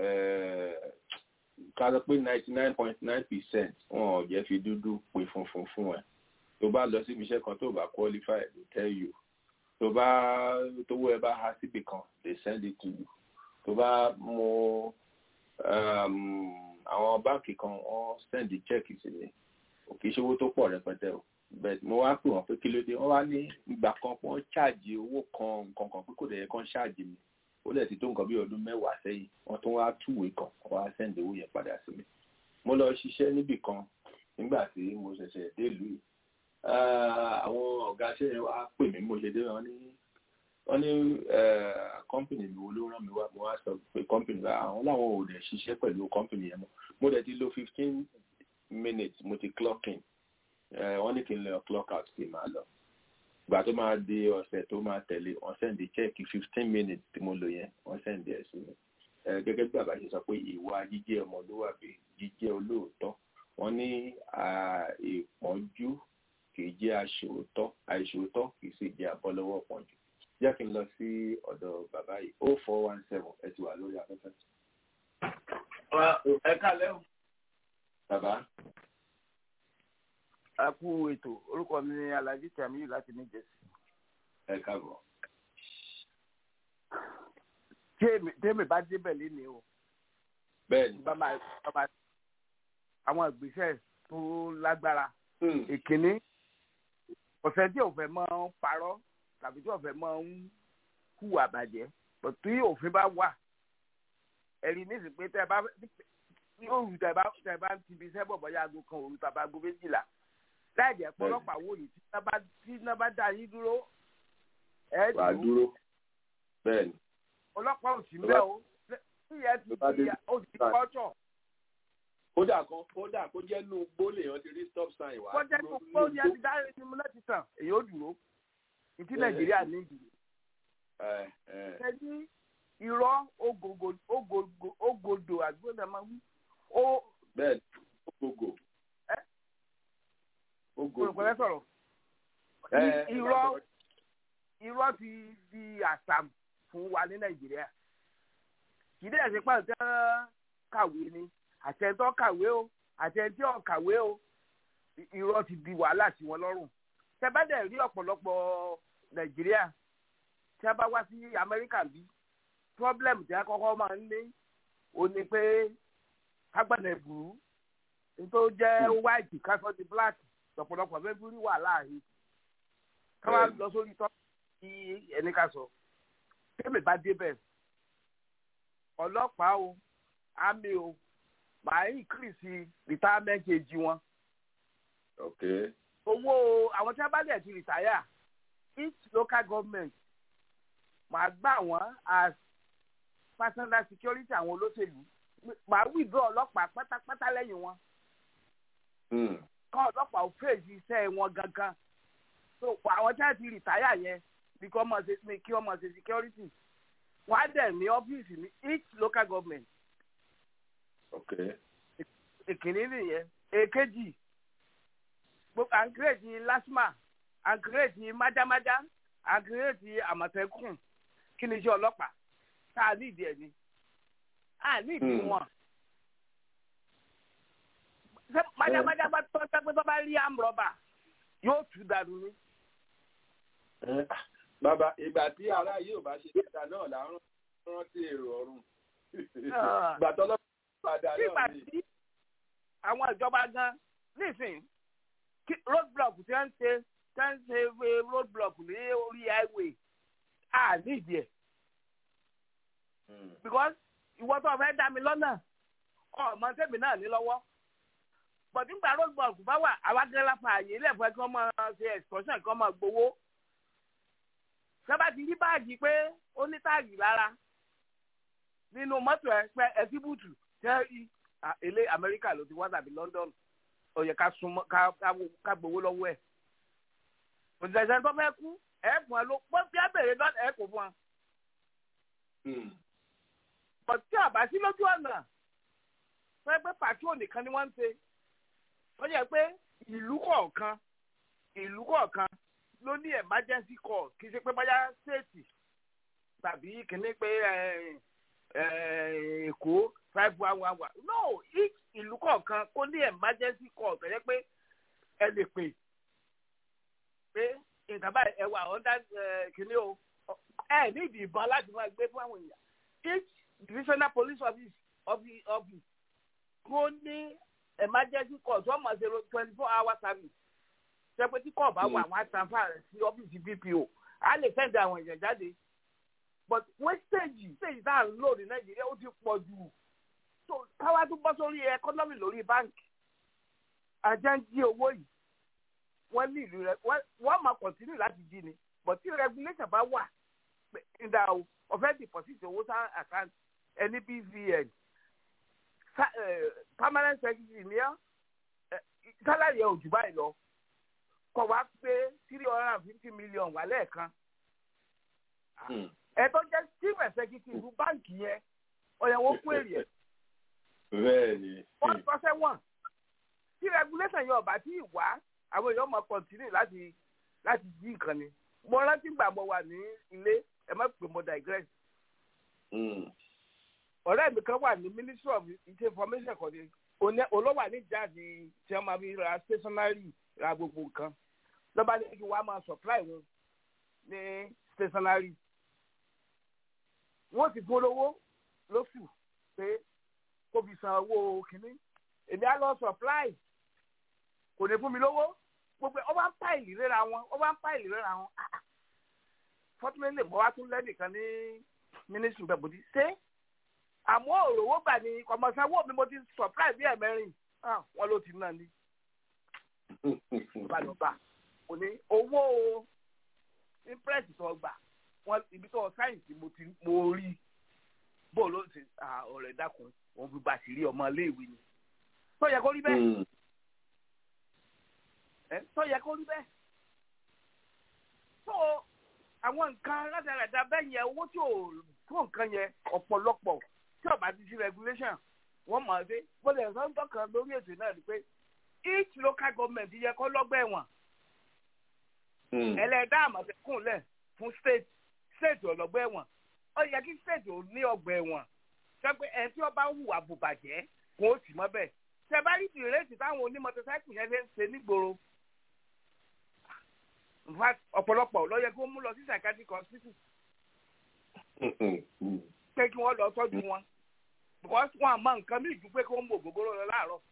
ká sọ pé ninety nine point nine percent wọn ò jẹ́ fi dúdú pè funfun fún ẹ tó bá lọ síbi iṣẹ́ kan tó bá qualify they tell you tó bá tówó ẹ bá há síbì kan they send it to you tó bá mú àwọn báǹkì kan wọ́n send check sí mi kì í ṣe owó tó pọ̀ rẹpẹtẹ o bẹ́ẹ̀ mo wá pè wọ́n pé kí ló dé wọ́n wá ní ìgbà kan wọ́n ṣáàjì owó kan nǹkan kan pé kò dẹ̀ yẹ kán ṣáàjì mi ó lẹ̀ ti tó nǹkan bí ọdún mẹ́wàá sẹ́yìn wọ́n tún wá túwèé kan wọ́n wá sẹ́ǹdì owó yẹn padà sí mi mo lọ ṣiṣẹ́ níbì kan nígbà tí mo ṣẹ̀ṣẹ̀ dé ìlú yìí àwọn ọ̀gá iṣẹ́ yẹn wá pè mí mo ṣe dé wọn ní wọ́n ní kọ́mpìnì mi wo ló rán mi wá mo wá sọ pé kọ́mpìnì wa àwọn làwọn ò dẹ̀ ṣiṣẹ́ pẹ̀lú kọ́mpìnì yẹn mọ́ mo dẹ̀ ti lo fifteen minutes mo ti clock in wọ́n ní kí n lọ clock out kí n máa lọ ìgbà tó máa di ọ̀sẹ̀ tó máa tẹ̀lé wọ́n sẹ́ndì chẹ́ẹ̀kì fifteen minutes tí mo lò yẹn wọ́n sẹ́ndì ẹ̀ sí mi gẹ́gẹ́ bí bàbá ṣe sọ pé ìwà jíjẹ́ ọmọlúwàbí jíjẹ́ olóòótọ́ wọ́n ní ìpọ́njú kì í jẹ́ aṣòótọ́ àìṣòótọ́ kì í sì jẹ́ abọ́lọ́wọ́ pọ́njú jẹ́ kí n lọ sí ọ̀dọ̀ bàbá yìí o four one seven ẹ ti wà lórí afẹ́fẹ́. ẹ kálẹ́ o. bàbá a kú ètò orúkọ mi ni alhaji tamiyu láti ní jẹsí. ẹ káàbọ̀. tèmi bá débẹ̀ léni o. bẹ́ẹ̀ni. bá máa bá àwọn ìgbésẹ̀ tó lágbára. ìkíní ọ̀sẹ̀ tí òfin máa ń parọ́ tàbí tí òfin máa ń hùwà bàjẹ́ tí òfin bá wà ẹ̀rí nísìsiyìí pé tẹ́ ẹ bá yóò tẹ́ bá tẹ́ bá ti fi iṣẹ́ bọ̀ bọ́yá aago kan òru tàbí aago méjìlá láì jẹ́ pé ọlọ́pàá wò yìí tí iná bá tí iná bá dá yín dúró ẹ wà á dúró bẹ́ẹ̀ ni. ọlọ́pàá ò sí mbẹ́ o tí ìyẹn ti di ó ti kọ́tọ̀. kódà kan kódà kó jẹ́ nù gbólé yẹn ti rí stop sign wá. kó jẹ́ nù gbólé yẹn ti dá ẹni mú láti tàn èyí ó dúró ìtí nàìjíríà ní ìdúró. ṣẹ́ni irọ́ ògòdò àgbọ̀dọ̀ máa wí ó. bẹ́ẹ̀ ògògò olùkọ́lẹ́ sọ̀rọ̀ irọ́ irọ́ ti di àṣà fún wa ní nàìjíríà kì í dẹ̀ ṣe pàṣẹ kàwé ni àtẹ̀tọ́ kàwé o àtẹ̀tí ọ̀ kàwé o irọ́ ti di wàhálà sí wọn lọ́rùn tẹ bá dẹ̀ rí ọ̀pọ̀lọpọ̀ nàìjíríà tí a bá wá sí amẹ́ríkà bí problem tí a kọ́kọ́ máa ń ní o ní pé kágbọ̀nà ìbùrú nítorí jẹ́ white kásán di black ọ̀pọ̀lọpọ̀ mẹ́bírí wà láàrin káwá lọ sórí tọ́ kí ẹni ká sọ tẹ́mi bá débẹ̀ ọlọ́pàá o àmì o màá increase retirement age wọn Okay. owó àwọn tí a bá dẹ̀ ti retire each local government màá gbà wọ́n as personal security àwọn olóṣèlú màá withdraw ọlọ́pàá pátápátá lẹ́yìn wọn Hmm. kọ́ ọlọ́pàá ò fèsì iṣẹ́ wọn gangan so àwọn tí a ti retire yẹn bí kí wọ́n máa ṣe ní kí wọ́n máa ṣe security wọ́n á dẹ̀ ní ọ́fíìsì ní each local government Okay. ìkíní nìyẹn èkejì gbogbo à ń kírètì lasma à ń kírètì májámájá à ń kírètì àmọ̀tẹ́kùn kí ni iṣẹ́ ọlọ́pàá tá a nídìí ẹ̀ ni a nídìí Hmm. wọn. ṣé májámájá bá tọ́ pé tó bá rí àmúrọ̀bà yóò tú dànù ni. Eh, Bàbá ìgbà tí ará yìí ò bá ṣe dáadáa náà là ń rántí èrò ọ̀run. Ah. Ìgbà tọ́lọ́pàá padà nígbà náà ni. tí àwọn ìjọba gan nísìn kí road block tí wọ́n ń ṣe tí wọ́n ń ṣe eh, road block ní orí highway à nídìí ẹ̀ Hmm. because ìwọ tó fẹ́ dá mi lọ́nà ọmọ tẹ̀mí náà ní lọ́wọ́ but nígbà road block bá wà àwa gẹ́gẹ́ láfa àyè ilé ẹ̀fọ́ kí wọ́n máa ṣe excursion kí wọ́n máa gbowó sábà ti rí báàgì pé ó ní táàgì lára nínú mọ́tò ẹ̀ pé ẹ̀sìbùtù tẹ́ rí à, ilé amẹ́ríkà ló ti wá tàbí london ó yẹ ká súnmọ́ ká ká wo- ká gbowó lọ́wọ́ ẹ̀ òṣìṣẹ́ tó fẹ́ kú ẹ̀ fún ẹ ló pọ́ bí abèrè lọ́dọ̀ ẹ̀ kò fún ẹ Hmm. bọ̀ tí àbá sí lójú ọ̀nà fẹ́ pé patrol nìkan ni wọ́n ń ṣe ó yẹ pé ìlú kọ̀ọ̀kan ìlú kọ̀ọ̀kan ló ní emergency call kì í ṣe pé báyà state tàbí kìíní pé eh, eh, èkó five one one one no each ìlú kọ̀ọ̀kan kó ní emergency call tó yẹ pé ẹ lè pè pé nǹkan báyìí ẹ wà ọ̀dà kìíní o ẹ ní ìdí ìbọn láti máa gbé fún àwọn èèyàn each divisional police office office office kó ní emergency call tó mọ̀ ṣe twenty four hour service ṣe pé tí kọ́ọ̀ bá wà wọ́n á transfer rẹ̀ sí ọ́fíìsì bpo á lè send àwọn èèyàn jáde but wastage stage tá à ń lò ní nàìjíríà ó ti pọ̀ jù so káwá tó bọ́ sórí economy lórí báńkì ajá ń jí owó yìí wọ́n ní ìlú rẹ̀ wọ́n wọ́n máa continue láti jí ni but tí regulation bá wà pé ìdá o ọ̀fẹ́ deposit owó sá account ẹni bvn sa- eh, permanent secretary ní ọ́ sálárì ẹ̀ ò jù báyìí lọ kọ̀ wá pé three hundred and fifty million wà lẹ́ẹ̀kan Hmm. ẹ tó jẹ́ chief executive báǹkì yẹn ọ̀yẹ̀wò kú èrè ẹ̀ Bẹ́ẹ̀ ni. wọ́n sọ sẹ́wọ̀n tí regulation yẹn ọ̀bà tí ì wá àwọn èèyàn máa continue láti láti jí nǹkan ni mo rántí gbà mo wà ní ilé ẹ má pè mo digress Hmm. ọ̀rẹ́ mi kan wà ní ministry of information kan ní oní- olówà ní jáde tí wọ́n máa fi ra stationery ra gbogbo nǹkan lọ́ba ní kí wọ́n á máa supply wọn ní stationery wọ́n ti polówó lóṣù pé kó fi san owó kínní èmi á lọ supply kò ní fún mi lówó gbogbo ọ bá ń pàìlì rẹ́ra wọn ọ bá ń pàìlì rẹ́ra wọn fortunately mo wá tún lẹ́nìkan ní ministry bẹ́ẹ̀ bó ti ṣe àmọ́ òrówó gbà ní kọ̀mọ̀sánwó mi mo ti supply bí ẹ̀mẹ́rin Ah, wọn ló ti náà ní balùbà kò ní owó impress tó gbà wọn ibi tó sáyẹ̀nsì mo ti mo rí bó ló ti ah, ọ̀rẹ́ dákun òun fi bàṣírí ọmọ iléèwé ni tó yẹ kó rí bẹ́ẹ̀ Hmm. ẹ tó yẹ kó rí bẹ́ẹ̀ tó àwọn nǹkan rádaràda bẹ́ẹ̀ yẹn owó tí ò tó nǹkan yẹn ọ̀pọ̀lọpọ̀ tí ó bá ti sí regulation wọ́n mọ̀ ẹ́ pé bọ́lá ẹ̀sán ń tọ́ka lórí ètò náà ni pé each local government yẹ kó lọ́gbà ẹ̀wọ̀n Hmm. ẹlẹ́dá àmọ̀tẹ́kùn lẹ̀ fún state state ọlọ́gbà ẹ̀wọ̀n ó yẹ kí state ò ní ọgbà ẹ̀wọ̀n sọ pé ẹ̀ tí ó bá hùwà bùbàjẹ́ kò ó sì mọ́ bẹ́ẹ̀ tẹ bá rí ìrètí táwọn onímọ̀tẹ́sáìkì yẹn ṣe ń ṣe nígboro in fact ọ̀pọ̀lọpọ̀ ló yẹ kó mú lọ sí psychiatric hospital pé kí wọ́n lọ tọ́jú wọn because wọn àmọ́ nǹkan mí ju pé kí wọ́n mú ògógóró lọ láàárọ̀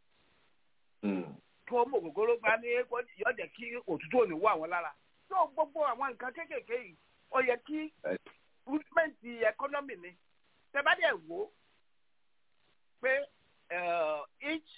kí wọ́n mú ògógóró gbá ní yóò jẹ́ kí òtútù ò ní wọ àwọn lára so gbogbo àwọn nǹkan kéékèèké yìí ó yẹ kí movement economy ni tẹ́bádẹ́ wò ó pé each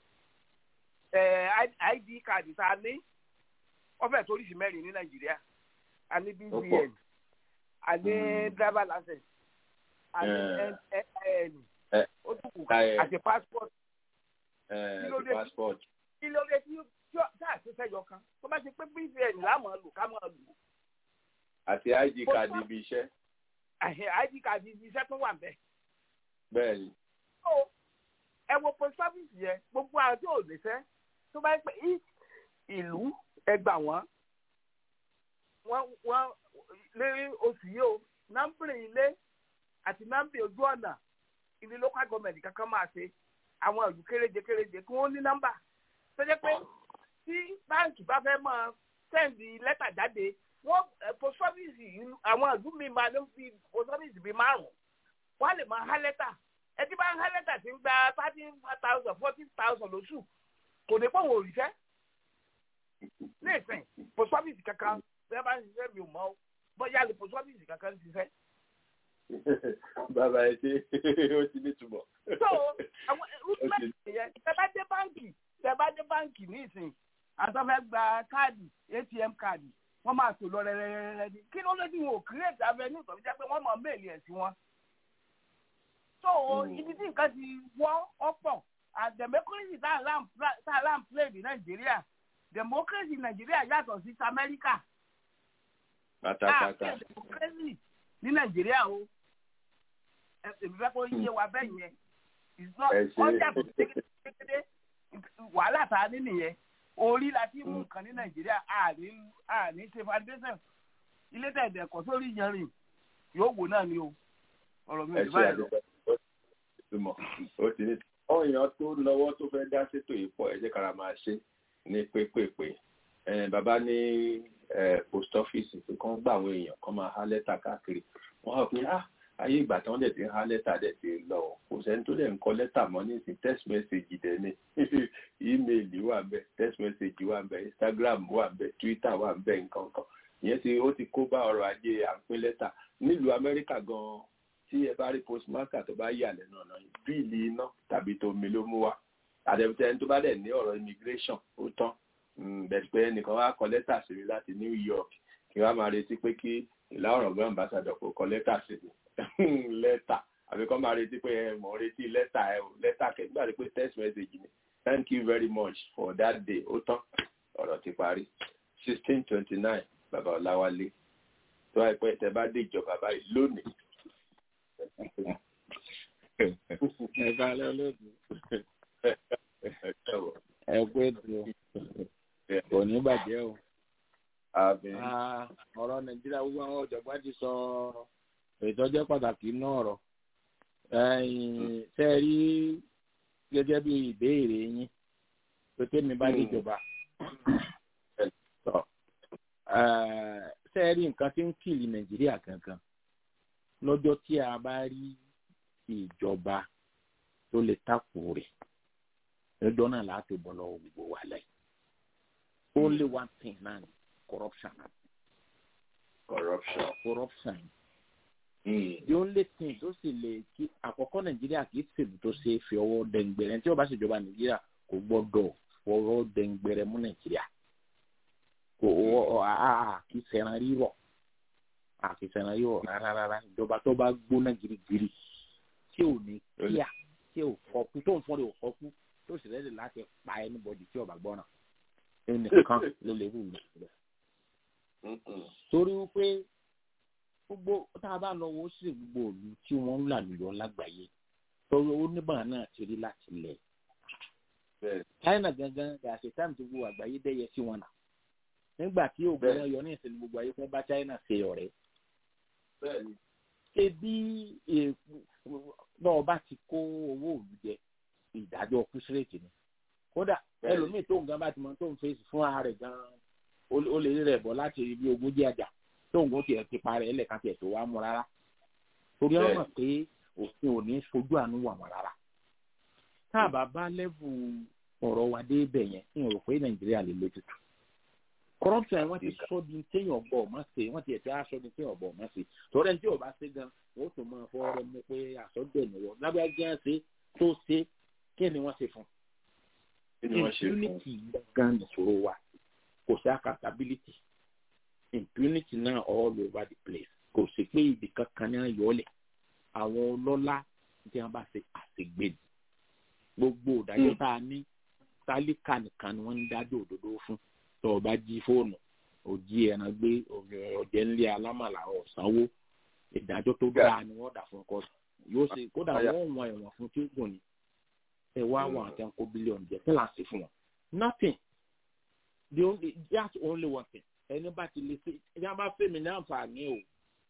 id card tá a ní ọfẹ tó oríṣi mẹ́rin ní nàìjíríà a ní bvn a ní driver license a ní nin ó tún kù àti passport kí ló dé tí tá a ṣe fẹjọ kan tó bá ṣe pé bvn láàmú lò ká mọ lò. àti id card ibi iṣẹ́. id card ibi iṣẹ́ tó wà bẹ́ẹ̀. bẹ́ẹ̀ni. ẹ wo post office yẹn gbogbo àwọn tí ò lè fẹ́ tó bá pẹ́ ìlú ẹgbà wọn wọn wọn lé oṣù yìí o nọ́mbìrì ilé àti nọ́mbìrì ojú ọ̀nà ilé local government kankan máa ṣe àwọn ìlú kéréje kéréje kí wọ́n ní nọ́mbà tó jẹ́ pé tí báǹkì bá fẹ́ máa sẹ́ǹdì lẹ́tà jáde wọ́n post office àwọn ìlú mi máa ń fi post office bíi márùn-ún wọ́n á lè máa há lẹ́tà ẹ ti bá ń há lẹ́tà tí ń gba thirteen thousand fourteen thousand lóṣù kò ní pọ̀ wọ́n òrìṣẹ́ ní ìsìn post office kankan bẹ́ẹ̀ bá ń ṣiṣẹ́ mi ò mọ̀ ọ́ bóyá lè post office kankan ń ṣiṣẹ́. bàbá ẹ ṣe ó ti ní túbọ̀. so àwọn rúdúmẹ̀tì yẹn tẹ bá dé báǹkì tẹ bá dé báǹkì ní ìsìn àtọ́fẹ́ gba káàdì atm káàdì wọ́n máa tò lọ rẹ́rẹ́rẹ́rẹ́ ní kí ló ló dé wọn ò create avenue tó fi jẹ́ pé wọ́n mọ̀ méèlì ẹ̀ sí wọn. so ibi tí nǹkan ti wọ́ ọ̀pọ̀ and democracy tá a lam play ní nàìjíríà democracy nàìjíríà yàtọ̀ sí amẹ́ríkà. pátápátá. democracy ní nàìjíríà o èmi fẹ́ kó yé wa bẹ́ẹ̀ yẹn wọ́n yàtọ̀ sí kékeré wàhálà tá a ní nìyẹn orí la ti mú nǹkan ní nàìjíríà àní àní ṣe foundation ilé tẹ̀dẹ̀ ẹ̀kọ́ sórí yanrìn yóò wò náà ni o ọ̀rọ̀ mi ò ní báyìí lọ. ó ti ní àwọn èèyàn tó lọ́wọ́ tó fẹ́ dá sétò yìí pọ̀ ẹ jẹ́ kára máa ṣe ní pépèpé bàbá ní post office pé kán gbà àwọn èèyàn kán máa há lẹ́tà káàkiri wọ́n á pè á ayé ìgbà tí wọ́n dẹ̀ ti há lẹ́tà dẹ̀ ti lọ kò sẹ́ni tó dẹ̀ ń kọ lẹ́tà mọ́ nísìn text message dẹ̀ ni email wà bẹ́ẹ̀ text message wà bẹ́ẹ̀ instagram wà bẹ́ẹ̀ twitter wà bẹ́ẹ̀ nǹkan kan ìyẹn ti ó ti kó bá ọrọ̀ ajé à ń pín lẹ́tà nílùú amẹ́ríkà gan-an tí ẹ bá rí postmaster tó bá yà lẹ́nu ọ̀nà yìí bíìlì iná tàbí tomi ló mú wá àdẹ̀bùtẹ́ ẹni tó bá dẹ̀ ní ọ̀rọ̀ immigration ó tán bẹ̀rẹ̀ pé ẹnìkan wá kọ lẹ́tà sí mi láti New York kí wọ́n máa retí pé kí ìlà ọ̀rọ̀ gbọ́n ambassador kò kọ lẹ́tà sí mi lẹ́tà àbí kọ́ máa retí pé ẹ mọ̀ retí lẹ́tà ẹ o lẹ́tà kẹ́ nígbà pé text message ni thank you very much for that day ó tán ọ̀rọ̀ ti parí sixteen twenty nine bàbá Ọláwálé tó àìpẹ́ tẹ bá dé ìjọba báyìí lónìí ẹ kálẹ́ olóòtú ẹ kú ètò kò ní bàjẹ́ o ọ̀rọ̀ nàìjíríà gbogbo àwọn ọ̀jọ̀gbọ́n ti sọ ìtọ́jẹ́ pàtàkì náà ọ̀rọ̀ ṣe é rí gẹ́gẹ́ bí ìbéèrè yín pé tèmi bá déjọba ṣe é rí nǹkan tí ń kìlì nàìjíríà kankan lọ́jọ́ tí a bá rí ìjọba tó lè takò rẹ̀ lọ́jọ́ náà láti bọ́ lọ́wọ́ gbogbo wa lẹ́yìn. only one thing náà ni corruption. corruption. corruption. Mm. the only thing tó sì lè kí àkọ́kọ́ nàìjíríà kì í ṣèlú tó ṣe é fi ọwọ́ dẹ̀ngbẹ̀rẹ̀ tí ó bá ṣèjọba nàìjíríà kò gbọ́dọ̀ fọwọ́ dẹ̀ngbẹ̀rẹ̀ mú nàìjíríà kò a kì í ṣẹran rírọ̀ a kì í ṣẹran rírọ̀ rárá rárá ìjọba tó bá gbóná girigiri tí ò ní kíá tí ò fọkú tó ń fọ́n rẹ̀ ò fọkú tó sì rẹ́dì láti pa ẹnubọ̀dì tí ọba gbọ́nà ẹnìkan ló lè wù mí rẹ̀. torí wípé gbogbo tá a bá lọ wo sí gbogbo òlu tí wọ́n ń là lùyọ lágbàáyé torí oníbàá náà ti rí láti lẹ̀. China gangan gàṣẹ táìmù tí gbogbo àgbáyé dẹ́yẹ sí wọn nà nígbà tí òògùn wọn yọ ní ìsinmi gbogbo ayé fún bá China ṣe ọ̀rẹ́. ebi náà bá ti kó owó òlu jẹ ìdájọ́ kúsírètì ni kódà ẹlòmíì tó nǹkan bá ti mọ tó ń fèsì fún ara rẹ̀ gan-an ó lè rí rẹ̀ bọ́ láti ibi ogójì àjà tóun kò tiẹ̀ ti parẹ́ ẹlẹ́ka tiẹ̀ tó wá mú rárá torí wọ́n mọ̀ pé òfin ò ní fojú àánú wà wọ́n rárá tá a bá bá lẹ́bù ọ̀rọ̀ wa dé ibẹ̀ yẹn ń rò pé nàìjíríà lè lójútù corruption wọ́n ti sọ di téèyàn bọ̀ ọ̀mọ́ ṣe wọ́n ti ẹ̀tọ́ aṣọ di téèyàn bọ̀ ọ̀mọ́ ṣe torí ẹni tí ò bá ṣe gan wọ́n tó máa fọ́ ọ̀rọ̀ mú pé àsọdẹ̀ nìwọ lábẹ́jẹ́ ṣe tó ṣe kí ni wọ́n ṣe fún impunity gan nìṣòro wa kò sí accountability impunity náà all over the place kò sí pé ibì kankan ní ayọ̀ọ́lẹ̀ àwọn ọlọ́lá tí wọ́n bá ṣe àṣegbè gbogbo ìdájọ́ tá a ní tálíkà nìkan ni wọ́n ń dájọ́ òdodo fún tó o bá jí fóònù o jí ẹran gbé ọ̀jẹ̀ ńlẹ̀ alámàlà ọ̀sánwó ìdájọ́ tó dáa ni wọ́n dà fún ọkọ yóò ṣe kódà wọ́n wọn ẹ̀wọ̀n fún tí ó gùn ni ẹ wá wọn àti ẹnkó bílíọ̀nù jẹ kí láti fún wọn nothing the only just only one thing ẹni bá ti lè ṣe ẹni bá fẹ́ mi ní àǹfààní o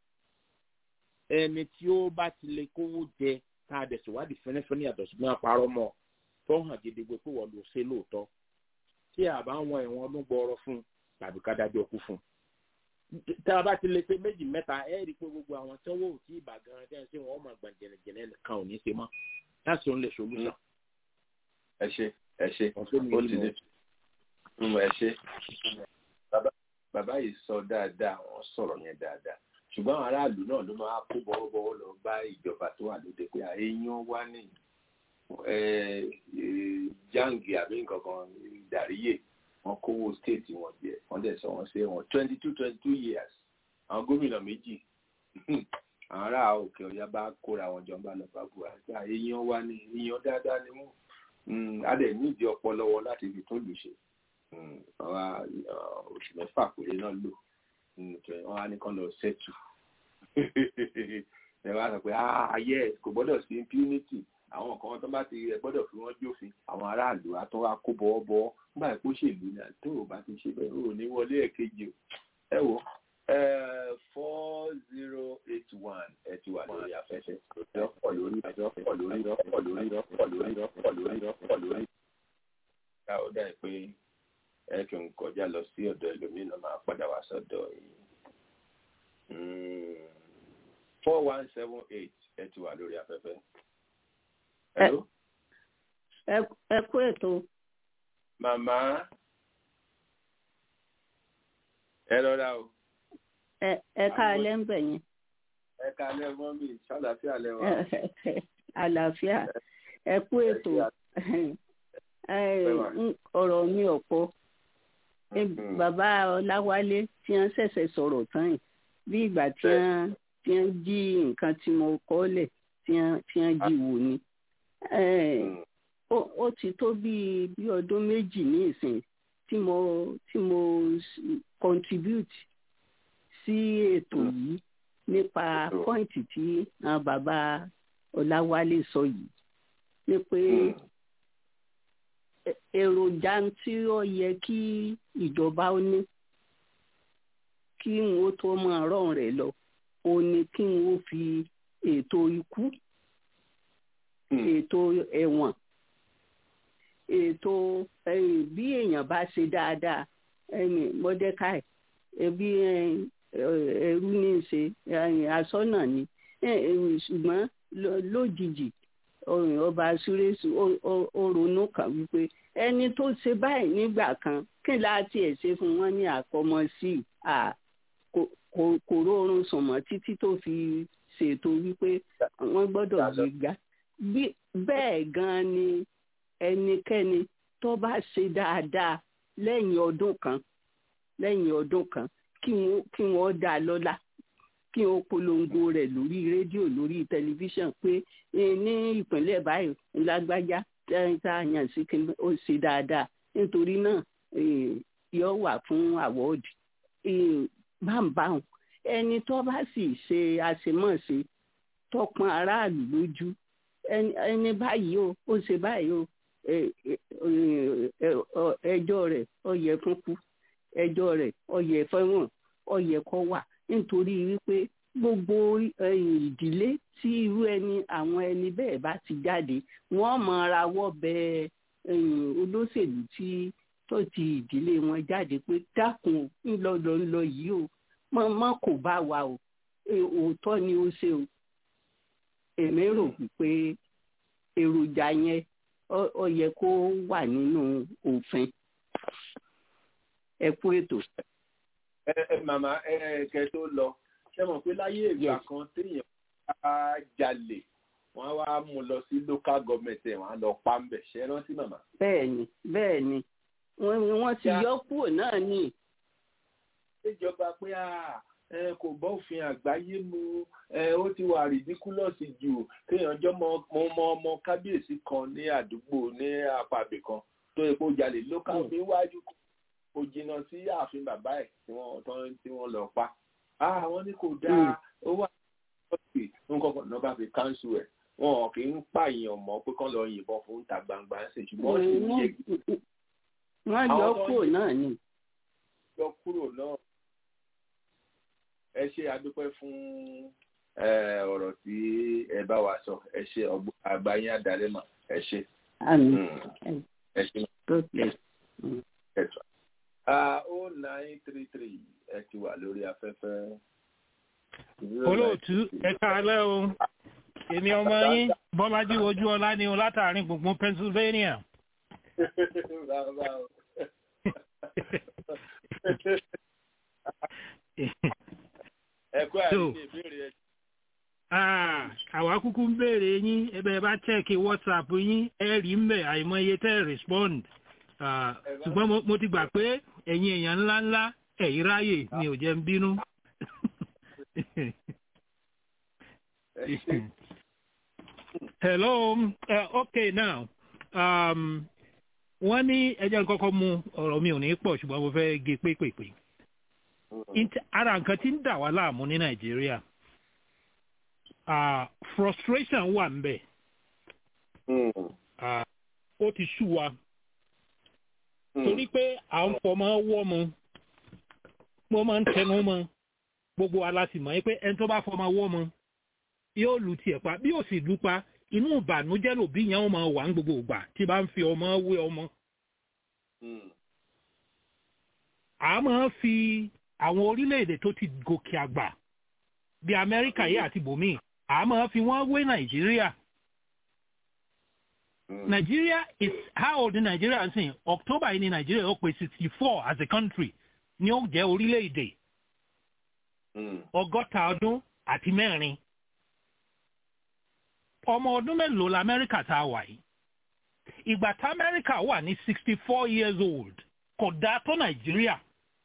ẹni tí ó bá ti lè kówó jẹ ká dẹ̀ ṣèwádìí fẹ́nẹ́fẹ́nẹ́ yàtọ̀ ṣùgbọ́n àparọ́ mọ́ tó hàn gidigbe pé wọ́n lò ṣe lóòótọ́ tí a bá wọn ẹ̀wọ̀n ọdún gbọ́ọ́rọ́ fún tàbí ká dájọ́ kú fún tá a bá ti lè pé méjì mẹ́ta ẹ rí i pé gbogbo àwọn tí wọ́n ò tí ì bà gan ẹ̀ ṣe wọ́n mọ̀ gbọ̀n jẹ̀nẹ̀jẹ̀nẹ̀ kan ò ní ṣe mọ́ láti òun lè solution. ẹ ṣe ẹ ṣe ó ti dé ẹ ṣe bàbá yìí sọ dáadáa wọ́n sọ̀rọ̀ yẹn dáadáa ṣùgbọ́n àwọn aráàlú náà ló máa kó bọ́wọ́bọ́wọ́ lọ bá ìjọba tó wà lóde pé àyèyàn wá ní jangi àbí nǹkan kan ìdàríyè wọn kówó state wọn jẹ wọn dẹ̀ sọ wọn ṣe wọn twenty two twenty two years àwọn gómìnà méjì àwọn ará òkè ọ̀yà bá kóra wọn jọ ń bá lọ bá buhari pé àyèyàn wá ní èèyàn dáadáa ni wọn á dẹ̀ nídìí ọpọlọ wọn láti fi tó lù ṣe àwọn oṣù mẹ́fà péré náà lò wọn á ní kán lọ ṣẹ́tù ẹ wá sọ pé ayé kò gbọ́dọ̀ sí impunity àwọn kan tó bá ti ẹ gbọ́dọ̀ fi wọ́n jófin àwọn aráàlú àtọ́ wa kó bọ́ọ̀ bọ́ọ̀ nígbà pé òṣèlú ni tó o bá ti ṣe bẹ́ẹ̀ o ní wọlé ẹ̀kejì o ẹ wo four zero eight one ẹ ti wà lórí afẹ́fẹ́ ọ̀pọ̀ lórí ọ̀pọ̀ lórí ọ̀pọ̀ lórí ọ̀pọ̀ lórí ọ̀pọ̀ lórí ọ̀pọ̀ lórí. ká ó dà pé ẹ kì ń kọjá lọ sí ọ̀dọ̀ ẹlòmíràn máa padà wá sọ́dọ̀ yìí four one seven eight ẹ ti wà lórí afẹ́fẹ́. ẹ kú ètò. màmá ẹ lọ́ra o. ẹ ká alẹ́ ń bẹ̀ yẹn. ẹ ká alẹ́ mọ́ mi ṣàlàfíà lẹ́wà. àlàáfíà ẹ kú ètò ọ̀rọ̀ mi ọ̀pọ̀ bàbá ọláwálé tí wọ́n ṣẹ̀ṣẹ̀ sọ̀rọ̀ tán yìí bí ìgbà tí wọ́n tí wọ́n jí nǹkan tí mo kọ́ lẹ̀ tí wọ́n jí wò ni. ó ti tó bí bí ọdún méjì ní ìsìn tí mo tí mo contribute sí ètò yìí nípa pọ́ìntì tí àwọn bàbá ọláwálé sọ yìí ni pé èròjà tí ó yẹ kí ìjọba ó ní kí n ó tó máa rọrùn rẹ̀ lọ ó ní kí n ó fi ètò ikú ètò ẹ̀wọ̀n ètò bí èèyàn bá ṣe dáadáa mọ́dẹ́káì ẹbí ẹrú ní í ṣe asọ́nà ni ṣùgbọ́n lójijì ọba súrésù ó ronú kan wípé ẹni tó ṣe báyìí nígbà kan kí láti ẹ̀ ṣe fún wọn ní àkọmọ sí i kò rọrùn sùn mọ́ títí tó fi ṣètò wípé wọ́n gbọ́dọ̀ gbéga bẹ́ẹ̀ gan ni ẹnikẹ́ni tó bá ṣe dáadáa lẹ́yìn ọdún kan lẹ́yìn ọdún kan kí wọ́n dá a lọ́lá kí wọ́n polongo rẹ̀ lórí rédíò lórí tẹlifíṣàn pé ní ìpínlẹ̀ báyìí lágbájá tá a yàn sí kí ó ṣe dáadáa nítorí náà yóò wà fún àwọ́ọ̀dì báńbáwọn ẹni tó bá sì ṣe àṣemọ̀ṣe tọpọn aráàlú lójú ẹni báyìí o ó ṣe báyìí o ẹjọ́ rẹ̀ ó yẹ fún kú ẹjọ́ rẹ̀ ó yẹ fẹ́wọ̀n ó yẹ kó wà nítorí wípé gbogbo ìdílé tí irú ẹni àwọn ẹni bẹ́ẹ̀ bá ti jáde wọ́n máa rawọ́ bẹ olóṣèlú tí tó ti ìdílé wọn jáde pé dákun ńlọ lọ ńlọ yìí o mọ mọ kò bá wa o òótọ́ ni ó ṣe o èmi rò pé èròjà yẹn ó yẹ kó wà nínú òfin ẹ kú ètò. ẹ ẹ màmá ẹ kẹ tó lọ ṣé mọ̀ pé láyé ìgbà kan téèyàn bá jalè wọ́n wá mú lọ sí local government ẹ̀ wọ́n á lọ pa ń bẹ̀ ṣe rántí màmá. bẹ́ẹ̀ni bẹ́ẹ̀ni wọ́n ti yọ kúrò náà ní. ìjọba pé ẹ kò bọ́ òfin àgbáyé mu ẹ ó ti wà rìdíkúlọ̀sì jù kéèyàn jọ mọ ọmọ ọmọ kábíyèsí kan ní àdúgbò ní apàbẹ̀ kan tó epo jalè local níwájú kò jìnnà sí ààfin bàbá ẹ̀ tí wọ́n tí wọ́n lọ pa. àwọn ní kò dáa ó wà lọ́sì nǹkan kan náà bá fi káńsù ẹ̀ wọn kì í pààyàn mọ́ pé kán lọ yìnbọn fún ta gbangba ṣe ṣùgbọ́n ṣe ń yẹ. wọ́n yọ kúrò náà ni. yọ kúrò náà ẹ ṣe àdúpẹ́ fún ọ̀rọ̀ tí ẹ bá wa sọ ẹ ṣe àgbáyé àdálẹ́mọ̀ ẹ ṣe. ẹ ṣe ẹ̀tọ́. o nine three three ẹ ti wà lórí afẹ́fẹ́. olóòtú ẹ káalẹ́ o èmi ọmọ yín bọ́lájí ojú ọlá ni o látàrin gbùngbùn pennsylvania. ẹ̀kọ́ àìní ìbéèrè ẹ̀. àwa kúkú ń béèrè yín ẹbẹ̀ bá chẹ́ẹ̀kì whatsapp yín ẹ rí mbẹ̀ àìmọye tẹ́ respond ṣùgbọ́n mo ti gbà pé ẹ̀yin èèyàn ńláńlá ẹ̀yìn ráyè ni ò jẹ́ ń bínú. hello uh, okay now um, wọ́n ní ẹjẹ́ kọ́kọ́ mu ọ̀rọ̀ mi ò ní pọ̀ ṣùgbọ́n mo fẹ́ gé pépèpé ara nǹkan tí ń dà wá láàmú ní nàìjíríà frustration wà ń bẹ̀ ó ti sú wa torí pé à ń fọmọ wọ́ mu mo máa ń tẹnu mọ́ gbogbo alásìmọ́ pé ẹni tó bá fọmọ wọ́ mu yóò lu tiẹ̀ pa bí ó sì lù pa inú ìbànújẹ́ lòbí yẹn ó máa wà ń gbogbo ìgbà tí bá ń fi ọmọ wé ọmọ. a máa fi àwọn orílẹ̀-èdè tó ti gòkè àgbà bí amẹ́ríkà yìí àti bòmíì a máa fi wọ́n wé nàìjíríà. Nigeria is how old is Nigeria ń sìn October yìí ni Nigeria ó pé sixty four as a country ni ó jẹ́ orílẹ̀-èdè ọgọ́ta ọdún àti mẹ́rin ọmọ ọdún mélòó la Amẹ́ríkà tá a wà yìí ìgbà tá Amẹ́ríkà wà ní sixty four years old kò dáa tó Nàìjíríà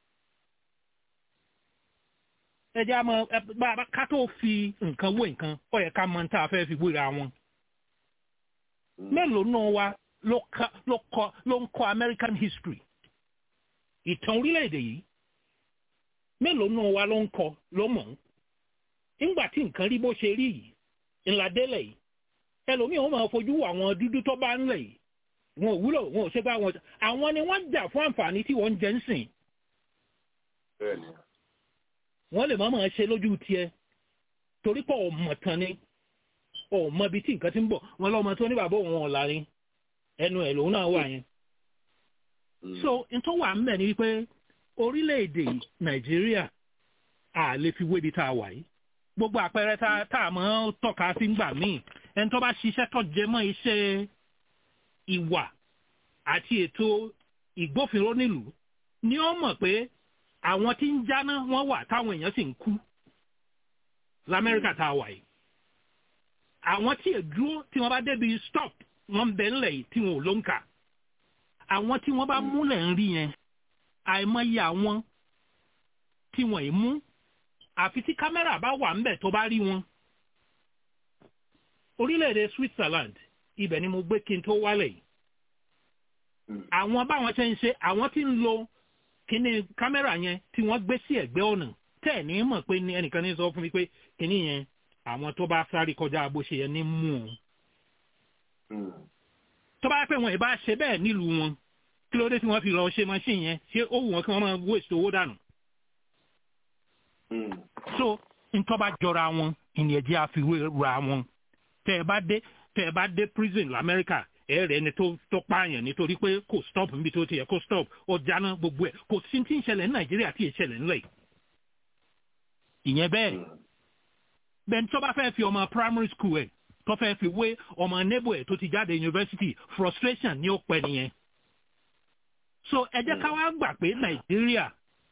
ẹ jẹ́ àmọ́ bàbá ká tó fi nǹkan wé nǹkan ó yẹ ká mọ tá a fẹ́ fi wéra wọn mélòó náà wa ló ń kọ́ American history ìtàn orílẹ̀-èdè yìí mélòó náà wa ló ń kọ́ ló mọ̀ ń nígbà tí nǹkan rí bó ṣe rí yìí ńlá délẹ̀ yìí ẹlòmíì wọn máa fojú àwọn dúdú tó bá ń lẹ̀ yìí wọn ò wúlò wọn ò ṣe bá wọn àwọn ni wọ́n jà fún àǹfààní tí wọ́n ń jẹ ń sìn. wọ́n lè má máa ṣe lójú tiẹ̀ torí pé ọmọ tán ni ọmọ ibi tí nǹkan ti ń bọ̀ wọn lọ́mọ tó ní bàbá òun ọ̀la ni ẹnu ẹ̀ lòun náà wà yẹn. so n tó wà ń bẹ̀ ni wípé orílẹ̀-èdè nàìjíríà à lè fi wébi tá a wà yìí gbogbo àpẹẹrẹ tá a mọ̀ tọ́ka sí ń gbà míì ẹni tó bá ṣiṣẹ́ tó jẹ mọ́ iṣẹ́ ìwà àti ètò ìgbófinró nílùú ni ó mọ̀ pé àwọn tí ń jáná wọ́n wà táwọn èèyàn sì ń kú lamẹ́ríkà tá a wà yìí àwọn tí èdúró tí wọ́n bá débi stop wọ́n bẹ ńlẹ̀ yìí tí wọn ò ló ń kà àwọn tí wọ́n bá múlẹ̀ ń rí yẹn àìmọye àwọn tí wọ́n ì mú àfi tí kámẹ́rà bá wà ńbẹ̀ tó bá rí wọn. orílẹ̀-èdè Switzerland ibẹ̀ ni mo gbé kí n tó wálẹ̀ yìí. àwọn báwọn ṣe ń ṣe àwọn tí ń lo kíní kámẹ́rà yẹn tí wọ́n gbé sí ẹ̀gbẹ́ ọ̀nà tẹ̀ ní mọ̀ pé ẹnìkan ní sọ fún mi pé kíní yẹn àwọn tó bá sáré kọjá bó ṣe yẹn ní mú un. tó bá pẹ́ wọn ì bá ṣe bẹ́ẹ̀ nílùú wọn kí ló dé tí wọ́n fi lọ ṣe machine yẹn ṣé ó wù wọ́n kí wọ́n máa waste owó dànù so ntọ́ bá jọra wọn ìyẹn jẹ́ àfiwé ra wọn tẹ́ ẹ bá dé tẹ́ ẹ bá dé prison lamẹ́ríkà ẹ rẹ̀ ni tó tó pààyàn nítorí pé kò stop níbi tó ti yẹ kó stop ó jáná gbogbo ẹ̀ kò sí ti ń ṣẹlẹ̀ ní nàìjíríà tí ì ṣẹlẹ̀ ńlẹ̀ ìyẹn bẹ́ẹ̀ bẹ́ẹ̀ tó bá fẹ́ fi ọmọ primary school ẹ̀ tó fẹ́ fi wé ọmọ neighbor ẹ̀ tó ti jáde university frustration ni ó pẹ́ nìyẹn so ẹ jẹ́ ká wá gbà pé nàìjíríà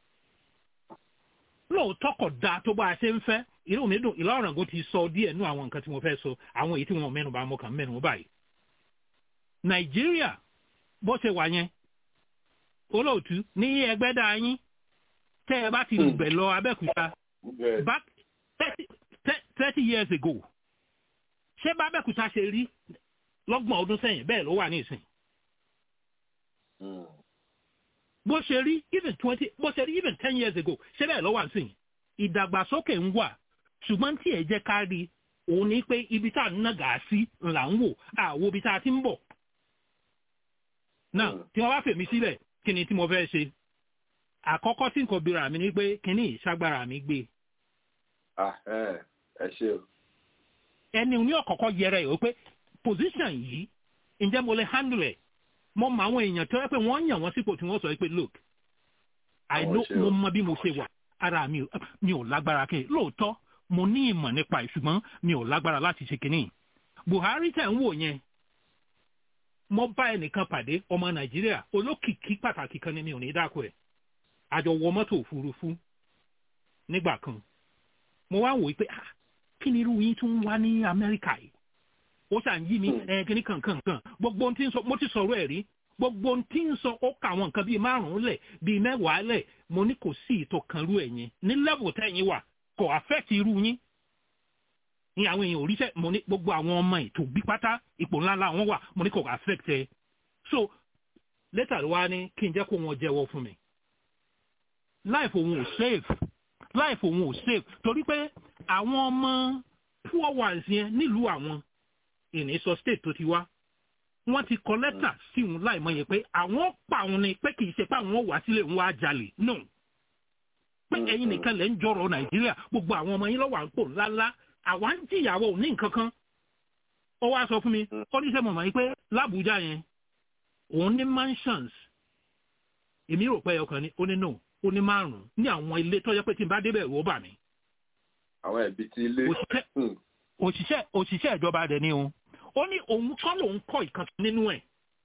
lóòótọ́ kò dáa tó bá a ṣe ń fẹ́ inú mi dùn ìlà ọ̀ràngún ti sọ díẹ̀ nú àwọn nǹkan tí mo fẹ́ sọ àwọn èyí tí wọn mẹ́nu bá mọ́ kàn mẹ́nu báyìí. nàìjíríà bó ṣe wà yẹn olóòtú ní ẹgbẹ́ dá yín tẹ́ ẹ bá ti lùbẹ̀ lọ abẹ́òkúta back thirty years ago ṣé bá abẹ́òkúta ṣe rí lọ́gbọ̀n ọdún sẹ́yìn bẹ́ẹ̀ ló wà ní ìsìn. bó ṣe rí even twenty bó ṣe rí even ten years ago ṣé bẹ́ẹ̀ ló wà ní ìsìn ìdàgbàsókè ń wà ṣùgbọ́n tí ẹ jẹ́ ká rí òun ni pé ibi tá à ń nàgà sí là ń wò àwo ibi tá a ti ń bọ̀. náà tí wọ́n bá fèmí sílẹ̀ kí ni tí mo fẹ́ ṣe àkọ́kọ́ tí nǹkan bíra mi ni pé kí ni ìṣàgbára mi gbé. ẹ ṣe o. ẹni ní ọ̀kọ̀ọ̀kọ́ yẹrẹ ẹ̀ pé position yìí ǹjẹ́ mo lè handle ẹ̀ mo mọ àwọn èèyàn tó yẹ pé wọ́n yàn wọ́n sípò tí wọ́n sọ pé look I know mo mọ bí mo ṣe wà ara mi mi ò lágbára kí lóòótọ́ mo ní ìmọ̀ nípa ẹ̀ ṣùgbọ́n mi ò lágbára láti ṣe kínní. Buhari tẹ̀ ń wò yẹn mo bá ẹnìkan pàdé ọmọ Nàìjíríà olókìkí pàtàkì kan ní mi ò ní dáko ẹ̀ àjọ wọ mọ́tò òfurufú nígbà kan mo wá wò ó pé kí ni irú yín tún wá ní Amẹ́ríkà yìí ó ṣàn yí mi ẹ kíní kankan kan gbogbo ohun tí ń sọ mo ti sọ̀rọ̀ ẹ̀ rí gbogbo ohun tí ń sọ ó kà àwọn nǹkan bíi márùn-ún lẹ̀ bíi mẹ́wàá lẹ̀ mo ní kò sí ìtò kan rú ẹ̀yin ní level tẹ́yìn wà kò affect irú yín ní àwọn èèyàn oríṣẹ́ mo ní gbogbo àwọn ọmọ ètò bí pátá ipò ńlá ńlá wọn wà mo ní kò affect ẹ so later wá ní kí n jẹ́ kó wọn jẹ́wọ́ fún mi life òun ò save life òun ò save torí pé àwọn ọmọ poor ones yẹn nílùú àwọn ìní sọ state tó ti wá wọ́n ti kọ lẹ́tà sí òun láì mọ̀ yẹn pé àwọn pa òun ni pé kì í ṣe pé àwọn wà sílé òun wá jalè no pé ẹ̀yin nìkan lẹ́ ń jọrọ nàìjíríà gbogbo àwọn ọmọ yín lọ́wọ́ à ń pò ńláńlá àwa ń jìyàwó ní nǹkan kan ó wá sọ fún mi ó ní sẹ́ mọ̀mọ́ yìí pé lábújá yẹn òun ní mansions èmi rò pé ọkàn ni ó ní no ó ní márùn-ún ní àwọn ilé tó yẹ pé tí n bá débẹ̀ rò ó bà mí. àwọn ẹbí ti ilé. òṣìṣẹ́ òṣìṣẹ́ ìjọba dẹ̀ ni o ó ní òun kọ́ lòun kọ́ ìkan nínú ẹ̀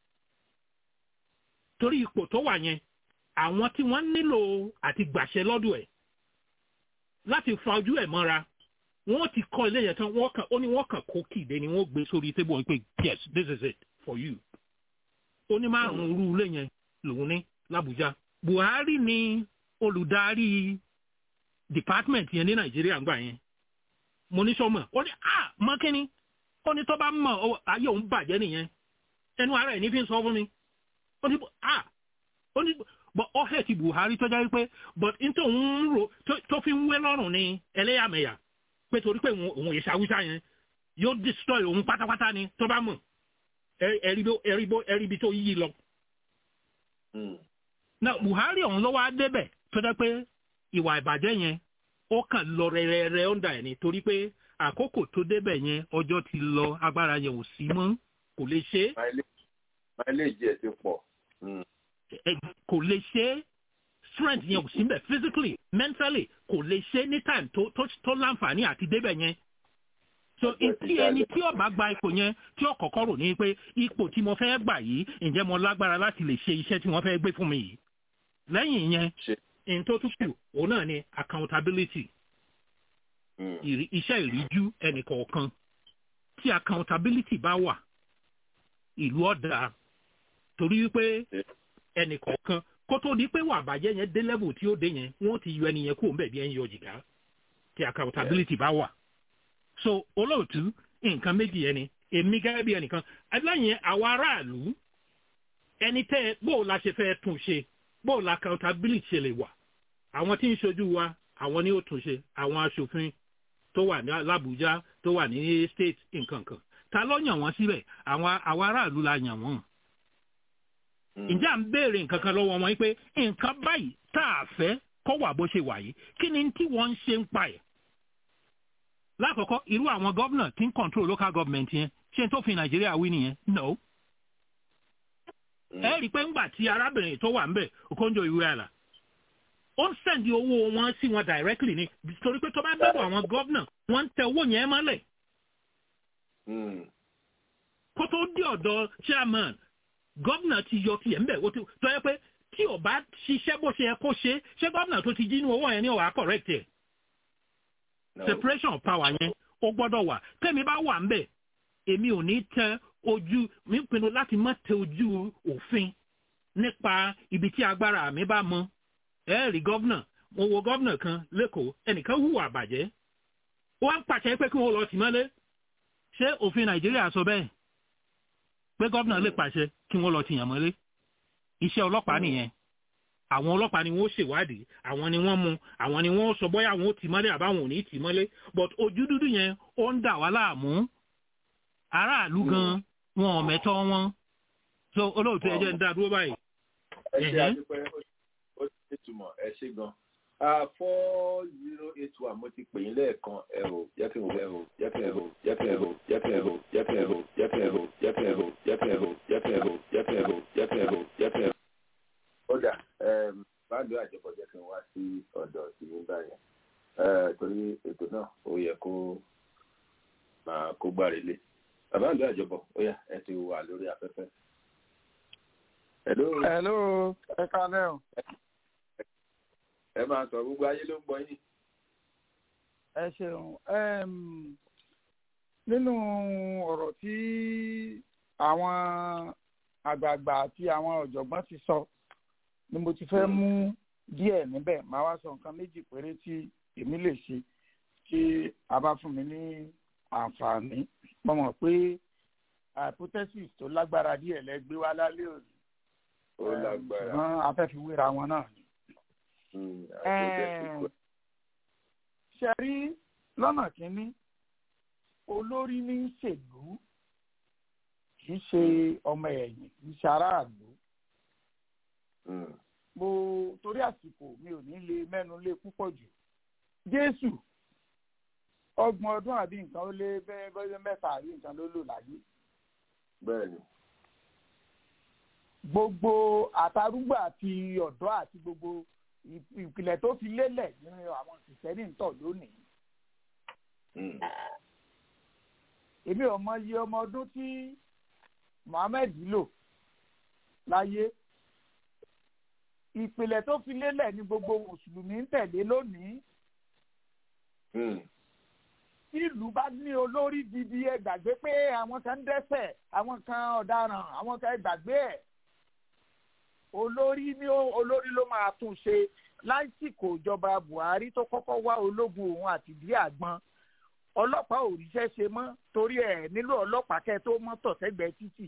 torí ipò tó wà yẹn àwọn tí wọ́n nílò àti gbàṣẹ lọ́dọ̀ ẹ̀ láti fa ojú ẹ̀ mọ́ra wọ́n ti kọ́ ilé yẹn tán wọ́n kàn ó ní wọ́n kàn kó kìdé ni wọ́n gbé sórí tébù wọn pé yes this is it for you ó ní márùn-ún irú ilé yẹn lòun ní l'Abuja Buhari ni olùdarí department yẹn ní Nàìjíríà ńgbà yẹn mo ní sọmọ ó ní ah mọ́kínní ó ní tó bá mọ̀ ayé òun bàjẹ́ nìyẹn ẹnu ara ẹ̀ ní fi ń sọ fún mi ó ní ah ó ní but ọ̀hẹ́ ti Buhari tó jáde pé but n tó ń ro tó fi ń wé lọ́rùn ní ẹlẹ́yàmẹ̀yà pé torí pé òun èsì Haúsá yẹn yóò destroy òun pátápátá ni tó bá mọ̀ ẹ̀ríbi tó yí lọ. na Buhari ọ̀hún ló wá débẹ̀ tó jẹ́ pé ìwà ìbàjẹ́ yẹn ó kàn lọ rẹ̀rẹ̀rẹ̀ ọ̀ndà ẹ̀ ni torí pé àkókò tó débẹ̀ yẹn ọjọ́ ti lọ agbára yẹn ò sí mọ́ kò lè ṣe é. mileage ẹ̀ ti pọ̀. kò lè ṣe é strength yẹn ò sí mbẹ̀ physically mentally kò lè ṣe é ní time tó tó tó láǹfààní àti débẹ̀ yẹn. so tí ẹni tí ó bá gba ipò yẹn tí ó kọ́kọ́ rò ní pé ipò tí mo fẹ́ gbà yìí ǹjẹ́ mo lágbára láti lè ṣe iṣẹ́ tí wọ́n fẹ́ gbé fún mi yìí. lẹ́yìn yẹn in tó tún kù òun náà ni accountability iṣẹ́ ìríjú ẹnìkọ̀ọ̀kan tí accountability bá wà ìlú ọ̀dà torí wípé ẹnìkọ̀ọ̀kan kó tó di pé wà bàjẹ́ yẹn dé level tí ó dé yẹn wọ́n ti yọ ẹnìyẹn kúrò ńbẹ̀ bí ẹni yọ jìgá tí accountability bá wà. so olóòtú nǹkan méjì yẹn ni èmi gẹ́gẹ́ bí ẹnìkan lẹ́yìn àwọn aráàlú ẹni tẹ́ bó la ṣe fẹ́ tún ṣe bó la accountability ṣe lè wà àwọn tí ń ṣojú wa àwọn ni ó tún ṣe àwọn aṣòfin tó wà ní l'Abuja tó wà ní state nǹkan kan ta ló yàn wọ́n síbẹ̀ àwọn àwọn aráàlú la yàn wọ́n. ǹjẹ́ à ń béèrè nǹkan kan lọ́wọ́ wọn pé nǹkan báyìí tá a fẹ́ kọ́ wà bó ṣe wà yìí kí ni tí wọ́n ń ṣe ń pa ẹ̀. lákọ̀ọ́kọ́ irú àwọn gómìnà tí ń control local government yẹn ṣé n tó fi Nàìjíríà wí nìyẹn no ẹ rí i pé ńgbà tí arábìnrin tó wà ń bẹ̀ Okonjo Iweala ó ń sẹ̀ndì owó wọn sí wọn directly ni torí pé tó bá dọ̀dọ̀ àwọn gọ́vnà wọ́n ń tẹ owó yẹn mọ́lẹ̀ kó tó dé ọ̀dọ̀ chairman gọ́vnà ti yọ tiẹ̀ ńbẹ̀ ó ti tó yẹ pé tí ò bá ṣiṣẹ́ bó ṣe yẹ kó ṣe ṣé gọ́vnà tó ti jí inú owó yẹn ní ọ̀wá correct ẹ̀ separation of power yẹn ó gbọ́dọ̀ wà tẹ́mi bá wà ńbẹ̀ èmi ò ní tẹ ojú mi pinnu láti má tẹ ojú òfin nípa ibi tí agbára mi bá mọ ẹ rí gọ́vnà mo wo gọ́vnà kan lẹ́kọ̀ọ́ ẹnìkan hùwà àbàjẹ́ ó wá ń pàṣẹ pé kí wọ́n lọ tì mọ́lé ṣé òfin nàìjíríà sọ bẹ́ẹ̀ pé gọ́vnà lè pàṣẹ kí wọ́n lọ tìyàn mọ́lé iṣẹ́ ọlọ́pàá nìyẹn àwọn ọlọ́pàá ni wọ́n ṣèwádìí àwọn ni wọ́n mú àwọn ni wọ́n sọ bóyá àwọn ò tì mọ́lé àbáwọn ò ní tì mọ́lé but ojú dúdú yẹn ó ń dà wá láàmú aráàlú gan wọn ò mẹ́tọ́ wọn so olóòtú ẹ jẹ́ ń dá dúró báyìí. ẹ ṣe àdúpẹ́ ó ti túmọ̀ ẹ ṣe gan four zero eight one mo ti pè yín lẹ́ẹ̀kan ẹ o jẹ́ kí n ẹ o jẹ́ kí n o jẹ́ kí n o jẹ́ kí n o jẹ́ kí n o jẹ́ kí n o jẹ́ kí n o jẹ́ kí n o jẹ́ kí n o jẹ́ kí n o jẹ́ kí n o jẹ́ kí n o. ó dà báńdù àjọpọ̀ jẹ́ kí n wá sí ọ̀dọ̀ sí ní báyẹn torí ètò náà ó yẹ kó máa kó gbáre lé báńdù àjọpọ̀ ó yá ẹ ti wà lórí afẹ́fẹ́. hello. hello ẹ kálẹ́ o ẹ máa sọ gbogbo ayé ló ń gbọ́ yín. ẹ ṣeun nínú ọ̀rọ̀ tí àwọn àgbààgbà àti àwọn ọ̀jọ̀gbọ́n ti sọ ni mo ti fẹ́ mú díẹ̀ níbẹ̀ máa wá sọ nǹkan méjì péré tí èmi lè ṣe tí a bá fún mi ní àǹfààní mo mọ̀ pé hypothesis tó lágbára díẹ̀ lẹ́gbẹ́ wá lálẹ́ òní ó lágbára ṣùgbọ́n afẹ́fiwéra wọn náà ni ṣe rí lọ́nà kínní olórí ní í ṣèlú kì í ṣe ọmọ ẹ̀yìn kì í ṣe aráàlú. mo torí àsìkò mi ò ní lè mẹ́nu lé púpọ̀ jù. jésù ọgbọ̀n ọdún àbí nǹkan ó lé bẹ́ẹ̀ mẹ́fà àbí nǹkan ló lò láyé. bẹ́ẹ̀ni gbogbo àtàrúgbà àti ọ̀dọ́ àti gbogbo ìpìlẹ̀ tó fi lélẹ̀ nínú àwọn kìsẹ́nì ń tọ̀ lónìí. èmi ò mọ iye ọmọ ọdún tí Mohammed lò láyé ìpìlẹ̀ tó fi lélẹ̀ ní gbogbo mùsùlùmí ń tẹ̀lé lónìí. tí ìlú bá ní olórí gidi ẹ gbàgbé pé àwọn kan ń dẹ́ṣẹ̀ àwọn kan ọ̀daràn àwọn kan ẹ gbàgbé ẹ̀ olórí ní olórí ló máa tún ṣe lásìkò ìjọba Buhari tó kọ́kọ́ wá ológun òun àti ìdí àgbọn ọlọ́pàá ò ríṣẹ́ ṣe mọ́ torí ẹ̀ nílò ọlọ́pàá kẹ́ tó mọ́tò sẹ́gbẹ̀ẹ́ títì.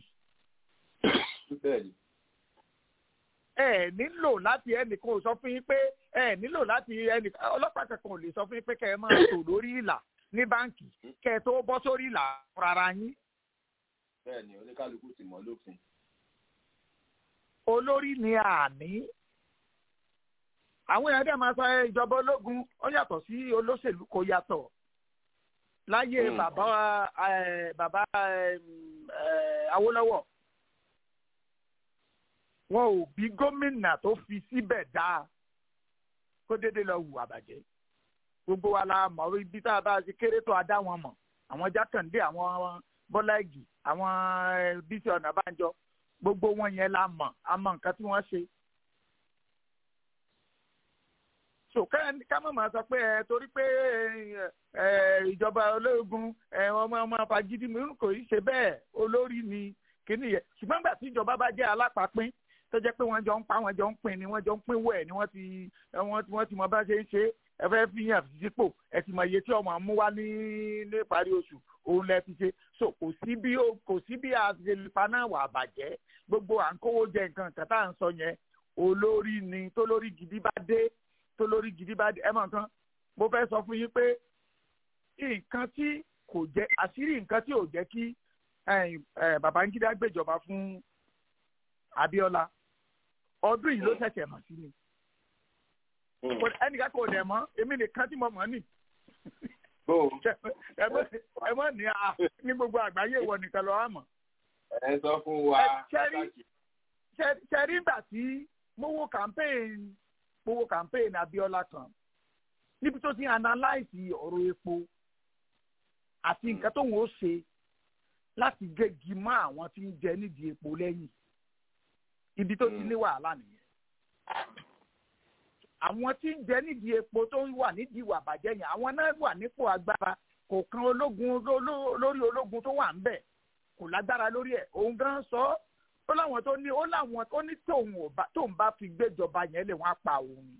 ẹ nílò láti ẹnìkan ò sọ fún yín pé ẹ nílò láti ẹnìkan ọlọ́pàá kankan ò lè sọ fún yín pé kẹ́ ẹ máa tò lórí ìlà ní báǹkì kẹ́ ẹ tó bọ́ sórí ìlà rárá yín. bẹ́ẹ̀ni oníkálukú ti mọ̀ lófin olórí ni àní àwọn èèyàn dẹ̀ máa sọ ìjọba ológun ó yàtọ̀ sí olóṣèlú kò yàtọ̀ láyé bàbá bàbá Awólọ́wọ̀ wọn ò bí gómìnà tó fi síbẹ̀ dáa kó déédéé lọ hùwà bàjẹ́ gbogbo wa la mọ̀ ibi tá a bá ti kéré tó a dá wọn mọ̀ àwọn Jákàndé àwọn Bọ́lá Ìgì àwọn Bísí Ọ̀nàbánjọ gbogbo wọn yẹn la mọ̀ a mọ̀ nǹkan tí wọ́n ṣe. so ká mọ̀ máa sọ pé ẹ torí pé ìjọba ológun ọmọ ọmọ fagídí mi kò í ṣe bẹ́ẹ̀ olórí ni kíní yẹn ṣùgbọ́n gbà tí ìjọba bá jẹ́ alápapín tó jẹ́ pé wọ́n jọ ń pa wọ́n jọ ń pín ni wọ́n jọ ń pín wẹ̀ ni wọ́n ti wọ́n ti mọ bá ṣe ń ṣe ẹ fẹ́ fi yàn sípò ẹ ti mọ iye tí ọmọ mú wá ní ní ìparí oṣù òun lẹ ti ṣe so kò sí bí kò sí bí àṣelipa náà wà bàjẹ́ gbogbo à ń kówó jẹ nǹkan kan tá à ń sọ yẹn olórí ni tó lórí gidi bá dé tó lórí gidi bá dé ẹ mọ̀ nǹkan mo fẹ́ sọ fún yín pé nǹkan tí kò jẹ́ àṣírí nǹkan tí ò jẹ́ kí Babangida gbèjọba fún Abíọ́lá ọdún yìí ló ṣẹ̀ṣẹ̀ mọ̀ sí ni ẹnìkan kò dẹ̀ mọ́ èmi nìkan tí mo mọ̀ ní ẹ mọ̀ ní a ní gbogbo àgbáyé ìwọ nìkan lọ́wọ́ àmọ́. ẹ sọ fún wa pàtàkì. ṣẹ́rí ìgbà tí mo wo campaign mo wo campaign Abiola kan níbi tó ti analyse ọ̀rọ̀ epo àti nǹkan tó wọ́n ṣe láti gégi mọ́ àwọn tí ń jẹ nídìí epo lẹ́yìn ibi tó ti ní wàhálà nìyẹn àwọn tí ń jẹ nídìí epo tó wà nídìí ìwà bàjẹ́ yẹn àwọn náà wà nípò agbára kò kan ológun lórí ológun tó wà ń bẹ̀ kò lágbára lórí ẹ̀ òun gan sọ ó láwọn tó ní ó láwọn tó ní tóun ò bá tóun bá fi gbéjọba yẹn lè wọ́n á pa òun ni.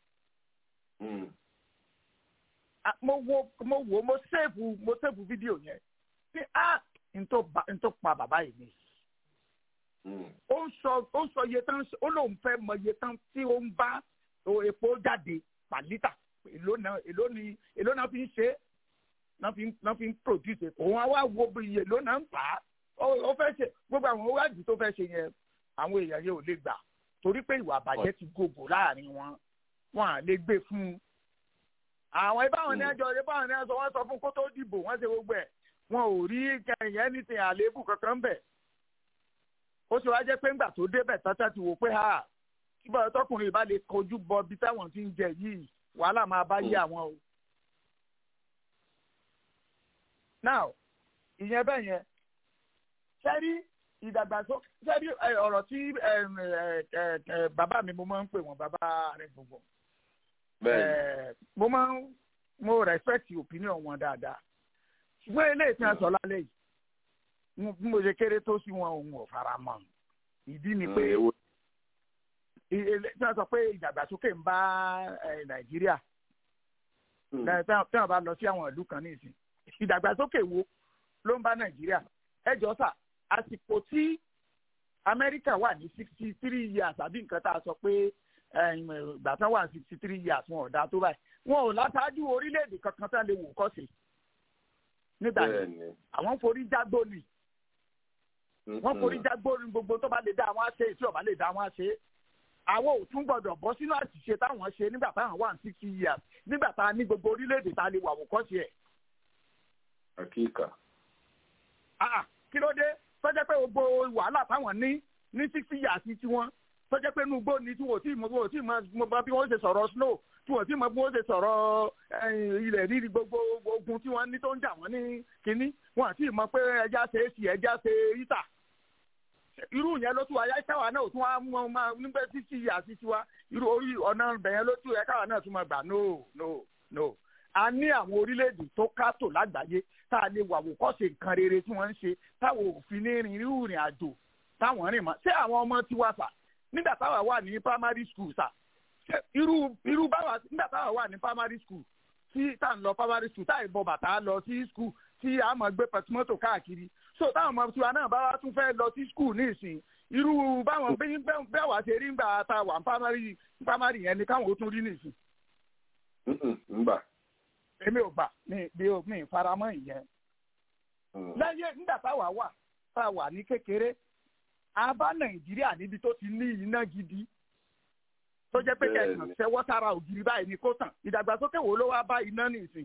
mo wo mo wo mo sèfù mo sèfù fídíò yẹn pé ah n tó pa bàbá yìí ni ó ń sọ ó ń sọ iye tán ó lóun fẹ́ mọ iye tán tí ó ń bá epo jáde per litre èló náà èló ni èló náà fi ń ṣe náà fi náà fi ń produce epo wọn wá wo bí iye èló náà ń tà á ó fẹ́ ṣe gbogbo àwọn wáàdì tó fẹ́ ṣe yẹn àwọn èèyàn yẹn ò lè gbà torí pé ìwà àbàjẹ́ ti gògò láàrin wọn wọn à lè gbé fún un àwọn ibáwọn ní ẹjọ́ ibáwọn ní ẹjọ́ wọn sọ fún kó tó dìbò wọn ṣe gbogbo ẹ̀ wọn ò rí kẹyìn anything àléébù kankan bẹ̀ ó ṣe wá jẹ́ pé ńgbà tó débẹ̀ tátá ti wò pé ha kíbọ̀ tọkùnrin ìbá lè kojú bọ bí táwọn ti ń jẹ yìí wàhálà máa bá yé àwọn o. now ìyẹn bẹ́ẹ̀ yẹn sẹ́rí ìdàgbàsókè sẹ́rí ọ̀rọ̀ tí bàbá mi mo máa ń pè wọ́n bàbá rẹ̀ gbogbo mo máa ń mo respect opinion wọn dáadáa ṣùgbọ́n eléyìí tí wọ́n sọ lálẹ́ yìí bí mo ṣe kéré tó sí wọn òun ò fara mọ́ ìdí ni pé tí wọ́n sọ pé ìdàgbàsókè ń bá nàìjíríà tí wọ́n bá lọ sí àwọn ìlú kan ní ìsìn ìdàgbàsókè wo ló ń bá nàìjíríà ẹ jọ sà àsìkò tí amẹ́ríkà wà ní sixty three years àbí nǹkan tá a sọ pé ìgbà tán wà ní sixty three years wọn ò dáa tó báyìí wọn ò lásáájú orílẹ̀-èdè kankan tán lè wò kọ́ sí nígbà yẹn àwọn forí jágbó ni wọ́n forí jágbó ni gbogbo tó bá lè dá àwọn àṣe tí ò bá lè dá àwọn àṣe àwọn ò tún gbọdọ̀ bọ́ sínú àṣìṣe táwọn ṣe nígbà táwọn wà ní sixty years nígbà tá a ní gbogbo orílẹ̀-èdè tá a lè wà wò kọ́ sí ẹ̀. àkíkà kí ló dé tọ́jẹ́ pé gbogbo wàhálà táwọn ní ní sixty years tí wọ́n tọ́jẹ́ pé inú igbó ni tí wọ́n ti mọ tí mo bá bí wọ́n ṣe sọ̀rọ̀ snow tí wọ́n ti mọ bí wọ́n ṣe sọ̀rọ̀ ilẹ̀ rírì gbogbo ogun tí wọ́n ní tó ń jà wọ́n ní kínní wọ́n àti mọ pé ẹja ṣe é sí ẹja ṣe yíta irú yẹn ló tún wáyé káwa náà tún wá mọ máa nígbà sixty years tiwa irú orí ọ̀nà bẹ̀yẹn ló tún yẹ káwa náà tún máa gbà no no no a ní àwọn orílẹ̀-èdè tó kátó lágbàáyé tá a lè wà wò kọ́sẹ̀ nǹkan rere tí wọ́n ń ṣe táwọn òfin ní rìn irú ìrìn àjò táwọn rìn mọ́ ṣé àwọn ọmọ tiwa sà nígbà táwa wà ní primary school sà ṣé irú irú báwa nígbà táwa wà ní primary school tí tá à ń lọ primary school tá à ń bọ bàtà lọ sí school tí a máa gbé pẹtumọ́tò káàkiri so táwọn ọmọ tiwa náà bá wá tún fẹ́ lọ sí school ní ìsìn irú báwọn bẹ́ẹ̀ wá ṣe rí ńgbà tá a wà ní primary primary yẹn ni káwọn ó tún rí ní ìsìn. èmi ò gbà mi bí o mi faramọ́ ìyẹn. lẹ́yìn nígbà táwa wà tá a wà ní kékeré a bá nàìjíríà níbi tó ti ní iná gidi tó jẹ́ pé kẹ̀kàn ṣẹ́wọ́ sára ògiri báyìí ní kó tàn ìdàgbàsókè wo ló wá bá iná ní ìsìn.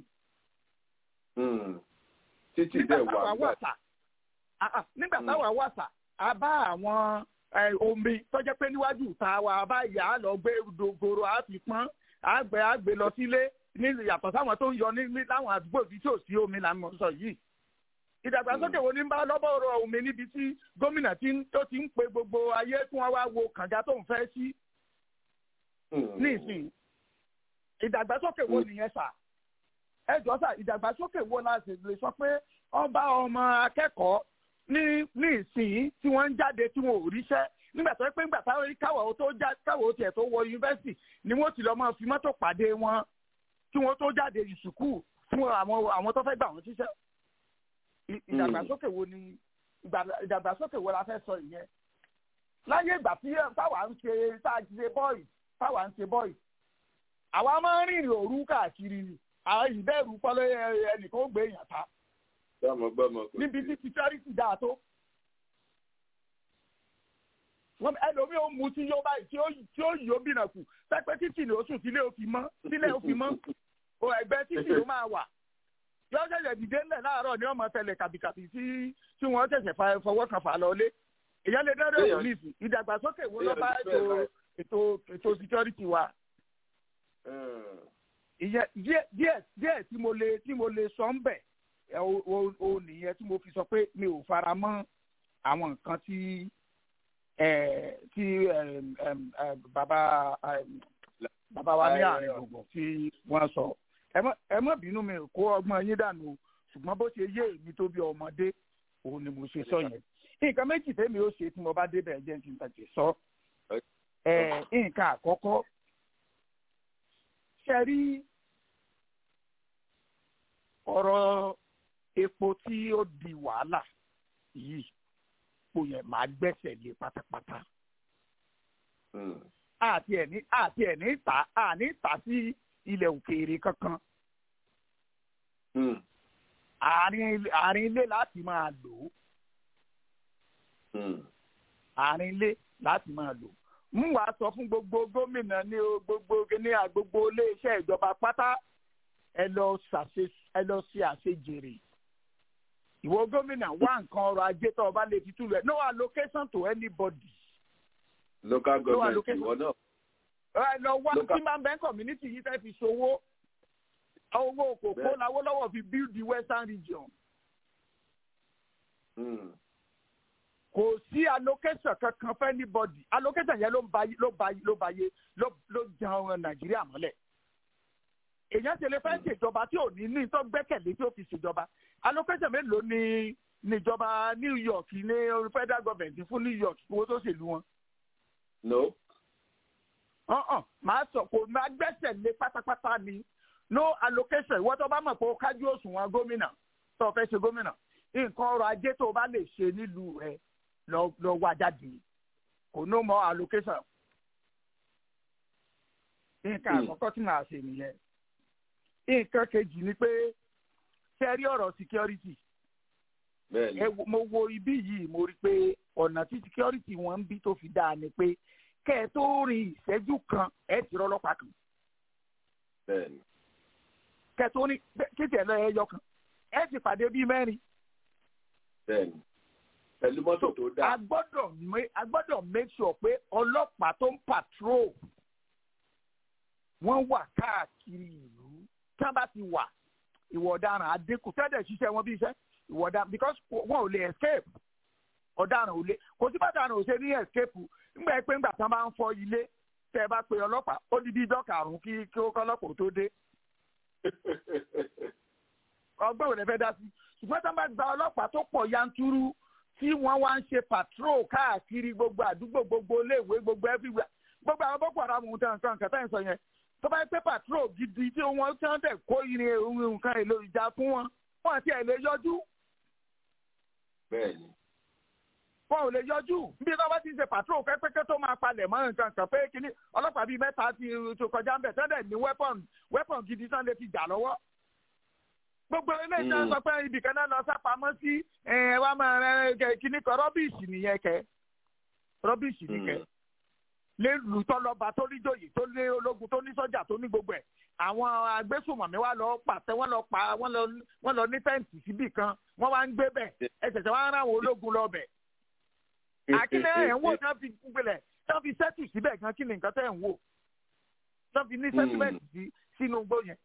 títí bẹ́ẹ̀ wà gbà. nígbà táwa wà sà a bá àwọn omi tó jẹ́ pé níwájú ìta wa a bá yà á lọ gbé dogoro a fi pọ́n a gbé a gbé lọ sílé ní yàtọ̀ sáwọn tó ń yọ ní láwọn àdúgbò tí tí ò sí omi là ń mọ̀ sọ yìí ìdàgbàsókè wo ní bá lọ́bọ̀rọ̀ omi níbi tí gómìnà tó ti ń pe gbogbo ayé kí wọ́n wá wo kànga tó ń fẹ́ sí nísìn ìdàgbàsókè wo nìyẹn sà ẹ jọ sà ìdàgbàsókè wo la sì lè sọ pé ọba ọmọ akẹ́kọ̀ọ́ ní ní ìsìn tí wọ́n ń jáde tí wọ́n ò ríṣẹ́ nígbà tó pé nígbà táwọn káwọ̀ tó já káwọ̀ tiẹ̀ tó wọ yunifásitì ni wọ́n ti lọ máa fi mọ́tò pàdé wọn kí wọ́n tó jáde ìsùkú fún àwọn àwọn tó fẹ́ gbà wọ́n ṣiṣẹ́ ìdàgbàsókè wo ni ìdàgbàsókè wo la fẹ́ sọ ìyẹn láyé ìgbà tí táwa ń ṣe tá a ṣe bọ́ọ̀ì táwa ń ṣe bọ́ọ̀ì àwa máa ń rìnrìn òru káàkiri ni àwọn ìbẹ̀rù pọ́lọ́ ẹnìkan ó gbé èèyàn ta níbi tí security dáa tó wọn ẹlòmíì ó mu tí yóò báyìí tí ó tí ó yóò bìnà kù pẹpẹ títì ni ó sùn sílé ó fi mọ sílé ó fi mọ o ẹgbẹ títì ló máa wà yọ ṣẹ̀ṣẹ̀ dìde ńlẹ̀ láàárọ̀ ni ọmọ tẹlẹ kàbìkàbì tí tí wọn ṣẹ̀ṣẹ̀ fọwọ́ kan fà lọ lé èyàn lè dẹ́rẹ́ òwò nísìn ìdàgbàsókè wo ló bá ètò ètò ètò security wa ìyẹn díẹ̀ díẹ̀ díẹ̀ tí mo lè tí mo lè sọ ń bẹ̀ ẹ, o o- o nìyẹn tí mo fi sọ pé mi ò fara mọ́ àwọn nǹkan tí ẹ tí ẹm, ẹm, ẹ, bàbá ẹm, bàbá wa ní àárín gbùngbùn tí wọ́n sọ ẹ má- ẹ má bínú mi ò kó ọgbọ́n yín dànù o, ṣùgbọ́n bó ṣe yé èmi tó bí ọmọdé òun ni mo ṣe sọ yẹn nǹkan méjì tèmi ó ṣe tí mo bá débẹ̀ jẹ́ kí n tàjẹ́ sọ ẹ nǹkan àkọ́kọ́ ṣe rí ọ̀rọ̀ epo tí ó di wàhálà yìí kò yẹ máa gbẹ́sẹ̀ lé pátápátá àti ẹ̀ ní àti ẹ̀ ní tà àní tà sí ilẹ̀ òkèèrè kankan àárín ilé- àárín ilé láti máa lò ó àárín ilé láti máa lò mú wàá sọ fún gbogbo gómìnà ní o gbogbo ní gbogbo iléeṣẹ́ ìjọba pátá ẹ lọ ṣàṣe ẹ lọ ṣe àṣejèrè ìwọ gómìnà wá nǹkan ọrọ̀ ajé tó o bá lè fi túlù ẹ no allocation to anybody local No government allocation. ìwọ náà ẹ lọ wá Local- tí máa ń bẹ community yìí fẹ́ fi ṣòwò owó kòkó Bẹ́ẹ̀. lawọ́lọ́wọ́ fi build the western region Mm. kò sí allocation kankan fẹ́ anybody allocation yẹn ló ń ba ló ba ló ba yé ló ló jẹun nàìjíríà mọ́lẹ̀ èèyàn ṣe lè fẹ́ ṣèjọba tí ò ní ní tó gbẹ́kẹ̀lé tí ó fi ṣèjọba allocation mélòó ni níjọba new york ní federal government fún new york owó tó ṣèlú wọn no ọ̀hún máa sọ kò máa gbẹ́sẹ̀ lé pátápátá ni no allocation ìwọ́n tó bá mọ̀ pé ó kájú òṣùwọ̀n gómìnà tó o fẹ́ ṣe gómìnà nǹkan ọrọ̀ ajé tó o bá lè ṣe nílùú rẹ lọ lọ wá jáde kò no more allocation nǹkan Hmm. àkọ́kọ́ tí màá ṣe nìyẹn nǹkan kejì ni pé ṣe rí ọ̀rọ̀ security bẹ́ẹ̀ni ẹ wo- mo wo ibí yìí mo rí i pé ọ̀nà tí security wọn ń bí tó fi dáa ni pé kẹ́ ẹ tó rin ìṣẹ́jú kan ẹ ti rọ́lọ́pàá kan bẹ́ẹ̀ni kẹ́ ẹ tó rin kéde ẹ lọ ẹyọ kan ẹ ti pàdé bíi mẹ́rin bẹ́ẹ̀ni pẹ̀lú mọ́tò tó dáa a gbọ́dọ̀ ma- a gbọ́dọ̀ make sure pé ọlọ́pàá tó ń patrol wọ́n wà káàkiri ìlú tí wọ́n bá ti wà ìwà ọ̀daràn àdínkù tẹ́lẹ̀ ṣiṣẹ́ wọn bí iṣẹ́ ìwà ọ̀daràn because wọn ò lè escape ọ̀daràn ò lè kò sí bàtà ò ṣe ní escape ńgbà pé ńgbà tí wọ́n bá ń fọ ilé tẹ́ ẹ bá pe ọlọ́pàá ó di bí ijọ́ karùn-ún kí kí ó kọ́ ọlọ́pàá ó tó dé ọgbọ́n òde fẹ́ dá sí ṣùgbọ́n tí wọ́n bá gba ọlọ́pàá tó pọ̀ yanturu tí wọ́n wá ń ṣe patrol káàkiri gbogbo àdúgbò gbogbo iléèwé gbogbo everywhere gbogbo àwọn boko haram ohun tẹ̀ nǹkan nǹkan tẹ̀ ń sọ yẹn tó bá yẹ pé patrol gidi tí wọ́n tí wọ́n tẹ̀ kó irin ohun nǹkan èlò ìjà fún wọn wọn àti ẹ̀ lè yọjú bẹ́ẹ̀ni wọn ò lè yọjú bí wọ́n bá ti ń ṣe patrol pẹ́pẹ́kẹ́ tó máa palẹ̀ mọ́ nǹkan kan pé kíní ọlọ́pàá bíi mẹ́ta ti tó kọjá ń bẹ̀ tẹ́lẹ̀ ní weapon weapon gidi tán lè fi jà lọ́wọ́ gbogbo ilé iṣẹ́ Mm. sọ pé ibìkan náà lọ sápamọ́ sí ẹ̀ wá máa rẹ kíní kan rọ́bìṣì nìyẹn kẹ rọ́bìṣì nìkẹ́ lẹ́lu tọ́lọ́ba tó ní jòyè tó ní ológun tó ní sọ́jà tó ní gbogbo ẹ̀ àwọn agbésùnmọ̀mí wa lọ pàtẹ wọ́n lọ pa wọ́n lọ wọ́n lọ ní tẹ́ǹtì síbì kan wọ́n wá ń gbé bẹ̀ ẹsẹ̀sẹ̀ wọ́n á rán àwọn ológun lọ bẹ̀. àkínní ẹ̀ ń wò tí wọ́n fi gbélẹ̀ tí wọ́n fi sẹ́tù síbẹ̀ gan kí ni nǹkan tẹ́ ń wò tí wọ́n fi ní sẹ́tìmẹ̀tì sí sínú igbó yẹn.